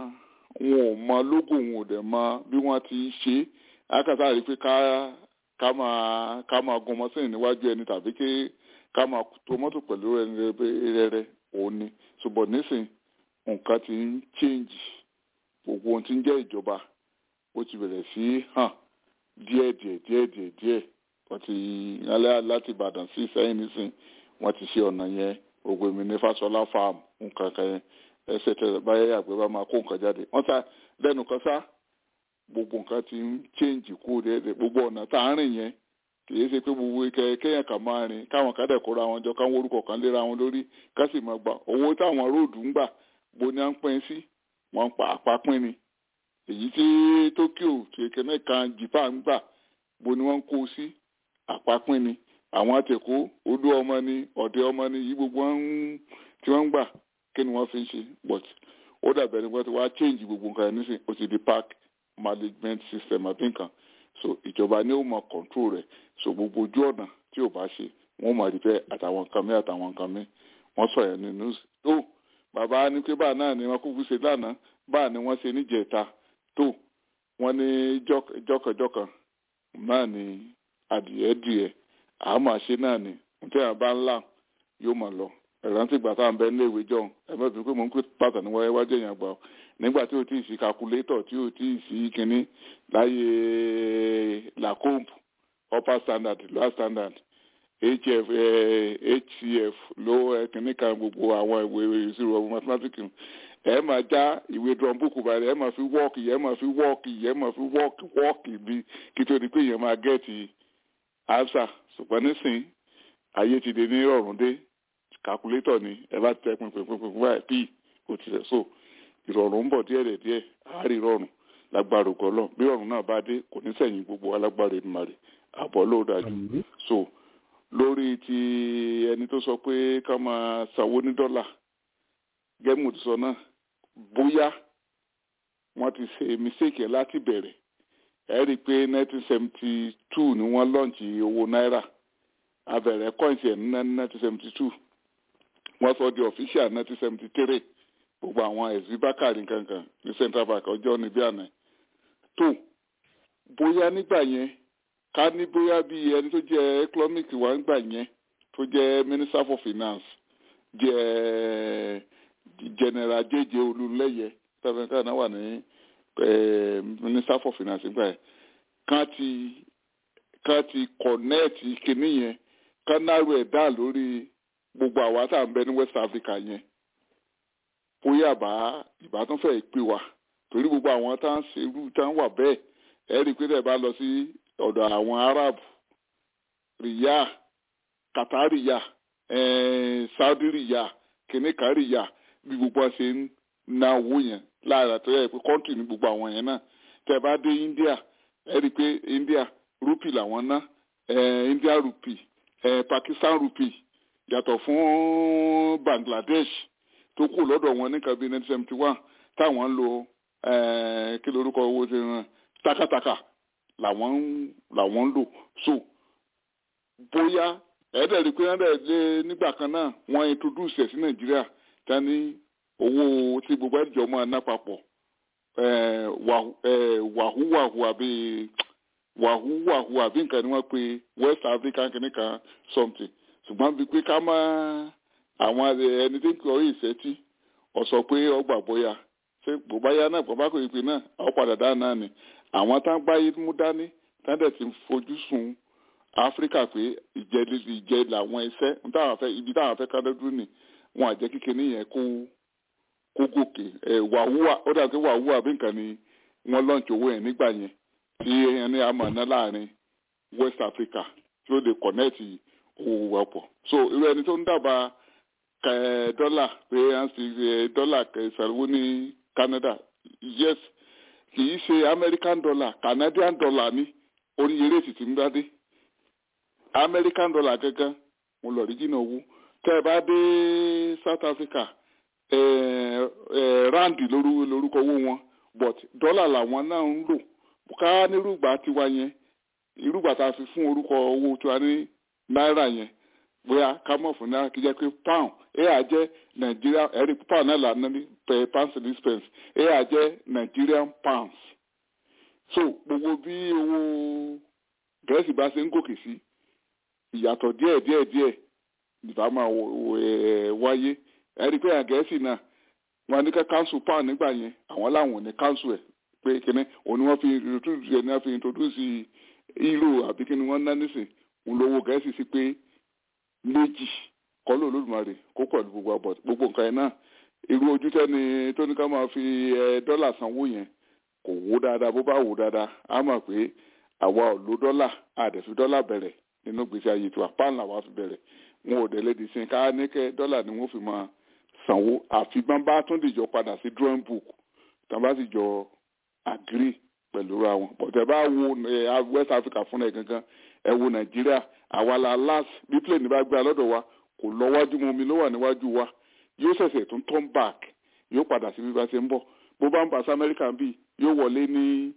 wọn ò mọ lógò wọn ò dẹ̀ mọ bí wọ́n ti ń ṣe é akátá rí i pé ká ká máa ká máa gun mọ́sìn níwájú ẹni tàbí ké ká máa tó mọ́tò pẹ̀lú ẹni rẹ́rẹ́ òun ni ṣùgbọ́n nísìn nǹkan ti ń change gbogbo ohun tí ń jẹ́ ìjọba ó ti bẹ̀rẹ̀ sí hàn díẹ̀ díẹ̀ díẹ̀ díẹ̀ díẹ̀ wọ́n ti alẹ́ láti Ìbàdàn sí Ìsẹ́yìn nísìn wọ́n ti ṣe ọ̀nà yẹn gbogbo èmi ní Fáṣọlá farm nǹkan kan yẹn ẹsẹ̀ tẹ̀ báyẹ̀ àgbẹ̀ bá máa kó nǹkan jáde wọ́n ta lẹ́nu kan sá gbogbo nǹkan ti ń change kú déédéé gbogbo ọ̀nà tá à ń rìn yẹn kìí ṣe pé gbogbo kéèyàn kan máa rìn káwọn kan dẹ̀ kóra wọn jọ káwọn orúkọ kan léra wọn lórí ká sì máa gbà owó táwọn róòdù ń gbà bó ni à ń pín sí wọn pa àpapín ni èyí tí Tokyo tí kẹ́mẹ́ kan Japan ń gbà bó ni wọ́n ń kó sí àpapín ni àwọn àtẹ̀kọ́ odó ọmọ ni ọ̀dẹ ọmọ ni yìí gbogbo wọn tí wọ́n ń gbà kí ni wọ́n fi ń ṣe but ó dàbẹ̀ ni wọ́n ti wá change gbogbo nǹkan ẹ̀ nísìn ó ti di park management system àbí nǹkan so ìjọba ni ó mọ control rẹ̀ so gbogbo ojú ọ̀nà tí ò bá ṣe wọ́n mọ̀ rí bẹ́ẹ̀ àtàwọn nǹkan mi àtàwọn nǹkan mi wọ́n sọ yẹn nínú tó bàbá ní pé báà náà ni wọ́n kúkú ṣe lánàá báà ni wọ́n ṣe níjẹta tó wọ́n ní jọ́kànjọ́kàn náà ni adìẹ dìẹ àmọ́ àṣẹ náà ni nítorí àwọn bá ń là yóò mọ̀ lọ ìrántí ìgbà táwọn bẹ nílé ìwé jọ̀hún ẹ má bìí pé mò ń pè pàtàkì níwáyé wájú èèyàn gbà ó nígbà tí o ti sí calculator tí o ti sí kínní láyé lacombe upper standard lower standard hf eh, hcf low kínní kan gbogbo àwọn ìwé ìṣirò ọmọ mathematics ẹ máa já ìwé drum book báyìí ẹ máa fi wọ́ọ̀kì ẹ máa fi wọ́ọ̀kì ẹ máa fi wọ́ọ̀kì wọ́ọ̀kì bí kí tó di pé èèyàn máa gẹ́ẹ̀tì answer ṣùgbọ́n nísìnyí ayé ti dé ní ìrọ̀rùn dé calculator ni ẹ bá tẹ pinpinpinpin báyìí p kò tilẹ̀ so ìrọ̀rùn ń bọ̀ díẹ̀ díẹ̀ àárí ìrọ̀rùn lágbára ògọ́lọ́ bí ìrọ̀rùn náà bá dé kò ní sẹ̀yìn gbogbo alágbára ìmàrè àbọ̀ ló dájú so lórí ti ẹni tó sọ pé ká máa sanwó ní dọ́là gẹ́mù ti sọ náà bóyá wọ́n ti ṣe mistake yẹn láti bẹ̀rẹ̀ ẹ rí i pé nineteen seventy two ni wọ́n lọ́ǹchì owó náírà abẹ̀rẹ̀ coins ẹ̀ ní nineteen seventy two wọ́n sọ di official nineteen seventy three gbogbo àwọn ẹ̀sìn bákàrí kankan ní central bank ọjọ́ níbí àná tó bóyá nígbà yẹn ká ní bóyá bí ẹni tó jẹ́ economic wa nígbà yẹn tó jẹ́ minister for finance jẹ́ general jẹjẹ olùlẹyẹ tẹfẹ ká náà wà ní minister for finance nígbà yẹn ká ti ká ti connect kinní yẹn ká náró ẹ̀ dá lórí gbogbo àwa tá à ń bẹ ní west africa yẹn bóyá bá ìbátan fẹ́ pè wá torí gbogbo àwọn tá à ń ṣerú tá à ń wà bẹ́ẹ̀ ẹ rí i pé tẹ̀ bá lọ sí ọ̀dọ̀ àwọn arab rìyà qatar rìyà saudi rìyà kìnìkan rìyà bí gbogbo ṣe ń na owó yẹn lára tó yẹ pé kọ́ńtì ní gbogbo àwọn yẹn náà tẹ̀ bá dé india ẹ rí i pé india rúpì làwọn ná india rúpì pakistan rúpì yàtọ̀ fún bangladesh tó kù lọ́dọ̀ wọn ní kabi nineteen seventy one táwọn ń lo kí lorúkọ owó ti ràn takataka làwọn ń làwọn ń lò so bóyá ẹ̀ẹ́dẹ̀ẹ́dì pé ẹ̀ẹ́dẹ̀ẹ́dẹ́ nígbà kan náà wọ́n introduce ẹ̀ sí nàìjíríà tani owó tí gbogbo ẹ̀jọ̀ máa ná papọ̀ wàhúwàhù àbí wàhúwàhù àbí nǹkan ni wọ́n pe west african kìnìkan something ṣùgbọ́n bíi pé ká má àwọn ẹni tí kò rí ìṣẹ́tí ọ̀sọ̀ pé ọgbà bóyá ṣé bóbáyá náà bàbá kò ìpè náà àwọn padà dá náà ni àwọn tá ń gbáyé mú dání tá dẹ̀ ti fojú sun áfíríkà pé ìjẹ́ ìjẹ́ làwọn iṣẹ́ ibi táwọn afẹ́ kádọ́dún ni wọn àjẹ́ kékeré yẹn kó kó gòkè ẹ̀ wàhúwà ó dàbí wàhúwà bí nǹkan ni wọ́n lọ́ǹtì owó yẹn nígbà yẹn tí ẹni àmọ̀ náà láàrin west africa tí ó lè kọ̀nẹ́ẹ̀tì owó wa pọ̀ so irú ẹni tó ń dábàá dọ́là pé à ń fi dọ́là ṣàlùwò ní canada yes kì í ṣe american dollar canadian dollar ní oníye rèsì tí ń bá dé american dollar gangan mo lọ rí jìnnà owó tẹ́ ẹ bá dé south africa rand lórúkọ owó wọn but dọ́là làwọn náà ń lò ká nírúgbà tiwa yẹn irúgbà tá a fi fún orúkọ owó tiwa ní náírà yẹn bóyá ká mọ̀ fún náírà kí jẹ́ pé pound ẹ à jẹ́ nigeria ẹ̀rí pound náà là ní per pound six pence ẹ à jẹ́ nigerian pounds so gbogbo bí owó gẹ̀ẹ́sì bá ṣe ń gòkè sí ìyàtọ̀ díẹ̀ díẹ̀ díẹ̀ ìbá máa wáyé ẹ̀rí pé àgẹ̀ẹ́sì náà wọn ní ká council pound nígbà yẹn àwọn làwọn ò ní council ẹ̀ pé kíní òun ni wọ́n fi introduce ẹ̀ ní wọ́n fi introduce euro àbí kíní wọ́n ná nísìn òun lówó gẹ̀ẹ́sì sí pé méjì kọ́lé olódùmarè kó pẹ̀lú gbogbo àbọ̀ gbogbo nǹkan yẹn náà irú ojú tẹ́ni tó ní ká máa fi dọ́là sanwó yẹn kò wó dáadáa bó bá wò dáadáa á mọ̀ pé àwa ò lo dọ́là àdẹ̀fi dọ́là bẹ̀rẹ̀ nínú gbèsè ayé tiwa pan làwa fi bẹ̀rẹ̀ wọn ò dẹ̀ di sin ká ní kẹ́ dọ́là ni wọ́n fi máa sanwó àfi bá bá tún dìjọ padà sí drawing book tí wọ́n bá sì jọ agree pẹ̀lú ra wọn bọ̀dẹ̀ bá wo west africa fúnra ẹ̀ gangan ẹ wo nàìjíríà àwa la last bí plane bá gbé alọ́dọ̀ wa kò lọ wájú mu omi ló wà níwájú wa yóò ṣẹ̀ṣẹ̀ tún turn back yóò padà sí bí bá ṣe ń bọ̀ bó bá ń bá sí amẹ́ríkà bí yóò wọlé ní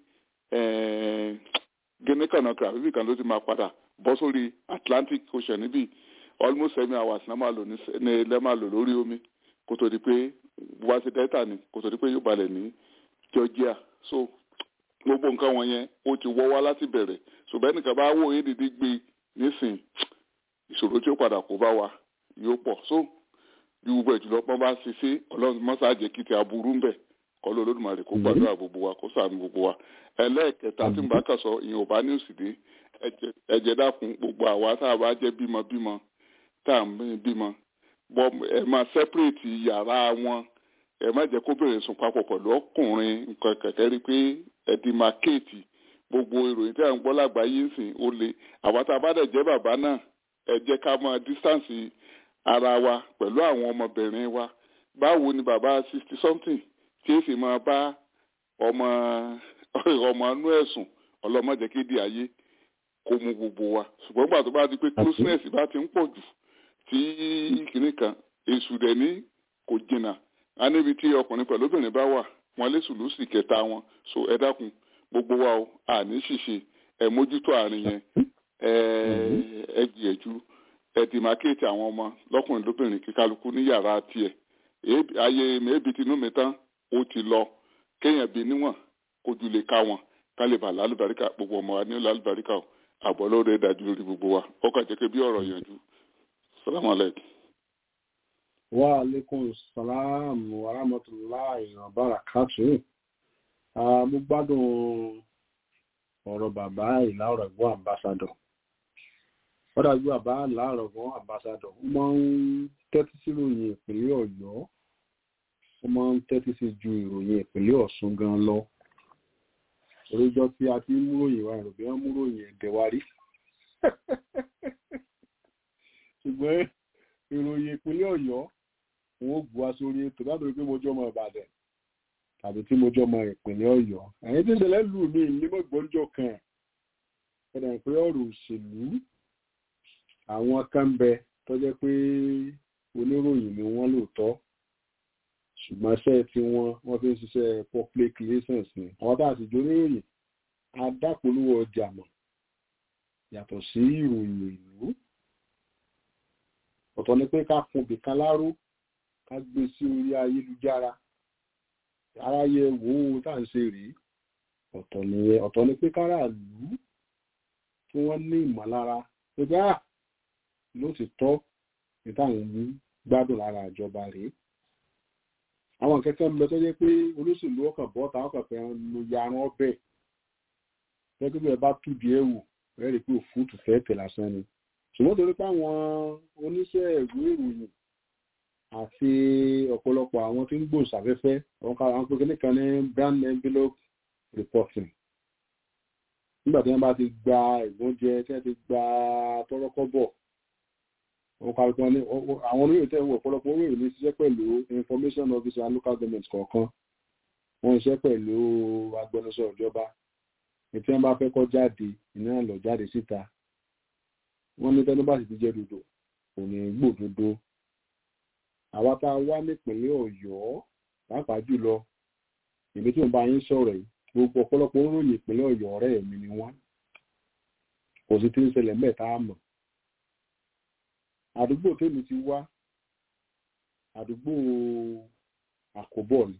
guinea conakry àbíbí kan ló ti máa padà bọ́ sórí atlantic ocean níbí almost seven hours náà máa lò ní lẹ́ máa lò lórí omi kó tó di pé wá sí delta ni kó tó di pé yóò balẹ̀ ní georgia so gbogbo nǹkan wọn yẹn ó ti wọ́ wá láti bẹ̀rẹ̀ ṣùgbọ́n ẹnìkan bá wò édìdí gbé nísìn ìṣòro tí ó padà kó bá wa yóò pọ̀ so bí gbogbo ìjùlọ pọ́n bá ṣe ṣe ọlọ́run mọ́sáàjẹ́ kí ti aburú ń bẹ̀ kọ́ ló lódùmarè kó gbàdúrà gbogbo wa kó ṣàánú gbogbo wa ẹlẹ́ẹ̀kẹta tí mo bá kà sọ ìyẹn ò bá ní òsì dé ẹ̀jẹ̀ dákun gbogbo àwa tá a bá jẹ́ bímọ bímọ tá à ń bímọ bọ́ ẹ máa sẹ́pẹ̀rẹ̀tì yàrá wọn ẹ má jẹ́ kóbìnrin sùn papọ̀ pẹ̀lú ọkùnrin nǹkan kẹ̀kẹ́ rí pé ẹ̀dì máa kéètì gbogbo ìròyìn tí à ń gbọ́ lágbàáyé ń sìn ó le àwa tá a bá dẹ̀ jẹ́ bàbá náà ẹ jẹ́ ká máa distance ara wa pẹ̀lú àwọn ọmọbìnrin wa báwo ni bàbá sixty something tí ó sì máa bá ọmọ ọmọ inú ẹ̀sùn ọlọ́mọdé kéde ayé kó mu gbogbo wa ṣùgbọ́n gbà tó bá di pé closeness bá ti ń pọ̀ jù tí kìnnì kan èṣù dẹ̀ ní kò jìnnà á níbi tí ọkùnrin pẹ̀lú obìnrin bá wà wọn lé sùlùsì kẹta wọn so ẹ dákun gbogbo wa o àní ṣìṣe ẹ mójútó àárín yẹn ẹ ẹ gbìyànjú ẹ dìmákéètì àwọn ọmọ lọkùnrin lóbìnrin kíkálukú ní yàrá tiẹ̀ Èébì- ayé mẹ́ẹ̀bì tinú mi tán ó ti lọ kéèyàn bí níwọ̀n kojú lè ká wọn ká lè bà lálùbáríkà gbogbo ọmọ wa ní lálùbáríkà o àbọ̀ lóore dájú lórí gbogbo wa ọkọ̀ jẹ́ pé bí ọ̀rọ̀ yanjú salamu alaikum. wa alaikum salam wa rahmatullahi wa barakatuh Ah, mo gbádùn ọ̀rọ̀ bàbá ìlàrọ̀ ẹ̀gbọ́n ambassador ó dájú bàbá ìlàrọ̀ ẹ̀gbọ́n ambassador ó máa ń tẹ́tí sí ìròyìn ìpínlẹ̀ ọ̀yọ́ ó máa ń tẹ́tí sí ju ìròyìn ìpínlẹ̀ ọ̀ṣun gan lọ oríjọ́ tí a ti ń múròyìn wa ìròbí wọn múròyìn ẹ̀dẹ̀ wa rí ṣùgbọ́n ìròyìn ìpínlẹ̀ ọ̀yọ́ wọn ó bu wá sórí ètò látòrí pé mo jọ ọmọ ìbàdàn tàbí tí mo jọ ọmọ ìpínlẹ̀ ọ̀yọ́ ẹ̀yin tí ń ṣẹlẹ̀ lù mí nímọ̀ ìgbọ́njọ́ kan ẹ̀dà pé ọ̀rọ̀ òṣèlú àwọn kan bẹ tó jẹ́ pé oníròyìn ni wọ́n lóòótọ́ ṣùgbọ́n iṣẹ́ tí wọ́n wọ́n fi ń ṣiṣẹ́ public relations ni àwọn tá a sì jó oníròyìn adápolówó ọjà mọ̀ yàtọ̀ sí ìròyìn ìlú ọ̀tọ̀ ni pé ká fún bìkan láró ká gbé sí orí ayélujára aráyé wo ohun tá à ń ṣe rèé ọ̀tọ̀ nìyẹn ọ̀tọ̀ ni pé káràlú kí wọ́n ní ìmọ̀lára pé bá ló ti tọ́ ní táwọn ń gbádùn lára ìjọba rèé àwọn kẹ́kẹ́ ń bẹ tó jẹ́ pé olóṣèlú ọkàn bọ́ ta ọkàn fẹ́ lo yaran ọbẹ̀ gẹ́gẹ́ bí ẹ bá túbi ẹ̀ wò ẹ rí i pé òfúùtù fẹ́ tẹ̀ lásán ni ṣùgbọ́n torí pé àwọn oníṣẹ́ ìwé ìròyìn àti ọ̀pọ̀lọpọ̀ àwọn tí ń gbòòsàfẹ́fẹ́ àwọn kan àwọn pínpín kan ní brand envelope reporting nígbà tí wọ́n bá ti gba ìgbóúnjẹ tí wọ́n ti gba tọ́rọ́kọ́bọ̀ àwọn kan kan ní àwọn olóyè tẹ́ ń wọ ọ̀pọ̀lọpọ̀ olóyè ní ṣiṣẹ́ pẹ̀lú information officer local government kọ̀ọ̀kan wọ́n ń ṣiṣẹ́ pẹ̀lú agbẹnusọ ìjọba ètí wọ́n bá fẹ́ kọ́ jáde ìná lọ jáde síta wọ́n ní tẹ́lú bá sì ti jẹ́ dodo kò ní gbòdodo àwa tá a wá nípìnlẹ̀ ọ̀yọ́ pàápàá jùlọ èmi tí mo bá yín sọ̀rọ̀ yìí gbogbo ọ̀pọ̀lọpọ̀ oròyìn ìpínlẹ̀ ọ̀yọ́ ọ̀rẹ́ mi ni wọ́n kò sí tí ń ṣẹlẹ̀ mẹ́ta àmọ́ àdúgbò tèmi ti wá àdúgbò àkóbọ̀ ni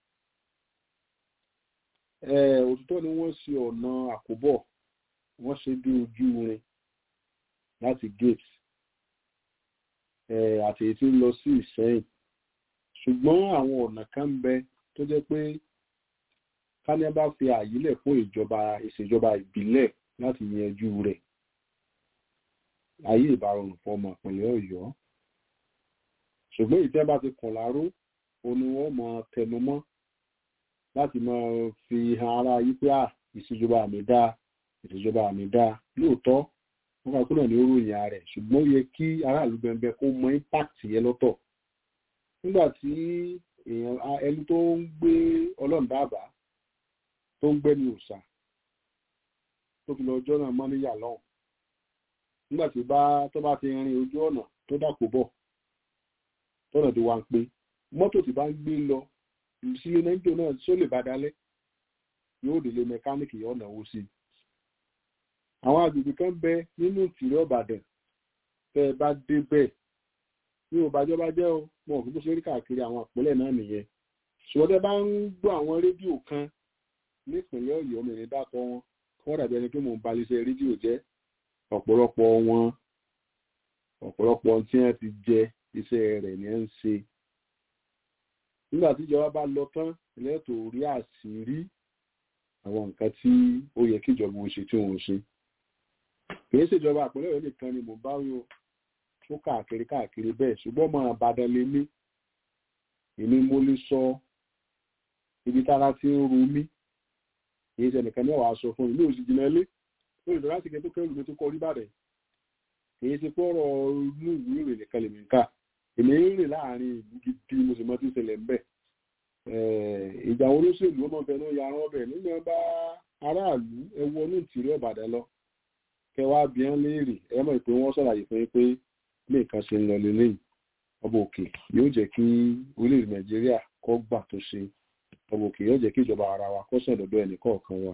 òtítọ́ ni wọ́n ṣe ọ̀nà àkóbọ̀ wọ́n ṣe bí ojú rin láti gate àti èyí tí ń lọ sí ìsẹ́yìn ṣùgbọ́n àwọn ọ̀nà kan ń bẹ tó jẹ́ pé kánẹ́ bá fi àyílẹ̀ fún ìjọba ìṣèjọba ìbílẹ̀ láti yanjú rẹ̀ ayé ìbárọ̀rùn fọmọ ìpínlẹ̀ ọ̀yọ́ ṣùgbọ́n ìtẹ́ bá ti kàn láró ó ní wọ́n mọ tẹnu mọ́ láti máa fi hàn ara yí pé à ìṣèjọba àmì dáa ìṣèjọba àmì dáa lóòótọ́ wọ́n kà kúrò ní oròyìn ààrẹ ṣùgbọ́n ó yẹ kí aráàlú bẹ̀m̀bẹ̀ kó mọ impact yẹn lọ́tọ̀ nígbà tí èèyàn ẹni tó ń gbé ọlọ́run dábàá tó ń gbẹ́ni òòṣà tó fi lọ ọjọ́ náà mọ́ níyà lọ́hùn nígbà tí bá tó bá ti rin ojú ọ̀nà tó dàpọ̀ bọ̀ tọ́nà tí wà ń pé mọ́tò tí bá ń gbé lọ sílé nẹ́jọ́ náà só lè bá dalẹ̀ yóò délé mẹkáníìkì ọ̀nà owó sí i àwọn agbègbè kan bẹ nínú ìtìrẹ́ ọ̀bàdàn tẹ́ ẹ bá dé bẹ́ẹ̀ ní òbájọ́ bá jẹ́ o wọn ò fi bó ṣe rí káàkiri àwọn àpẹẹlẹ náà nìyẹn ṣùgbọ́n tẹ́ bá ń gbọ́ àwọn rédíò kan nípìnlẹ̀ ọ̀yọ́ mi ní dákọ̀ wọn kí wọ́n dàbí ẹni pé mò ń ba iléeṣẹ́ rédíò jẹ́ ọ̀pọ̀lọpọ̀ wọn ọ̀pọ̀lọpọ̀ tí wọ́n ti jẹ iṣẹ́ rẹ̀ ní ń ṣe nígbà tí ìjọba bá lọ tán lẹ́tọ̀ọ́ rí àṣírí àwọn nǹkan tí ó yẹ kí ìjọba ò ṣe tí wọ́n ṣe kìí ṣèjọba àpẹẹrẹ rẹ nìkan ni mò ń bá rí o tó káàkiri káàkiri bẹ́ẹ̀ ṣùgbọ́n ọmọ àbàdàn lè ní èmi mo lè sọ ibi tára tí ń ru mí kìí ṣe nìkan ní ọ̀wá sọ fún mi ní òsì jìnnà ilé ó lè lọ láti kẹ́ tó kẹ́rù mi tó kọ orí bàdàn kìí ṣe pé ọ̀rọ̀ inú ìwé ìrìn nìkan lèmi ń kà èmi ń rìn láàrin ìlú gidi mo sì mọ tí ń ṣẹlẹ̀ ń bẹ̀ ìjà olóṣèlú ọmọ bẹ̀rẹ̀ ó yarán ọbẹ̀ nígbà bá aráàlú ẹ wọnú ìtìrí ọ̀bàdàn lọ kẹwàá bí wọn léèrè ẹ mọ̀ pé wọ́n ṣàlàyé fún yín pé bí nǹkan ṣe ń lọ lélẹ́yìn ọba òkè yóò jẹ́ kí orílẹ̀-èdè nàìjíríà kó gbà tó ṣe ọmọ òkè yóò jẹ́ kí ìjọba ara wa kó sàn lọ́dọ̀ ẹnì kọ̀ọ̀kan wa.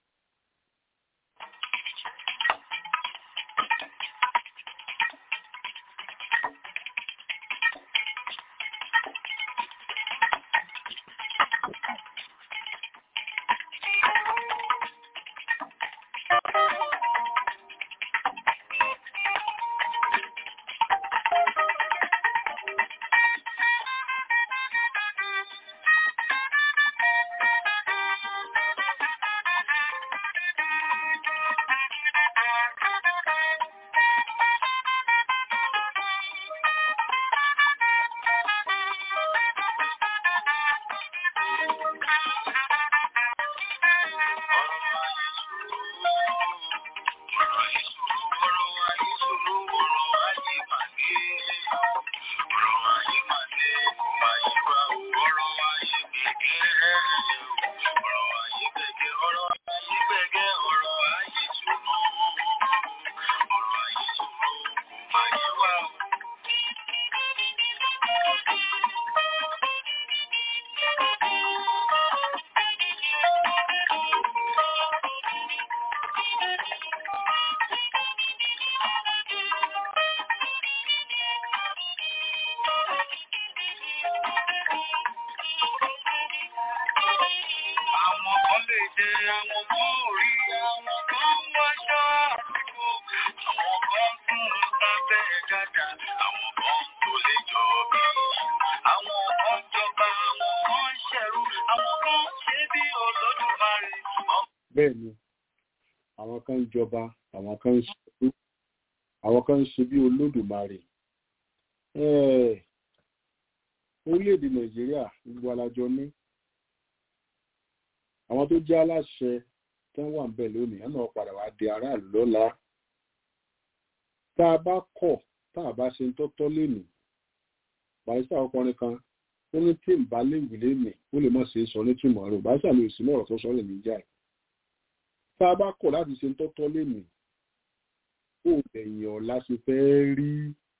Àwọn kan lè jẹ àwọn kan ò rí àwọn kan ń wáṣọ àsìkò. Àwọn kan tún ń sábẹ́ gàdà, àwọn kan tó lè jọ bí. Àwọn kan jọba, àwọn kan ń ṣẹ̀rú, àwọn kan ṣe bí olódùmarè. bẹ́ẹ̀ ni àwọn kan ń jọba àwọn kan ń ṣe àwọn kan ń ṣe bí olódùmarè Eh, orílẹ̀-èdè nàìjíríà gbogbo alájọ ní àwọn tó jẹ́ aláṣẹ tó wà ń bẹ̀ lónìí ẹ̀ náà padà wá di aráàlú lọ́la tá a bá kọ̀ tá a bá ṣe ń tọ́tọ́ lénìí barista ọkùnrin kan ó ní tí ń bá léwu lénìí ó lè má ṣe é sọ ní túmọ̀ rẹ̀ barista lè sí mọ̀rọ̀ tó sọ lè níjà ẹ̀ tá a bá kọ̀ láti ṣe ń tọ́tọ́ lénìí ó bẹ̀yìn ọ̀la ṣe fẹ́ rí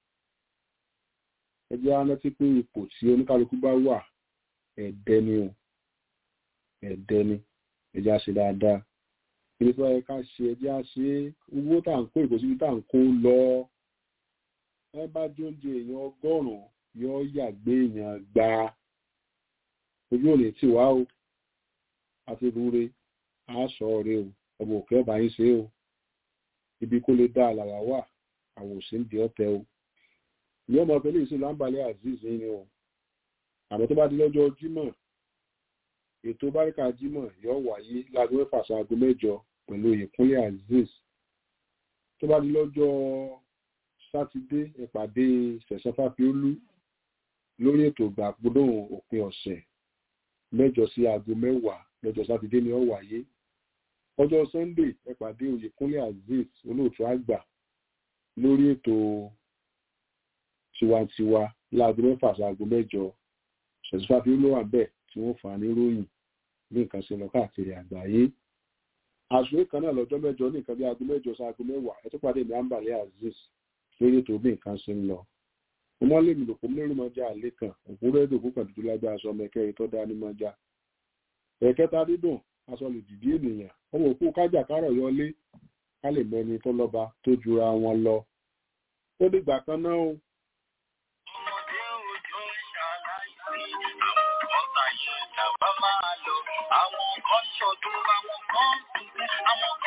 ẹjẹ́ á rántí pé ipò tí oníkálukú bá wà ẹ̀dẹ́ ni o ẹ̀dẹ́ ni ẹjẹ́ á ṣe dáadáa ilé tó yẹ ká ṣe ẹjẹ́ á ṣe owó tá à ń kó ìkòsíbi tá à ń kó lọ ẹ bá jóúnjẹ èèyàn ọgọ́rùn-ún yóò yàgbé èèyàn gba ojú ò ní tì wá o àti rúre á sọ ọ̀rẹ́ o ọmọ òkè ọba yín ṣe o ibi kó lè dá àlàwà wà àwòsí ń di ọ̀tẹ̀ o ní ọmọ ọ̀fẹ́ lè ṣe láǹbalẹ̀ azeez ni o àmọ́ tó bá di lọ́jọ́ jímọ̀ ètò báríkà jímọ̀ yóò wáyé láago mẹ́fà sáago mẹ́jọ pẹ̀lú ìkúnlẹ̀ azeez tó bá di lọ́jọ́ sátidé ìpàdé sẹ̀sán fáfiólú lórí ètò ìgbàgbọ́dọ̀ òpin ọ̀sẹ̀ mẹ́jọ sí aago mẹ́wàá lọ́jọ́ sátidé ni ó wáyé ọjọ́ sunday ìpàdé oyèkúnlẹ̀ azeez olóòtú àgbà lórí ètò tiwantiwa láago mẹ́fà sáago mẹ́jọ sẹ̀sán fáfiólú wà bẹ́ẹ̀ tí wọ́n fà á níròyìn ní nǹkan ṣe lọ káàkiri àgbáyé àṣùwé kan náà lọ́jọ́ mẹ́jọ ní nǹkan bí aago mẹ́jọ sí aago mẹ́wàá ẹ tó pàdé ní àǹbàlẹ́ azeez lórí ètò bí nǹkan ṣe ń lọ mo mọ́ lèmi lòpọ̀ mẹ́rin mọ́jà àlẹ́ kan òkúrẹ́ èdè òkú kan dúdú lágbára aṣọ ọmọ ẹ̀kẹ́rin tó dání mọ́jà ẹ̀kẹta dídùn aṣọ lè dìdí ènìyàn ọmọ òkú kájà kárọ̀ yọlé ká lè mẹni tó lọ́ba tó jura wọn lọ ó dìgbà kan náà o. Ọmọdé òjò ń ṣàlàyé, àwọn kan tàyè ìjàmbá máa lò, àwọn kan ṣọdún, àwọn kan sunkún, àwọn